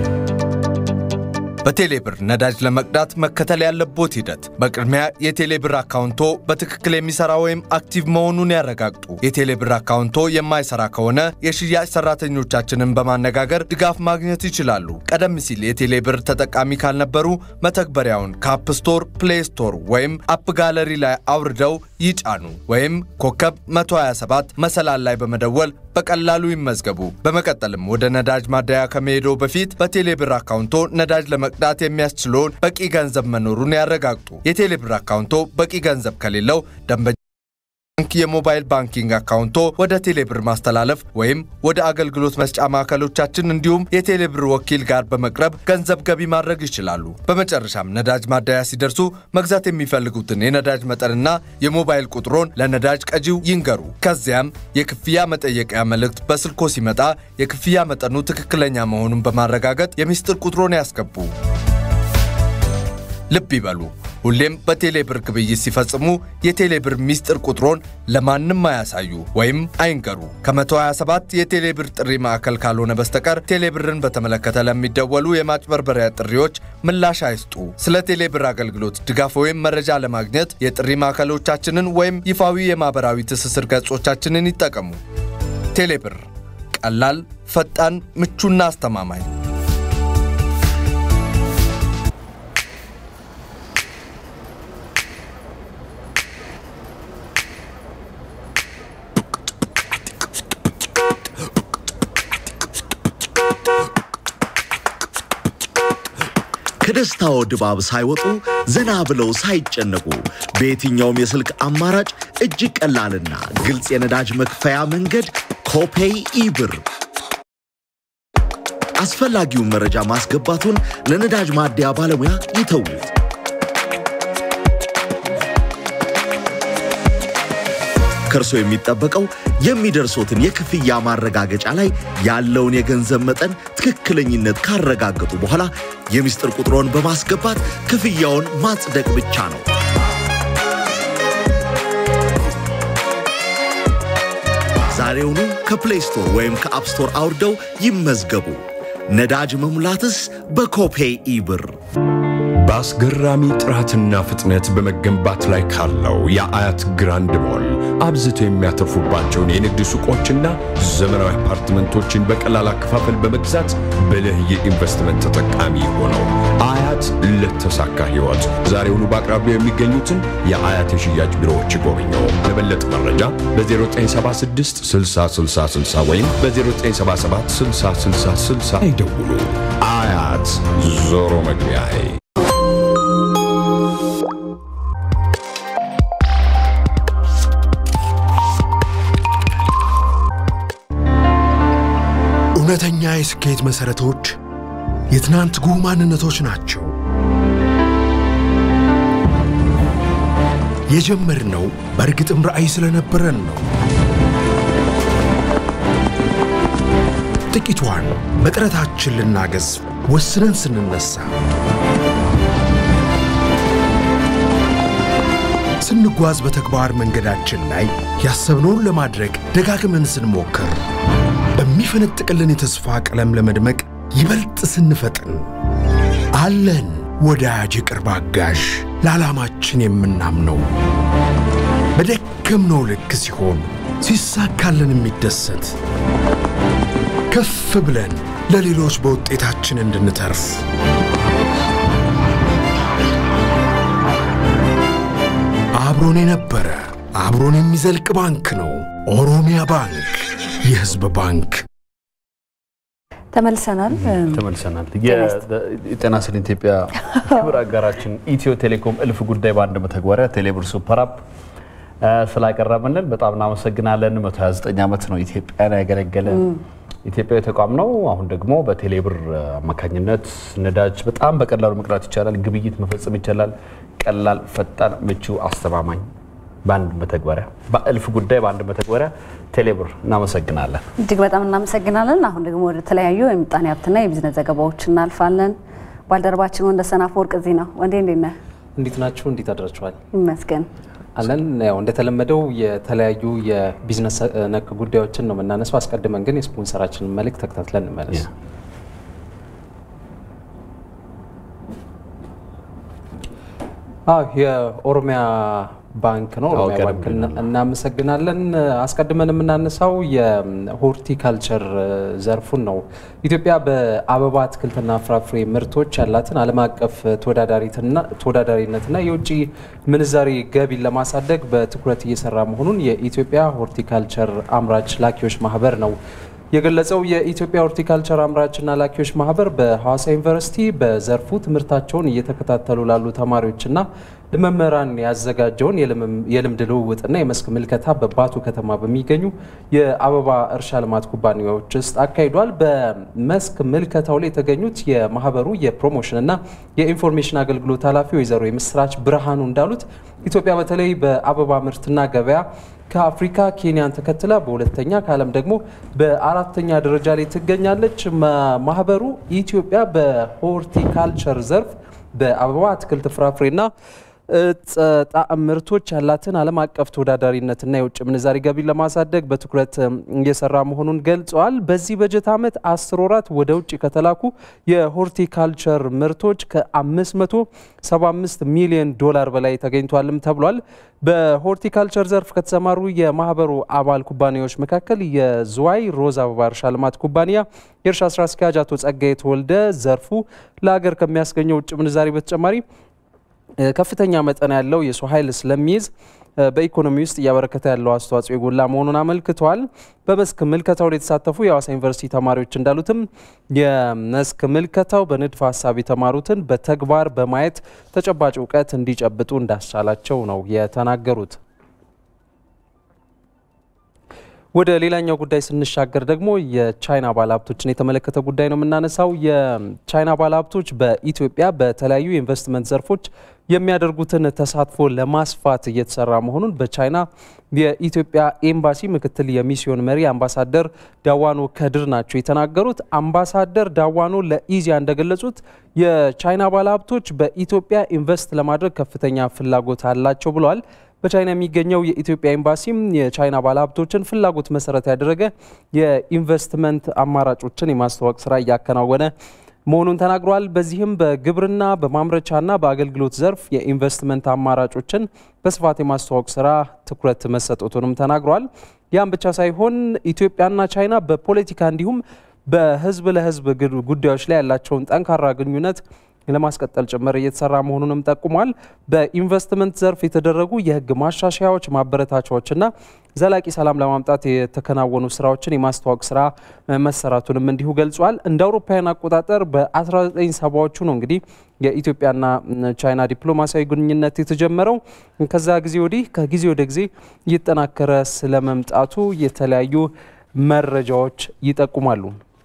በቴሌብር ነዳጅ ለመቅዳት መከተል ያለቦት ሂደት በቅድሚያ የቴሌብር አካውንቶ በትክክል የሚሰራ ወይም አክቲቭ መሆኑን ያረጋግጡ። የቴሌብር አካውንቶ የማይሰራ ከሆነ የሽያጭ ሰራተኞቻችንን በማነጋገር ድጋፍ ማግኘት ይችላሉ። ቀደም ሲል የቴሌብር ተጠቃሚ ካልነበሩ መተግበሪያውን ከአፕ ስቶር፣ ፕሌይ ስቶር ወይም አፕ ጋለሪ ላይ አውርደው ይጫኑ ወይም ኮከብ 127 መሰላል ላይ በመደወል በቀላሉ ይመዝገቡ። በመቀጠልም ወደ ነዳጅ ማደያ ከመሄዶ በፊት በቴሌብር አካውንቶ ነዳጅ ለመቅዳት የሚያስችለውን በቂ ገንዘብ መኖሩን ያረጋግጡ። የቴሌብር አካውንቶ በቂ ገንዘብ ከሌለው ደንበኛ ባንክ የሞባይል ባንኪንግ አካውንቶ ወደ ቴሌብር ማስተላለፍ ወይም ወደ አገልግሎት መስጫ ማዕከሎቻችን እንዲሁም የቴሌብር ወኪል ጋር በመቅረብ ገንዘብ ገቢ ማድረግ ይችላሉ። በመጨረሻም ነዳጅ ማደያ ሲደርሱ መግዛት የሚፈልጉትን የነዳጅ መጠንና የሞባይል ቁጥሮን ለነዳጅ ቀጂው ይንገሩ። ከዚያም የክፍያ መጠየቂያ መልእክት በስልኮ ሲመጣ የክፍያ መጠኑ ትክክለኛ መሆኑን በማረጋገጥ የሚስጥር ቁጥሮን ያስገቡ። ልብ ይበሉ፣ ሁሌም በቴሌብር ግብይት ሲፈጽሙ የቴሌብር ሚስጥር ቁጥሮን ለማንም አያሳዩ ወይም አይንገሩ። ከ127 የቴሌብር ጥሪ ማዕከል ካልሆነ በስተቀር ቴሌብርን በተመለከተ ለሚደወሉ የማጭበርበሪያ ጥሪዎች ምላሽ አይስጡ። ስለ ቴሌብር አገልግሎት ድጋፍ ወይም መረጃ ለማግኘት የጥሪ ማዕከሎቻችንን ወይም ይፋዊ የማህበራዊ ትስስር ገጾቻችንን ይጠቀሙ። ቴሌብር ቀላል፣ ፈጣን፣ ምቹና አስተማማኝ። ከደስታው ድባብ ሳይወጡ ዘና ብለው ሳይጨነቁ በየትኛውም የስልክ አማራጭ እጅግ ቀላልና ግልጽ የነዳጅ መክፈያ መንገድ ኮፔይ ኢብር። አስፈላጊውን መረጃ ማስገባቱን ለነዳጅ ማደያ ባለሙያ ይተዉት። ከእርሶ የሚጠበቀው የሚደርሶትን የክፍያ ማረጋገጫ ላይ ያለውን የገንዘብ መጠን ትክክለኝነት ካረጋገጡ በኋላ የሚስጥር ቁጥሮን በማስገባት ክፍያውን ማጽደቅ ብቻ ነው። ዛሬውኑ ከፕሌይ ስቶር ወይም ከአፕ ስቶር አውርደው ይመዝገቡ። ነዳጅ መሙላትስ በኮፔይ ኢብር። በአስገራሚ ጥራትና ፍጥነት በመገንባት ላይ ካለው የአያት ግራንድ ሞል አብዝተው የሚያተርፉባቸውን የንግድ ሱቆችና ዘመናዊ አፓርትመንቶችን በቀላል አከፋፈል በመግዛት ብልህ የኢንቨስትመንት ተጠቃሚ ሆነው አያት ለተሳካ ሕይወት ዛሬውኑ በአቅራቢያው የሚገኙትን የአያት የሽያጭ ቢሮዎች ይጎብኙ። ለበለጠ መረጃ በ0976 6060 ወይም በ0977 6060 ይደውሉ። አያት ዞሮ መግቢያዬ እውነተኛ የስኬት መሠረቶች የትናንት ጉህ ማንነቶች ናቸው። የጀመርነው በእርግጥም ራዕይ ስለነበረን ነው። ጥቂቷን በጥረታችን ልናገዝ ወስነን ስንነሳ፣ ስንጓዝ በተግባር መንገዳችን ላይ ያሰብነውን ለማድረግ ደጋግመን ስንሞክር በሚፈነጥቅልን የተስፋ ቀለም ለመድመቅ ይበልጥ ስንፈጥን አለን ወዳጅ የቅርብ አጋዥ ለዓላማችን የምናምነው በደከምነው ልክ ሲሆን ሲሳካልን የሚደሰት ከፍ ብለን ለሌሎች በውጤታችን እንድንተርፍ አብሮን የነበረ አብሮን የሚዘልቅ ባንክ ነው። ኦሮሚያ ባንክ፣ የሕዝብ ባንክ። ተመልሰናል። ተመልሰናል። የጤና ስል ኢትዮጵያ ክብር አጋራችን ኢትዮ ቴሌኮም እልፍ ጉዳይ በአንድ መተግበሪያ ቴሌብር ሱፐር አፕ ስላቀረበልን በጣም እናመሰግናለን። 129 ዓመት ነው ኢትዮጵያን ያገለገለ ኢትዮጵያዊ ተቋም ነው። አሁን ደግሞ በቴሌብር አማካኝነት ነዳጅ በጣም በቀላሉ መቅዳት ይቻላል። ግብይት መፈጸም ይቻላል። ቀላል፣ ፈጣን፣ ምቹ፣ አስተማማኝ በአንድ መተግበሪያ በእልፍ ጉዳይ በአንድ መተግበሪያ ቴሌብር። እናመሰግናለን። እጅግ በጣም እናመሰግናለን። አሁን ደግሞ ወደ ተለያዩ የምጣኔ ሀብትና የቢዝነስ ዘገባዎች እናልፋለን። ባልደረባችን ወንደሰን አፈወርቅ እዚህ ነው። ወንዴ እንዴት ነህ? እንዴት ናችሁ? እንዴት አድራችኋል? ይመስገን አለን። ያው እንደተለመደው የተለያዩ የቢዝነስ ነክ ጉዳዮችን ነው የምናነሳው። አስቀድመን ግን የስፖንሰራችንን መልእክት ተከታትለን እንመለስ። አዎ የኦሮሚያ ባንክ ነው። ኦሮሚያ ባንክ እናመሰግናለን። አስቀድመን የምናነሳው የሆርቲካልቸር ዘርፉን ነው። ኢትዮጵያ በአበባ አትክልትና ፍራፍሬ ምርቶች ያላትን ዓለም አቀፍ ተወዳዳሪነትና የውጭ ምንዛሪ ገቢን ለማሳደግ በትኩረት እየሰራ መሆኑን የኢትዮጵያ ሆርቲካልቸር አምራች ላኪዎች ማህበር ነው የገለጸው የኢትዮጵያ ሆርቲካልቸር አምራችና ላኪዎች ማህበር በሐዋሳ ዩኒቨርሲቲ በዘርፉ ትምህርታቸውን እየተከታተሉ ላሉ ተማሪዎችና ለመምህራን ያዘጋጀውን የልምድ ልውውጥና የመስክ ምልከታ በባቱ ከተማ በሚገኙ የአበባ እርሻ ልማት ኩባንያዎች ውስጥ አካሂዷል። በመስክ ምልከታው ላይ የተገኙት የማህበሩ የፕሮሞሽንና የኢንፎርሜሽን አገልግሎት ኃላፊ ወይዘሮ የምስራች ብርሃኑ እንዳሉት ኢትዮጵያ በተለይ በአበባ ምርትና ገበያ ከአፍሪካ ኬንያን ተከትላ በሁለተኛ ከዓለም ደግሞ በአራተኛ ደረጃ ላይ ትገኛለች። ማህበሩ ኢትዮጵያ በሆርቲካልቸር ዘርፍ በአበባ አትክልት፣ ፍራፍሬና ጣዕም ምርቶች ያላትን ዓለም አቀፍ ተወዳዳሪነትና የውጭ ምንዛሪ ገቢን ለማሳደግ በትኩረት እየሰራ መሆኑን ገልጸዋል። በዚህ በጀት ዓመት አስር ወራት ወደ ውጭ ከተላኩ የሆርቲካልቸር ምርቶች ከ575 ሚሊዮን ዶላር በላይ ተገኝቷልም ተብሏል። በሆርቲካልቸር ዘርፍ ከተሰማሩ የማህበሩ አባል ኩባንያዎች መካከል የዝዋይ ሮዝ አበባ እርሻ ልማት ኩባንያ የእርሻ ስራ አስኪያጅ አቶ ጸጋዬ ተወልደ ዘርፉ ለሀገር ከሚያስገኘው ውጭ ምንዛሪ በተጨማሪ ከፍተኛ መጠን ያለው የሰው ኃይል ስለሚይዝ በኢኮኖሚ ውስጥ እያበረከተ ያለው አስተዋጽኦ የጎላ መሆኑን አመልክተዋል። በመስክ ምልከታው ላይ የተሳተፉ የሐዋሳ ዩኒቨርሲቲ ተማሪዎች እንዳሉትም የመስክ ምልከታው በንድፈ ሀሳብ የተማሩትን በተግባር በማየት ተጨባጭ እውቀት እንዲጨብጡ እንዳስቻላቸው ነው የተናገሩት። ወደ ሌላኛው ጉዳይ ስንሻገር ደግሞ የቻይና ባለሀብቶችን የተመለከተ ጉዳይ ነው የምናነሳው። የቻይና ባለሀብቶች በኢትዮጵያ በተለያዩ የኢንቨስትመንት ዘርፎች የሚያደርጉትን ተሳትፎ ለማስፋት እየተሰራ መሆኑን በቻይና የኢትዮጵያ ኤምባሲ ምክትል የሚስዮን መሪ አምባሳደር ዳዋኖ ከድር ናቸው የተናገሩት። አምባሳደር ዳዋኖ ለኢዚያ እንደገለጹት የቻይና ባለሀብቶች በኢትዮጵያ ኢንቨስት ለማድረግ ከፍተኛ ፍላጎት አላቸው ብለዋል። በቻይና የሚገኘው የኢትዮጵያ ኤምባሲም የቻይና ባለሀብቶችን ፍላጎት መሰረት ያደረገ የኢንቨስትመንት አማራጮችን የማስተዋወቅ ስራ እያከናወነ መሆኑን ተናግሯል። በዚህም በግብርና በማምረቻና በአገልግሎት ዘርፍ የኢንቨስትመንት አማራጮችን በስፋት የማስተዋወቅ ስራ ትኩረት መሰጠቱንም ተናግሯል። ያም ብቻ ሳይሆን ኢትዮጵያና ቻይና በፖለቲካ እንዲሁም በህዝብ ለህዝብ ጉዳዮች ላይ ያላቸውን ጠንካራ ግንኙነት ለማስቀጠል ጭምር እየተሰራ መሆኑንም ጠቁሟል። በኢንቨስትመንት ዘርፍ የተደረጉ የህግ ማሻሻያዎች፣ ማበረታቻዎችና ዘላቂ ሰላም ለማምጣት የተከናወኑ ስራዎችን የማስተዋወቅ ስራ መሰራቱንም እንዲሁ ገልጿል። እንደ አውሮፓውያን አቆጣጠር በ1970ዎቹ ነው እንግዲህ የኢትዮጵያና ቻይና ዲፕሎማሲያዊ ግንኙነት የተጀመረው። ከዛ ጊዜ ወዲህ ከጊዜ ወደ ጊዜ እየተጠናከረ ስለመምጣቱ የተለያዩ መረጃዎች ይጠቁማሉ።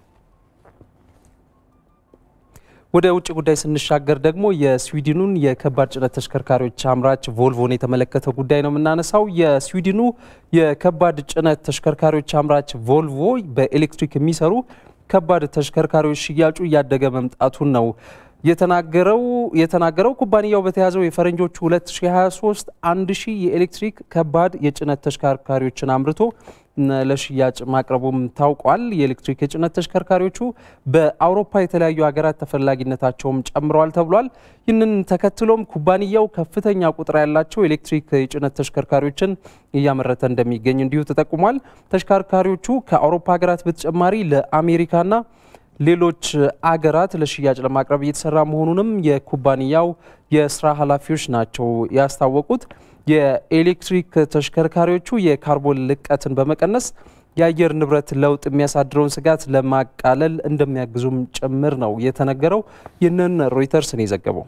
ወደ ውጭ ጉዳይ ስንሻገር ደግሞ የስዊድኑን የከባድ ጭነት ተሽከርካሪዎች አምራች ቮልቮን የተመለከተ ጉዳይ ነው የምናነሳው። የስዊድኑ የከባድ ጭነት ተሽከርካሪዎች አምራች ቮልቮ በኤሌክትሪክ የሚሰሩ ከባድ ተሽከርካሪዎች ሽያጩ እያደገ መምጣቱን ነው የተናገረው የተናገረው ኩባንያው በተያዘው የፈረንጆቹ 2023 አንድ ሺህ የኤሌክትሪክ ከባድ የጭነት ተሽከርካሪዎችን አምርቶ ለሽያጭ ማቅረቡም ታውቋል። የኤሌክትሪክ የጭነት ተሽከርካሪዎቹ በአውሮፓ የተለያዩ ሀገራት ተፈላጊነታቸውም ጨምረዋል ተብሏል። ይህንን ተከትሎም ኩባንያው ከፍተኛ ቁጥር ያላቸው ኤሌክትሪክ የጭነት ተሽከርካሪዎችን እያመረተ እንደሚገኝ እንዲሁ ተጠቁሟል። ተሽከርካሪዎቹ ከአውሮፓ ሀገራት በተጨማሪ ለአሜሪካና ሌሎች አገራት ለሽያጭ ለማቅረብ እየተሰራ መሆኑንም የኩባንያው የስራ ኃላፊዎች ናቸው ያስታወቁት። የኤሌክትሪክ ተሽከርካሪዎቹ የካርቦን ልቀትን በመቀነስ የአየር ንብረት ለውጥ የሚያሳድረውን ስጋት ለማቃለል እንደሚያግዙም ጭምር ነው የተነገረው። ይህንን ሮይተርስ ነው የዘገበው።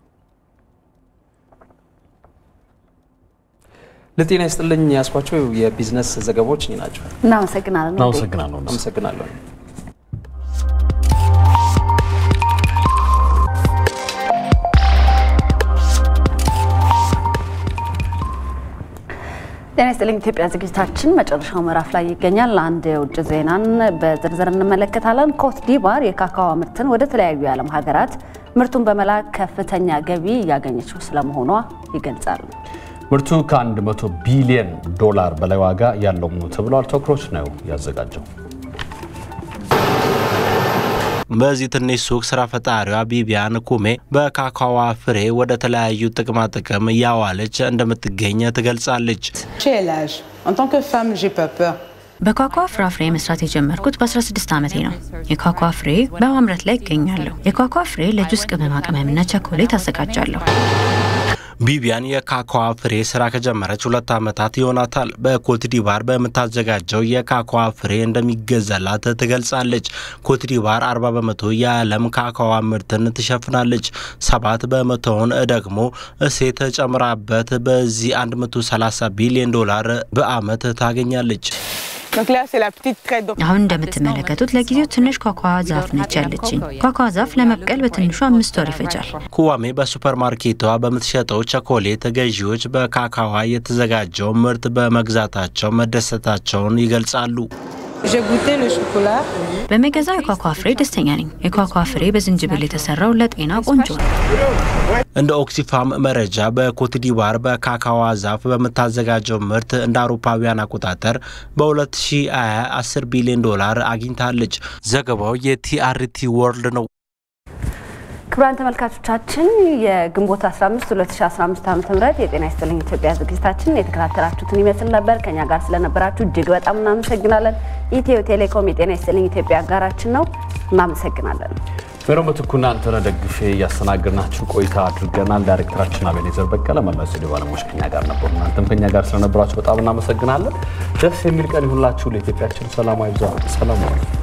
ለጤና ይስጥልኝ ያስኳቸው የቢዝነስ ዘገባዎች እኚህ ናቸው። እናመሰግናለን። እናመሰግናለሁ። አመሰግናለሁ። ጤና ይስጥልኝ ኢትዮጵያ ዝግጅታችን መጨረሻው ምዕራፍ ላይ ይገኛል። አንድ የውጭ ዜናን በዝርዝር እንመለከታለን። ኮት ዲቫር የካካዋ ምርትን ወደ ተለያዩ የዓለም ሀገራት ምርቱን በመላክ ከፍተኛ ገቢ እያገኘችው ስለመሆኗ ይገልጻል። ምርቱ ከ100 ቢሊዮን ዶላር በላይ ዋጋ ያለው ነው ተብሏል። ተኩሮች ነው ያዘጋጀው። በዚህ ትንሽ ሱቅ ስራ ፈጣሪዋ ቢቢያን ኩሜ በካካዋ ፍሬ ወደ ተለያዩ ጥቅማ ጥቅም እያዋለች እንደምትገኝ ትገልጻለች። በኳኳ ፍራፍሬ መስራት የጀመርኩት በ16 ዓመቴ ነው። የኳኳ ፍሬ በማምረት ላይ ይገኛለሁ። የኳኳ ፍሬ ለጁስ ቅመማ ቅመምና ቸኮሌት አዘጋጃለሁ። ቢቢያን የካካዋ ፍሬ ስራ ከጀመረች ሁለት ዓመታት ይሆናታል። በኮትዲቫር በምታዘጋጀው የካካዋ ፍሬ እንደሚገዛላት ትገልጻለች። ኮትዲቫር 40 በመቶ የዓለም ካካዋ ምርትን ትሸፍናለች። ሰባት በመቶውን ደግሞ እሴት ጨምራበት በዚህ 130 ቢሊዮን ዶላር በዓመት ታገኛለች። አሁን እንደምትመለከቱት ለጊዜው ትንሽ ኳኳ ዛፍ ነች ያለችኝ። ኳኳ ዛፍ ለመብቀል በትንሹ አምስት ወር ይፈጃል። ኩዋሜ በሱፐርማርኬቷ በምትሸጠው ቸኮሌት ገዢዎች በካካዋ የተዘጋጀው ምርት በመግዛታቸው መደሰታቸውን ይገልጻሉ። በመገዛው የኳኳ ፍሬ ደስተኛ ነኝ። የኳኳ ፍሬ በዝንጅብል የተሰራው ለጤና ቆንጆ ነው። እንደ ኦክሲፋም መረጃ በኮትዲቫር በካካዋ ዛፍ በምታዘጋጀው ምርት እንደ አውሮፓውያን አቆጣጠር በ2020 10 ቢሊዮን ዶላር አግኝታለች። ዘገባው የቲአርቲ ወርልድ ነው። ክቡራን ተመልካቾቻችን የግንቦት 15 2015 ዓ ም የጤና ይስጥልኝ ኢትዮጵያ ዝግጅታችን የተከታተላችሁትን ይመስል ነበር። ከኛ ጋር ስለነበራችሁ እጅግ በጣም እናመሰግናለን። ኢትዮ ቴሌኮም የጤና ይስጥልኝ ኢትዮጵያ አጋራችን ነው። እናመሰግናለን። ሜሮን ምትኩ እናንተን ደግፌ እያስተናገድናችሁ ቆይታ አድርገናል። ዳይሬክተራችን አቤኔዘር በቀለ፣ መላው ስቱዲዮ ባለሙያዎች ከኛ ጋር ነበሩ። እናንተም ከኛ ጋር ስለነበራችሁ በጣም እናመሰግናለን። ደስ የሚል ቀን ይሁንላችሁ። ለኢትዮጵያችን ሰላማዊ ብዛ ሰላም